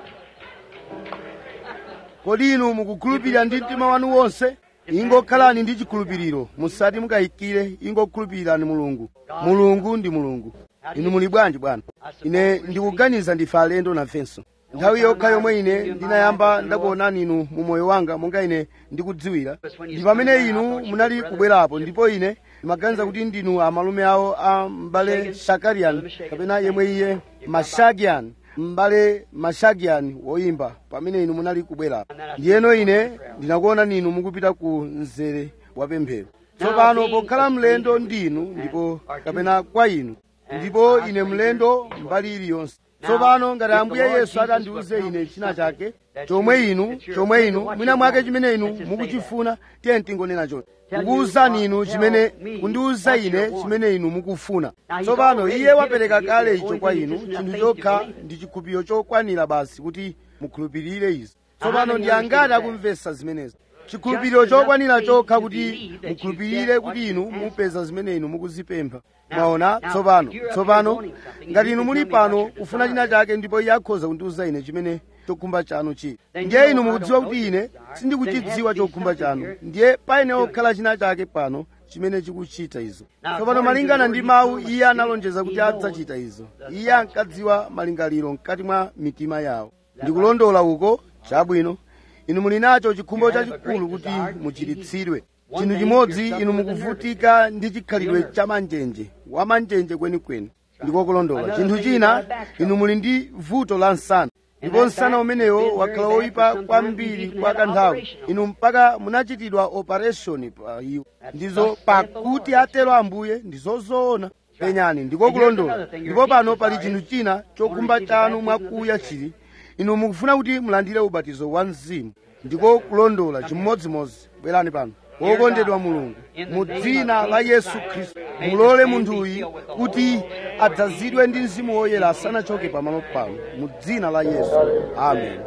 kodi inu mukukhulupirira ndi mtima wanu wonse ingokhalani ndi chikhulupiriro musati mukayikire ingokhulupirirani mulungu mulungu ndi mulungu inu muli bwanji bwana ine ndikuganiza ndife alendo nafenso nthawi yokha yomwe ine ndinayamba ndakuonani inu mu moyo wanga monga ine ndikudziwira ndi pamene inu munali kubwerapo ndipo ine ndimaganiza kuti ndinu amalume awo a m'bale shakarian kapena yemwe iye mashagian m'bale mashagian woyimba pamene inu munali kubwerapo ndiyeno ine ndinakuonani inu mukupita ku mzere wa pemphero tsopano pokhala mlendo ndinu ndipo kapena kwa inu ndipo ine mlendo mbali iliyonse tsopano ngati ambuye yesu atandiuze ine china chake chomwe inu chomwe inu mwina mwake chimene inu mukuchifuna tiye tingonena choti kukuwuzani inu chimene kundiwuza ine chimene inu mukufuna tsopano iye wapereka kale icho kwa inu chinthu chokha ndi chikhulupiriro chokwanira basi kuti mukhulupirire izi tsopano ndi angati akumvetsa zimenezi chikhulupiriro chokwanira chokha kuti mukhulupirire kuti inu mupeza zimene inu mukuzipempha mwaona tsopano tsopano ngati inu muli pano kufuna china chake ndipo iye akhoza kundiwuza ine chimene chokhumba chanu chili ndiye inu mukudziwa kuti ine sindikuchidziwa chokhumba chanu ndiye paine okhala china chake pano chimene chikuchita izo tsopano malingana ndi mawu iye analonjeza kuti adzachita izo iye ankadziwa malingaliro mkati mwa mitima yawo ndikulondola uko chabwino inu muli nacho chikhumbo chachikulu kuti muchiritsidwe chinthu chimodzi inu mukuvutika ndi chikhalidwe cha manjenje wa manjenje kwenikweni ndikokulondola chinthu china inu muli ndi vuto la nsana ndipo nsana umenewo wakhala woyipa kwambiri kwa kanthawi inu mpaka munachitidwa operation pa iwo ndizo pakuti atero ambuye ndizozoona penyani ndikokulondola ndipo pano pali chinthu china chokhumba chanu mwakuya chili inu mukufuna kuti mulandire ubatizo wa mzimu ndiko kulondola chimodzimodzi bwerani pano wokondedwa mulungu mu dzina la yesu khristu mulole munthuyu kuti adzazidwe ndi mzimu woyera asanachoke pamalo pano mu dzina la yesu amen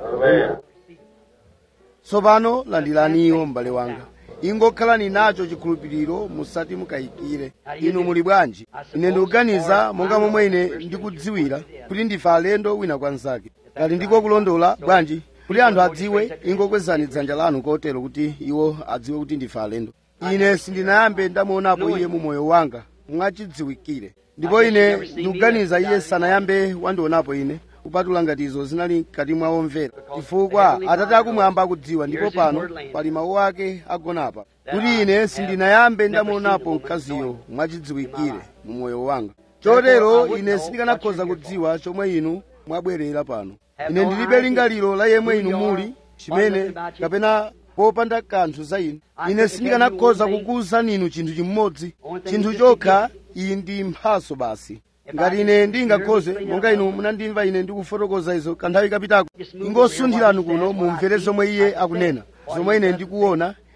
tsopano landiraniwo m'bale wanga ingokhalani nacho chikhulupiriro musati mukayikire inu muli bwanji ine ndikuganiza monga momwe ine ndikudziwira kuti ndife alendo wina kwa mnzake ngati ndiko kulondola bwanji kuti anthu adziwe ingokwezani dzanja lanu kotero kuti iwo adziwe kuti ndife alendo ine sindinayambe ndamuonapo iye mu moyo wanga mwachidziwikire ndipo ine ndikuganiza iye sanayambe wandionapo ine kupatula ngati izo zinali mkati mwa omvera chifukwa atate akumwamba akudziwa ndipo pano pali mawu ake agonapa kuti ine sindinayambe ndamuonapo mkaziyo mwachidziwikire mu moyo wanga chotero ine sindikanakhoza kudziwa chomwe inu mwabwerera pano ine ndilibe lingaliro la yemwe inu muli chimene kapena popanda kanthu za inu ine sindikanakhoza kukuwuzani inu chinthu chimodzi chinthu chokha iyi ndi mphaso basi ngati ine ndingakhoze monga inu munandimva ine ndikufotokoza izo kanthawi kapitako ingosunthirani kuno mumvere zomwe iye akunena zomwe ine ndikuona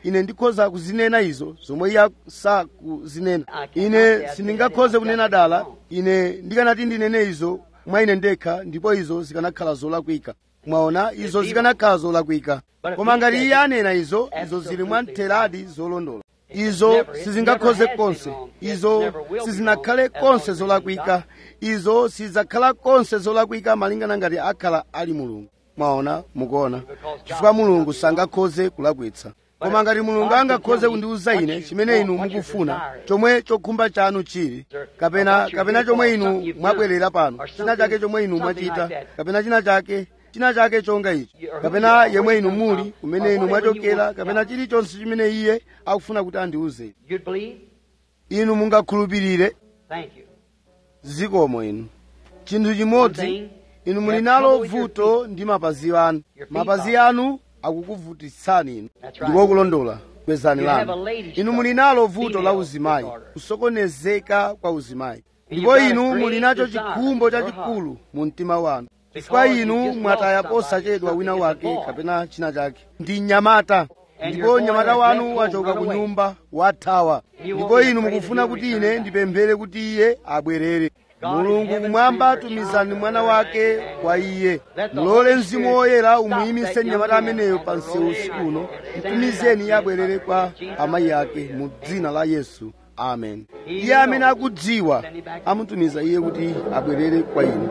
ine ndikhoza kuzinena izo zomwe iye sakuzinena ine sindingakhoze kunena dala ine ndikanati ndinene izo mwa ine ndekha ndipo izo zikanakhala zolakwika mwaona izo zikanakhala zolakwika koma ngati iye anena izo izo zili mwa mtheradi zolondola izo sizingakhoze konse izo sizinakhale konse zolakwika izo sizidzakhala konse zolakwika malingana ngati akhala ali mulungu mwaona mukuona chifukwa mulungu sangakhoze kulakwitsa koma ngati mulungu angakhoze kundiwuza ine chimene inu mukufuna chomwe chokhumba chanu chili kapena kapena chomwe inu mwabwerera pano china chake chomwe inu mwachita kapena china chake china chake chonga ichi kapena yemwe inu muli kumene inu mwachokera kapena chilichonse chimene iye akufuna kuti andiwuze You'd believe? inu mungakhulupirire Thank you. zikomo inu chinthu chimodzi inu muli nalo vuto ndi mapazi anu mapazi anu akukuvutitsani inu ndiko kulondola kwezani lanu inu muli nalo vuto la uzimayi kusokonezeka kwa uzimayi ndipo inu muli nacho chikhumbo chachikulu mu mtima wanu chifukwa inu mwataya posachedwa wina wake kapena china chake ndi mnyamata ndipo mnyamata wanu wachoka ku nyumba wathawa ndipo inu mukufuna kuti ine ndipemphere kuti iye abwerere mulungu kumwamba tumizani mwana wake kwa iye mulole mzimu woyera umuyimise mnyamata ameneyo pa msewu usiku uno mtumizeni iye abwerere kwa amayi ake mu dzina la yesu amen iye amene akudziwa amutumiza iye kuti abwerere kwa inu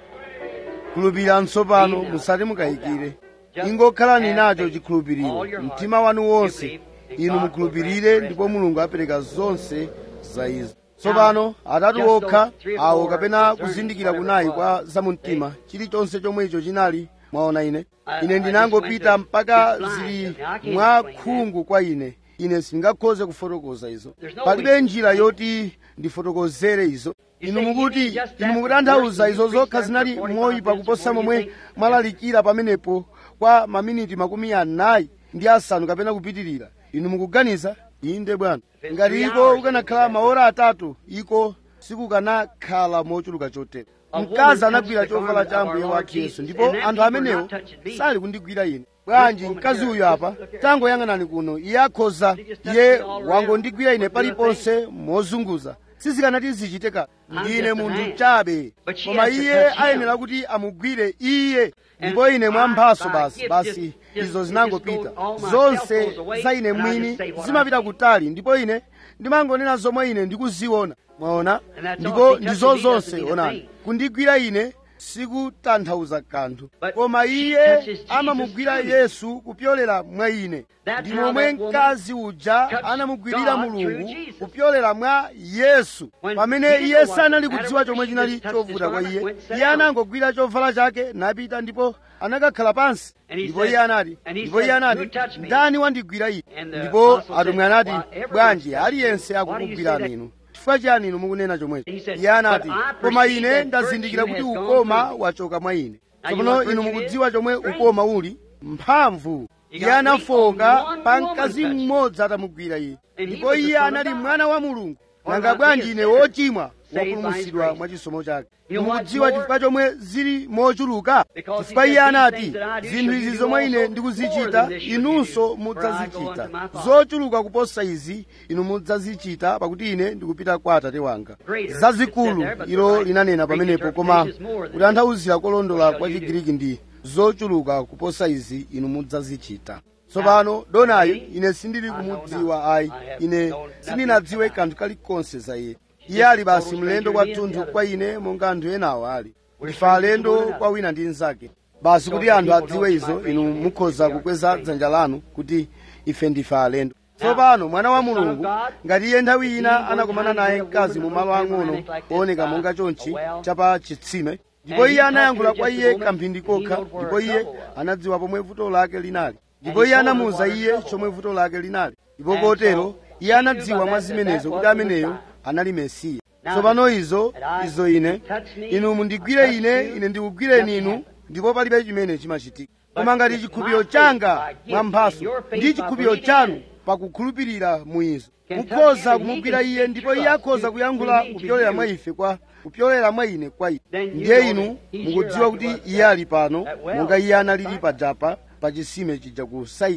khulupirani tsopano musati mukayikire ingokhalani nacho chikhulupiriro mtima wanu wonse inu mukhulupirire ndipo mulungu apereka zonse za izo tsopano atatu okha awo kapena kuzindikira kunayi kwa zamumtima chilichonse chomwe icho chinali mwaona ine ine ndinangopita mpaka zili mwa khungu kwa ine ine sindingakhoze kufotokoza izo palibe njira yoti ndifotokozere izo inu mukuti inu mukutanthauza izo zokha zinali moyipa kuposa momwe mwalalikira pamenepo kwa maminiti makumi anayi ndi asanu kapena kupitirira inu mukuganiza inde bwana ngati iko kukanakhala maora atatu iko sikukanakhala mochuluka chotere mkazi anagwira chovala cha ambuye wathu yesu ndipo anthu amenewo sali kundigwira ine bwanji mkazi uyu apa tangoyang'anani kuno iye akhoza iye wangondigwira ine paliponse mozunguza sizikanati zichiteka ndine munthu chabe koma iye ayenera kuti amugwire iye ndipo ine mwamphaso basi basi izo zinangopita zonse za ine mwini zimapita kutali ndipo ine ndimangonena zomwe ine ndikuziona mwaona ndipo ndizo zonse onani kundigwira ine sikutanthauza kanthu koma iye amamugwira yesu kupyolera mwa ine ndi momwe mkazi uja anamugwirira mulungu kupyolera mwa yesu pamene iye sanali kudziwa chomwe chinali chovuta kwa iye iye anangogwira chovala chake napita ndipo anakakhala pansi ndipo iye anati ndipo iye anati ndani wandigwira ine ndipo atumwi anati bwanji aliyense akukugwirani inu chifukwa chiyani inu mukunena chomwecho iye anati koma ine ndazindikira kuti ukoma wachoka mwa ine tsopano inu mukudziwa chomwe ukoma uli mphamvu iye anafoka pa mkazi mmodzi atamugwira iye ndipo iye anali mwana wa mulungu nanga bwanji ine wochimwa wapulumutsidwa mwa chisomo chake mukudziwa chifukwa chomwe zili mochuluka chifukwa iye anati zinthu izi zomwe ine ndikuzichita inunso mudzazichita zochuluka kuposa izi inu mudzazichita pakuti ine ndikupita kwa atate wanga zazikulu ilo linanena pamenepo koma kutanthauzira kolondola kwa chigiriki ndi zochuluka kuposa izi inu mudzazichita tsopano donayo ine sindili kumudziwa ayi ine sindinadziwe kanthu kalikonse za iye iye ali basi mlendo kwathunthu kwa ine monga anthu enawo ali ndife alendo kwa wina ndi mnzake basi kuti anthu adziwe izo inu mukhoza kukweza dzanja lanu kuti ife ndife alendo tsopano mwana wa mulungu ngati iye nthawi ina anakumana naye mkazi mu malo ang'ono ooneka monga chonchi chapa chitsime ndipo iye anayankhula kwa iye kamphindi kokha ndipo iye anadziwa pomwe vuto lake linali ndipo iye anamuwuza iye chomwe vuto lake linali ndipo kotero iye anadziwa mwa zimenezo kuti ameneyo anali mesiya tsopano izo izo ine inu mundigwire ine ine ndikugwireni inu ndipo palibe chimene chimachitika koma ngati chikhulupiriro changa mwa mphaso ndi chikhulupiriro chanu pakukhulupirira mu izo mukhoza kumugwira iye ndipo iye akhoza kuyankhula kupyolera mwa ife kwa kupyolera mwa ine kwa ine ndiye inu mukudziwa kuti iye ali pano monga iye analili pajapa pa chisime chija ku saikala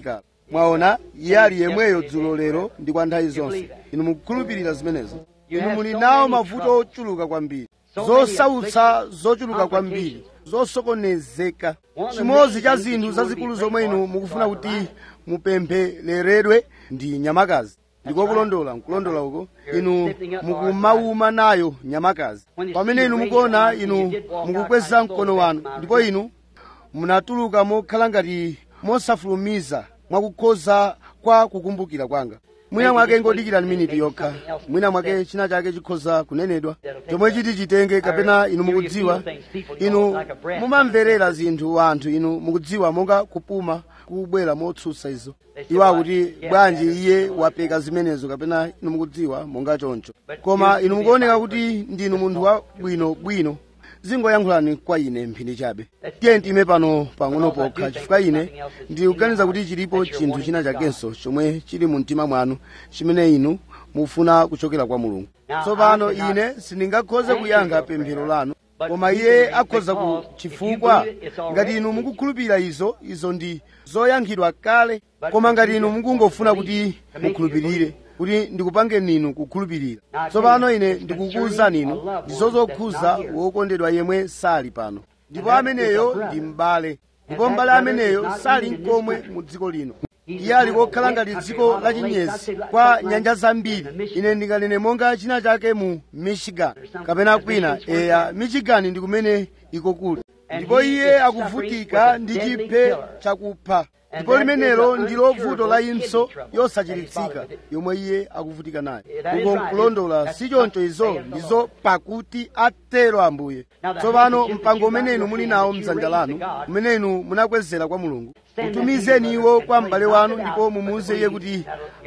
mwaona iye ali yemweyo dzulo lero ndi kwa nthawi zonse inu mukukhulupirira zimenezo inu muli nawo mavuto ochuluka kwambiri zosautsa zochuluka kwambiri zosokonezeka chimodzi cha zinthu zazikulu zomwe inu mukufuna kuti mupemphereredwe ndi nyamakazi ndiko kulondola nkulondola uko inu mukumauma nayo nyamakazi pamene inu mukuona inu mukukweza mkono wanu ndipo inu munatuluka mokhala ngati mosafulumiza mwakukhoza kwa kukumbukira kwanga mwina mwake ngodikirani miniti yokha mwina mwake china chake chikhoza kunenedwa chomwe chiti chitenge kapena inu mukudziwa inu mumamverera zinthu anthu inu mukudziwa monga kupuma kubwera motsutsa izo iwo akuti bwanji iye wapeka zimenezo kapena inu mukudziwa monga choncho koma inu mukuoneka kuti ndinu munthu wabwino bwino zingoyankhulani kwa ine mphindi chabe tiye ndime pano pang'ono pokha chifukwa ine ndikuganiza kuti chilipo chinthu china chakenso chomwe chili mu mtima mwanu chimene inu mufuna kuchokera kwa mulungu tsopano ine sindingakhoze kuyankha pemphero lanu koma iye akhoza ku chifukwa ngati inu mukukhulupirira izo izo ndi zoyankhidwa kale koma ngati inu mukungofuna kuti mukhulupirire kuti ndikupangeni inu kukhulupirira tsopano ine ndikukuwuzani inu ndizo zokhuza wokondedwa yemwe sali pano ndipo ameneyo ndi m'bale ndipo m'bale ameneyo sali mkomwe mu dziko lino iye ali kokhala ngati dziko la chinyezi kwa nyanja zambiri ine ndinganene monga china chake mu michigan kapena kwina eya michigan ndi kumene iko kuli ndipo iye akuvutika ndi chiphe chakupha ndipo limenelo ndilo vuto la impso yosachiritsika yomwe iye akuvutika nayo uko nkulondola si choncho izo ndizo pakuti atero ambuye tsopano mpango umene inu muli nawo mdzanja lanu umene inu munakwezera kwa mulungu mutumizeni iwo kwa m'bale wanu ndipo mumuwuze iye kuti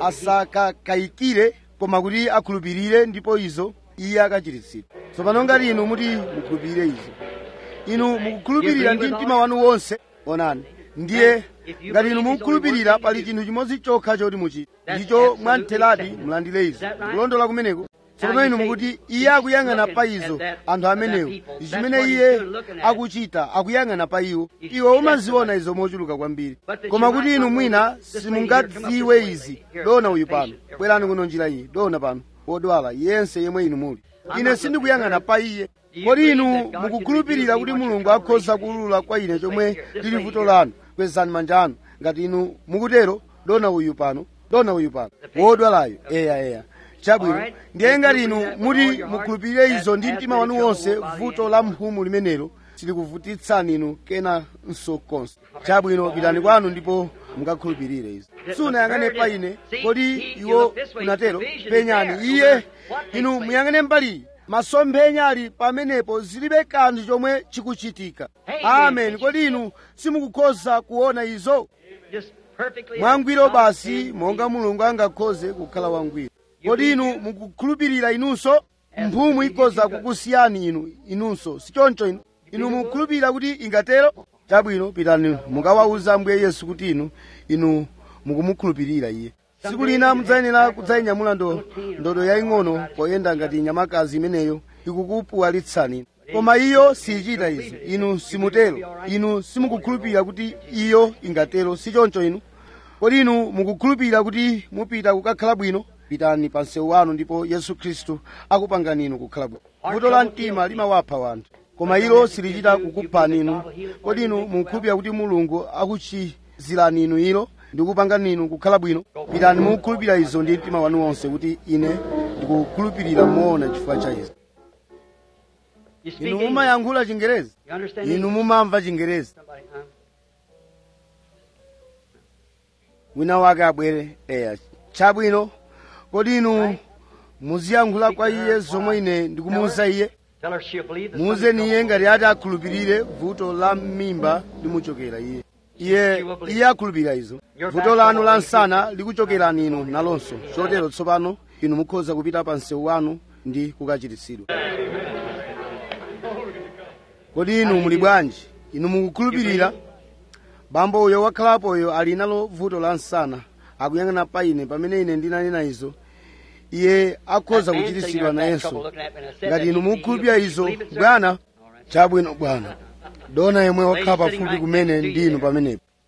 asakakayikire koma kuti akhulupirire ndipo izo iye akachiritsidwa tsopano ngati inu muti mukhulupirire izo inu mukukhulupirira ndi mtima wanu wonse onani ndiye ngati inu mukukhulupirira pali chinthu chimodzi chokha choti muchite ndicho mwamtheradi mulandire izo ndikulondola kumeneko tsopano inu mukuti iye akuyang'ana pa izo anthu amenewo ndi chimene iye akuchita akuyang'ana pa iwo iwe umaziona izo mochuluka kwambiri koma kuti inu mwina simungadziwe izi dona uyu pano bwerani kuno njira iyi dona pano wodwala yense yemwe inu muli ine sindikuyang'ana pa iye kodi inu mukukhulupirira kuti mulungu akhoza kuulula kwa ine chomwe lili vuto lanu kwezani manja anu ngati inu mukutero dona uyu pano dona uyu pano wodwalayo eya eya chabwino ndiye ngati inu muti mukhulupirire izo ndi mtima wanu wonse vuto la mphumu limenelo silikuvutitsani inu kenanso konse chabwino pitani kwanu ndipo mukakhulupirire izo sunayang'ane pa ine kodi iwo unatero penyani iye inu muyang'ane mbali masomphenya ali pamenepo zilibe kanthu chomwe chikuchitika amen kodi inu simukukhoza kuona izo mwangwiro basi monga mulungu angakhoze kukhala wangwiro kodi inu mukukhulupirira inunso mphumu ikhoza kukusiyani inu inunso sichoncho inu inu mukukhulupirira kuti ingatero chabwino pitani mukawawuza ambuye yesu kuti inu inu mukumukhulupirira iye tsiku lina mudzayenera kudzayinyamula ndo ndodo yaying'ono poyenda ngati nyamakazi imeneyo ikukupuwalitsani koma iyo siyichita izo inu simutero inu simukukhulupirira kuti iyo ingatero sichoncho inu kodi inu mukukhulupirira kuti mupita kukakhala bwino pitani pa msewu wanu ndipo yesu khristu akupangani inu kukhala bwino vuto la mtima limawapha wanthu koma ilo silichita kukuphani inu kodi inu mukukhulupirira kuti mulungu akuchizirani inu ilo ndikupangani inu kukhala bwino pitani mukukhulupirira izo ndi mtima wanu wonse kuti ine ndikukhulupirira moona chifukwa cha izo inu mumayankhula chingerezi inu mumamva chingerezi wina wake abwere eya chabwino kodi inu muziyankhula kwa iye zomwe ine ndikumuwuza iye muwuzeni iye ngati ati akhulupirire vuto la m'mimba limuchokera iye iye iye akhulupirira izo vuto lanu la msana likuchokerani inu nalonso chotero tsopano inu mukhoza kupita pa msewu wanu ndi kukachiritsidwa kodi inu muli bwanji inu mukukhulupirira bambo uyo wakhalapoyo ali nalo vuto la msana akuyang'ana pa ine pamene ine ndinanena izo iye akhoza kuchiritsidwa nayenso ngati inu mukukhulupirira izo bwana chabwino bwana dona yemwe wakhala pafupi kumene ndinu pamenepo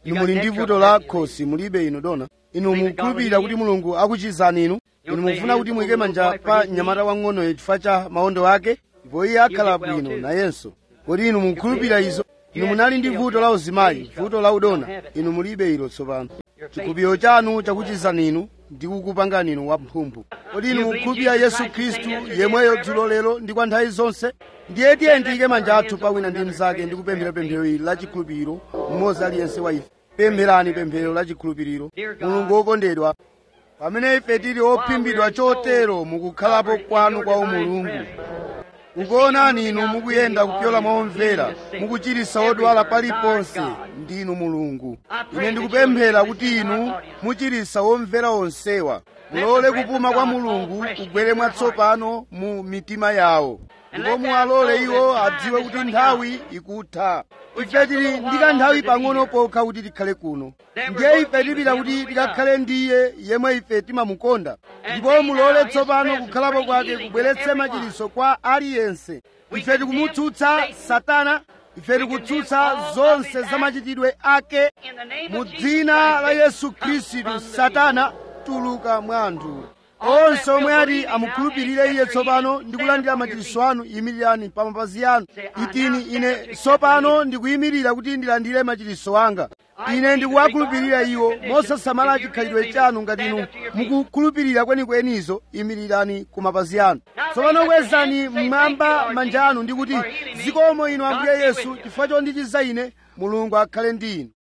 inu muli ndi vuto la khosi mulibe inu dona inu mukhulupirira kuti mulungu akuchizani inu inu mufuna kuti muyike manja pa mnyamata wang'onoyo chifukwa cha maondo ake ndipo iye akhala bwino nayenso kodi inu mukhulupirira izo inu munali ndi vuto la uzimayi vuto la udona inu mulibe ilo tsopano chikhulupiriro chanu chakuchizani inu ndi kukupangani inu wamphumphu kodi inu mukhulupirira yesu khristu yemweyo dzulo lero ndi kwa nthawi zonse ndiye tiye tiyike manja athu pa wina ndi mnzake ndi kupemphera pemphero ili la chikhulupiriro mmodzi aliyense wa ife pempherani pemphero la chikhulupiriro mulungu wokondedwa pamene ife tili ophimbidwa chotero mukukhalapo kwanu kwa umulungu ukuonani inu mukuyenda kupyola momvera mukuchiritsa odwala paliponse ndinu mulungu ine ndikupemphera kuti inu muchiritsa omvera onsewa mulole kupuma kwa mulungu kugwere mwatsopano mu mitima yawo ndipo muwalole iwo adziwe kuti nthawi ikutha ife tili ndi kanthawi pang'ono pokha kuti tikhale kuno ndiye ife tipita kuti tikakhale ndi iye yemwe ife timamukonda ndipo mulole tsopano kukhalapo kwake kubweretse machiritso kwa aliyense ife tikumutsutsa satana ife tikutsutsa zonse za machitidwe ake mu dzina la yesu khristu satana tuluka mwa anthu onse omwe ati amukhulupirire iye tsopano ndi kulandira machiritso anu yimirirani pa mapazi anu itini ine tsopano ndikuyimirira kuti ndilandire machiritso anga ine ndikuwakhulupirira iwo mosasamala chikhalidwe chanu ngati inu mukukhulupirira kwenikwenizo imirirani ku mapazi anu tsopano kwezani mmwamba manja anu ndi kuti zikomo inu ambuye yesu chifukwa chondichiza ine mulungu akhale ndi inu